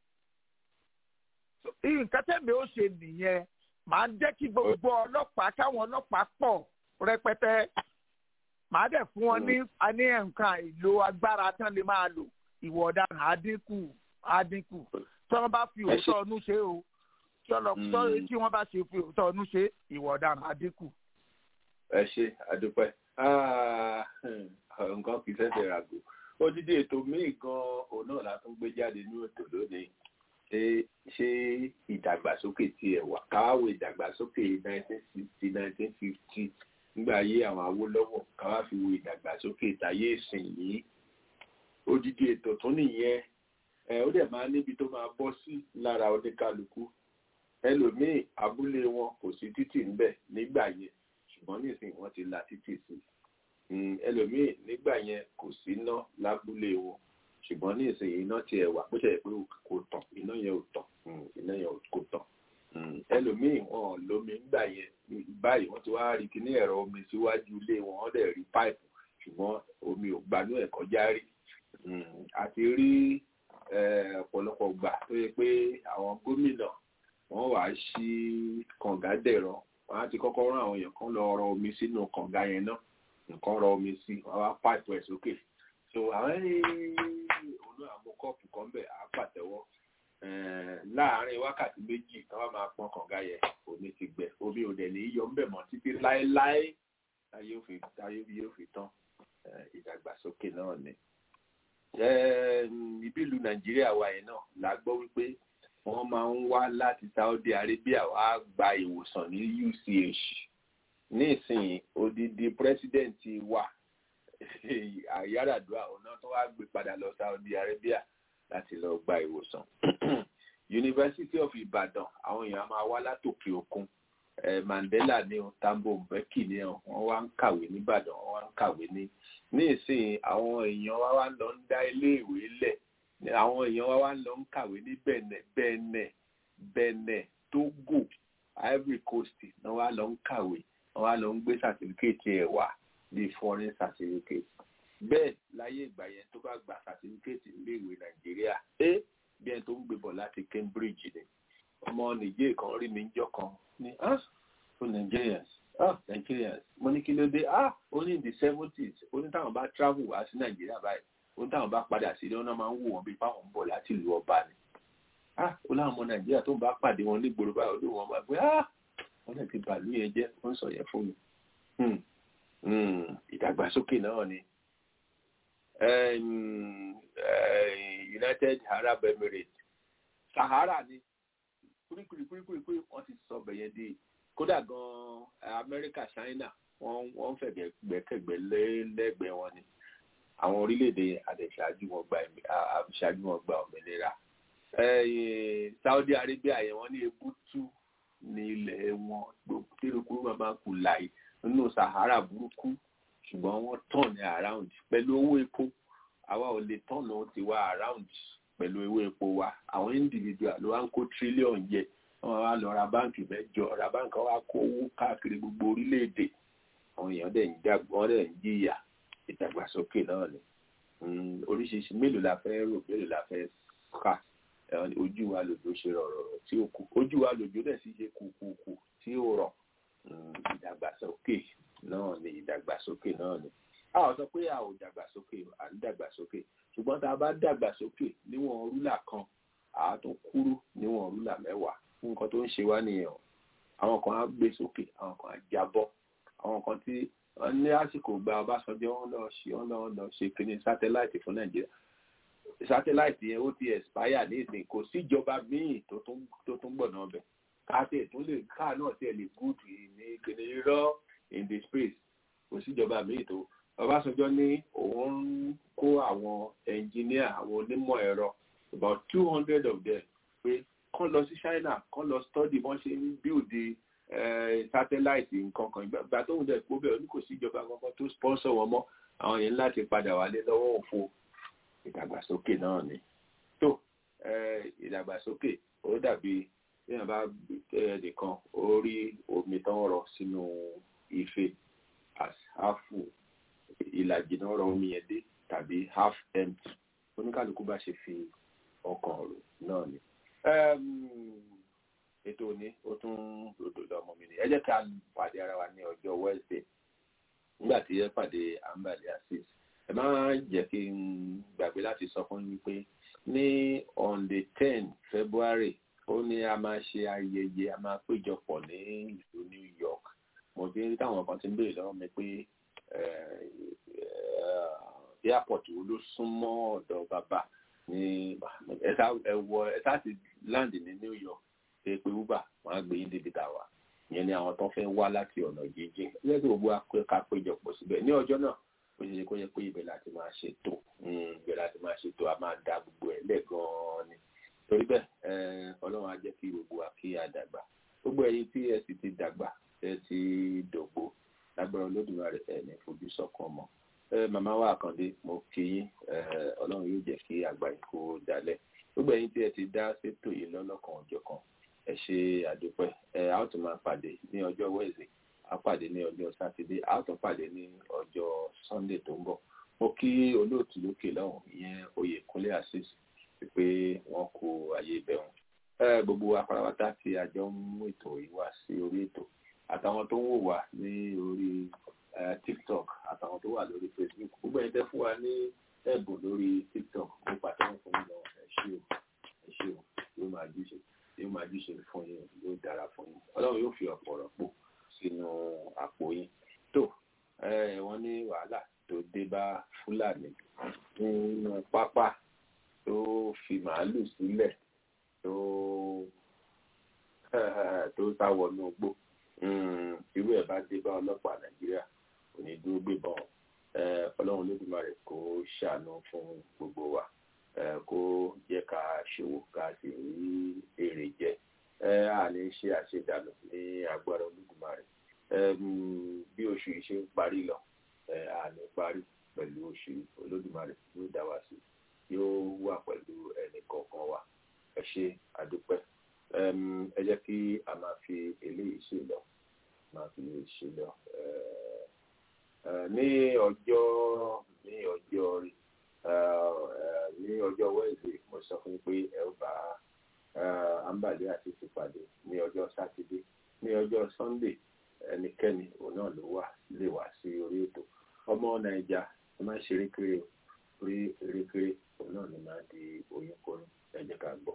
nǹkan tẹ́mi ó ṣe nìyẹn màá jẹ́ kí gbogbo ọlọ́pàá káwọn ọlọ́pàá pọ̀ rẹpẹtẹ màá dẹ̀ fún wọn ní ní nǹkan ìlò agbára tí wọ́n lè máa lò ìwọ ọ̀daràn àdínkù àdínkù tí wọ́n bá fi òótọ́ ọdún ṣe o tí wọ́n lọ sọ- tí wọ́n bá ṣe fi òótọ́ ọdún ṣe ìwọ ọ̀daràn àdínkù. ẹ ṣe àdúpẹ́ Ah, nǹkan kì í ṣẹ̀ṣẹ̀ ràgò odidi ètò míì gan òun náà la tún gbé jáde ní ètò lónìí ṣé ṣé ìdàgbàsókè tiẹ̀ wà káwáwò ìdàgbàsókè nineteen sixty nineteen fifty nígbà ayé àwọn Awólọ́wọ̀ káwá fi wo ìdàgbàsókè ìtayé ìsìn yìí odidi ètò tún nìyẹn ẹ ó dẹ̀ máa níbi tó máa bọ́ sí lára oníkálukú ẹlòmíì abúlé wọn kò sí títì ńbẹ̀ nígbà yẹn ṣùgbọ́n nísìnyí wọ́n ti la títì sí Mm, ẹlòmíì nígbà yẹn kò sí iná lábúlé wọn ṣùgbọ́n nísìnyí iná tiẹ̀ wà bó ṣe yẹ pé kò tàn iná yẹn ò tàn Mm, iná yẹn kò tàn ẹlòmíì wọn ò lómi ńgbà yẹn báyìí wọ́n ti wá rí kíní ẹ̀rọ omi síwájú ilé wọn wọ́n dẹ̀ rí páìpù ṣùgbọ́n omi ò gbanú ẹ̀ kọjá rí àti rí ọ̀pọ̀lọpọ̀ gbà tó yẹ pé àwọn gómìnà wọ́n wàá ṣí kànga dẹ̀rọ wọ́n á ti kọ́kọ́ rán àwọn èèyàn kan lọ rọ omi sínú kànga yẹn náà nǹkan rọ omi sí wọ́n wá páìpù ẹ̀ sókè so àwọn òun náà mú kọ́ọ̀pù kan bẹ̀ á pàtẹ́wọ́ láàárín wákàtí méjì tí wọ́n máa pọn kànga yẹn omi ti gbẹ omi ò dẹ̀ ní yọ ńbẹ̀ mọ́ títí láéláé táyé òfin táyé yóò fi tán ìdàgbàsókè náà ni. ìbílù nàìjíríà wa yẹn náà la gbọ́ wípé wọ́n máa ń wá láti saudi arabia wá gba ìwòsàn ní uch nísìnyí odidi pírẹsidẹ́ǹtì wa àyàràdúrà ọ̀nà tó wá gbé padà lọ saudi arabia láti lọ gba ìwòsàn university of ibadan àwọn èèyàn máa wá látòkè òkun mandela ní o tambo mbeki ní o wọ́n wá ń kàwé nìbàdàn wọ́n wá ń kàwé ní ní ìsìn àwọn èèyàn wa wá ń lọ ń dá iléèwé lẹ̀ àwọn èèyàn wa wá ń lọ ń kàwé ní benin benin benin togo ivory coast náà wá lọ ń kàwé wọ́n wá lọ ń gbé sàtífíkèétì ẹ̀ wá bíi foreign certificate bẹ́ẹ̀ láyé ìgbà yẹn tó bá gba sàtífíkèétì iléèwé nàìjíríà ẹ bí ẹni tó ń gbé bọ̀ láti cambridge ni ọmọ nìjẹ́ kan rí mi jọ kan ní ah for nigerians ah nigerians mo ní kí ló dé ah ó ní in the seventies ó ní táwọn bá travel wá sí nàìjíríà báyìí ó ní táwọn bá padà sí ilé wọn náà máa ń wò wọn bí báwọn ń bọ̀ láti ìlú ọba ni ah ó láwọn ọmọ nàìjíríà tó ń bá pàdé wọn nígboro báyìí olóòwò wọn máa gbé ah wọn lè ti bàálù yẹn jẹ́ ó ń sọ yẹn fún mi ìdàgbàsókè náà ni united arab emirates sahara ni kurikuri kurikuri kuri wọn ti sọ bẹyẹ di kódà gan amẹ́ríkà china wọ́n wọ́n fẹ̀gbẹ́ gbẹ́kẹ̀gbẹ́ lẹ́gbẹ̀ẹ́ wọn ni àwọn orílẹ̀-èdè àdẹ̀ṣáájú wọn gba àṣáájú wọn gba òmìnira saudi arabia yẹn wọ́n ní ebútú ní ilẹ̀ wọn gbogbo kérokúrú máa máa kù láì nínú sahara burúkú ṣùgbọ́n wọ́n tàn ní around pẹ̀lú owó epo àwa ò lè tàn náà ti wá around pẹ̀lú owó epo wa àwọn individual ló wá ń kó trillion jẹ wọ́n wá lọ ra báǹkì mẹ́jọ ra báǹkì wá kó owó káàkiri gbogbo orílẹ̀-èdè àwọn èèyàn dẹ̀ ń dàgbọ́ wọ́n dẹ̀ ń jìyà ìdàgbàsókè náà ni oríṣiríṣi mélòó la fẹ́ rò mélòó la fẹ́ kà ojú wa lòjò ṣe rọ̀rọ̀ tí ó kù ojú wa lòjò dẹ̀ sì ṣe kùkùkù tí ó rọ̀ ìdàgbàsókè náà ni ìdàgbàsókè náà ni a ò sọ pé a ò dàgbàsókè à ń dàgbàsókè ṣùgbọ́n tá a bá dàgbàsókè níwọ̀n rúlà kan àá tún kúrú níwọ̀n rúlà mẹ́wàá fún nǹkan tó ń ṣe wá nìyẹn o àwọn kan á gbé sókè àwọn kan á jábọ́ àwọn kan tí wọ́n ní àsìkò gba Ọbásanjọ́ wọn lọ ṣe wọn lọ lọ ṣe kíní sátáláìtì fún Nàìjíríà sátáláìtì yẹn ó ti expire ní ìsìn kò síjọba míì tó tún gbọ̀nà ọbẹ̀ káàtì tó lè káà náà tiẹ̀ lè gúdù ní kíní irọ́ in the space kò síjọba míì tó Ọbásanjọ́ ní òun ń kó àwọn ẹnjìníà àwọn onímọ̀ ẹ̀rọ about two hundred of them pé kán lọ sí China kán lọ study bọ́n ṣe ń build satellite nǹkan kan ìgbà tóun dẹ̀ kó bẹ́ẹ̀ ní kò sí ìjọba kankan tó sponsor wọn mọ́ àwọn yẹn láti padà wálé lọ́wọ́ òfo ìdàgbàsókè náà ni tó ìdàgbàsókè ó dàbí téèyàn bá nìkan ó rí omi tán rọ sínú ife as half full ìlàjì náà rọ omi yẹn dé tàbí half empty oníkàlùkù bá ṣe fi ọkàn rò náà ni ètò òní ó tún ròdò lọmọ mi ni ẹ jẹ́ ká pàdé ara wa ní ọjọ́ Wednesday nígbà tí ẹ pàdé ambali asis ẹ má jẹ́ kí n gbàgbé láti sọ fún yín pé ní on the ten February ó ní a máa ṣe ayẹyẹ a máa péjọpọ̀ ní ìlú New York mo ti rí táwọn kan ti ń béèrè lọ́wọ́ mi pé airport wo ló súnmọ́ ọ̀dọ̀ bàbá ní ẹwọ ẹ̀ta ti land ní New York ṣe pé uber wọn á gbé yín débi tá a wà ìyẹn ni àwọn tó fẹ́ wá láti ọ̀nà jíjìn ilé tí gbogbo ká péjọpọ̀ síbẹ̀ ní ọjọ́ náà ó ṣe ṣe kó yẹ pé ibẹ̀ láti máa ṣètò ibẹ̀ láti máa ṣètò a máa da gbogbo ẹ̀ lẹ́gàn-án ni torí bẹ́ẹ̀ ọlọ́run á jẹ́ kí gbogbo wa kí a dàgbà gbogbo ẹ̀yin tí ẹ sì ti dàgbà ẹ ti dògbò lágbára olódùmarè ẹ̀ ní fojú sọ́kàn mọ́ màmá wa àkàndé mo kí yín ọlọ́run yóò jẹ́ kí àgbà yín kó dalẹ̀ gbogbo ẹ̀yin tí ẹ ti dá sétò yìí lọ́lọ́kan ọjọ́ kan ẹ ṣe àdúpẹ́ ẹ a ó tún máa pàdé ní ọjọ́ wẹ́ẹ̀sì a pàdé ní ọjọ́ sátidé a ó tún pàdé ní ọjọ́ sunday tó ń bọ̀ mo kí olóòtú lókè lọ́hùn ìyẹn oyèkúnlé asis pé wọ́n kó ayé bẹ̀rùn ẹ gbogbo apárápátá tí a jọ ń mú ètò yìí wá sí orí ètò àtàwọn tó ń wò wá ní orí tiktok àtàwọn tó wà lórí facebook gbogbo ẹni tẹ́ fún wa ní ẹ̀bùn lórí tiktok mo pàtàkùn fún yín lọ ẹ ṣé o ẹ ṣé o yóò máa júṣe yóò máa júṣe fún yín yóò dára fún yín ọlọ́run yóò fi ọ̀pọ̀ rọ̀pò sínú àpò yín tó wọ́n ní wàhálà tó dé bá fúlàní nínú pápá tó fi màálù sílẹ̀ tó tó sá wọnú igbó irú ẹ̀ bá dé bá ọlọ́pàá nàìjíríà kò ní dúró gbébọn ọlọ́run lódùmarè kó ṣàánú fún gbogbo wa kó jẹ́ ká ṣòwò ká sì rí èrè jẹ a ní ṣe àṣedànù ní agbára olódùmarè bí oṣù yìí ṣe ń parí lọ a ní parí pẹ̀lú oṣù olódùmarè yóò dá wa sí yóò wà pẹ̀lú ẹnì kọ̀ọ̀kan wa ẹ ṣe àdúpẹ́ ẹ jẹ́ kí a máa fi eléyìí ṣe lọ máa fi eléyìí ṣe lọ ní ọjọ́ ní ọjọ́ rí ní ọjọ́ wẹ́ẹ̀sì mo sọ fún yín pé ẹ ó bá ambale àti ìpàdé ní ọjọ́ sátidé ní ọjọ́ sunday ẹnikẹ́ni òun náà ló wà lè wá sí orí ètò ọmọ nàìjà ẹ má ṣe erékeré orí erékeré òun náà ni máa di oyún kọrin ẹ jẹ́ ká gbọ́.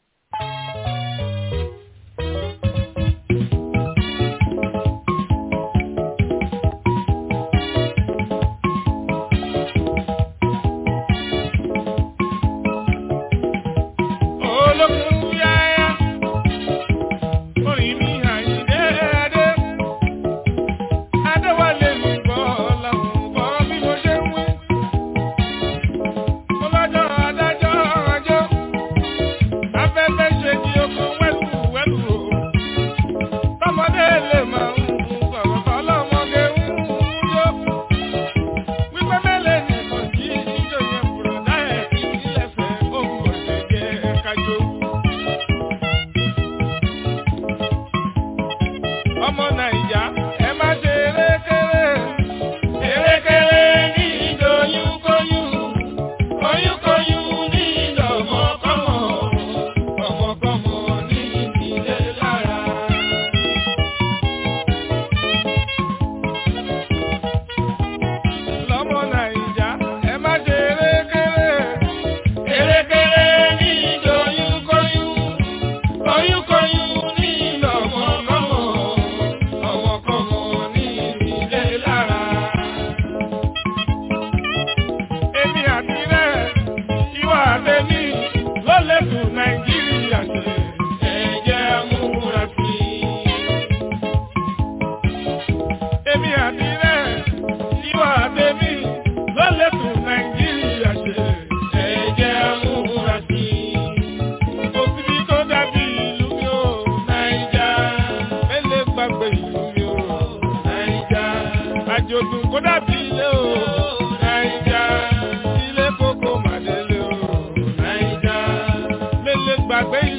àjòdùn kó dàbí ilé o nàìjà ilé kókó màdélé o nàìjà lélẹ̀ gbàgbé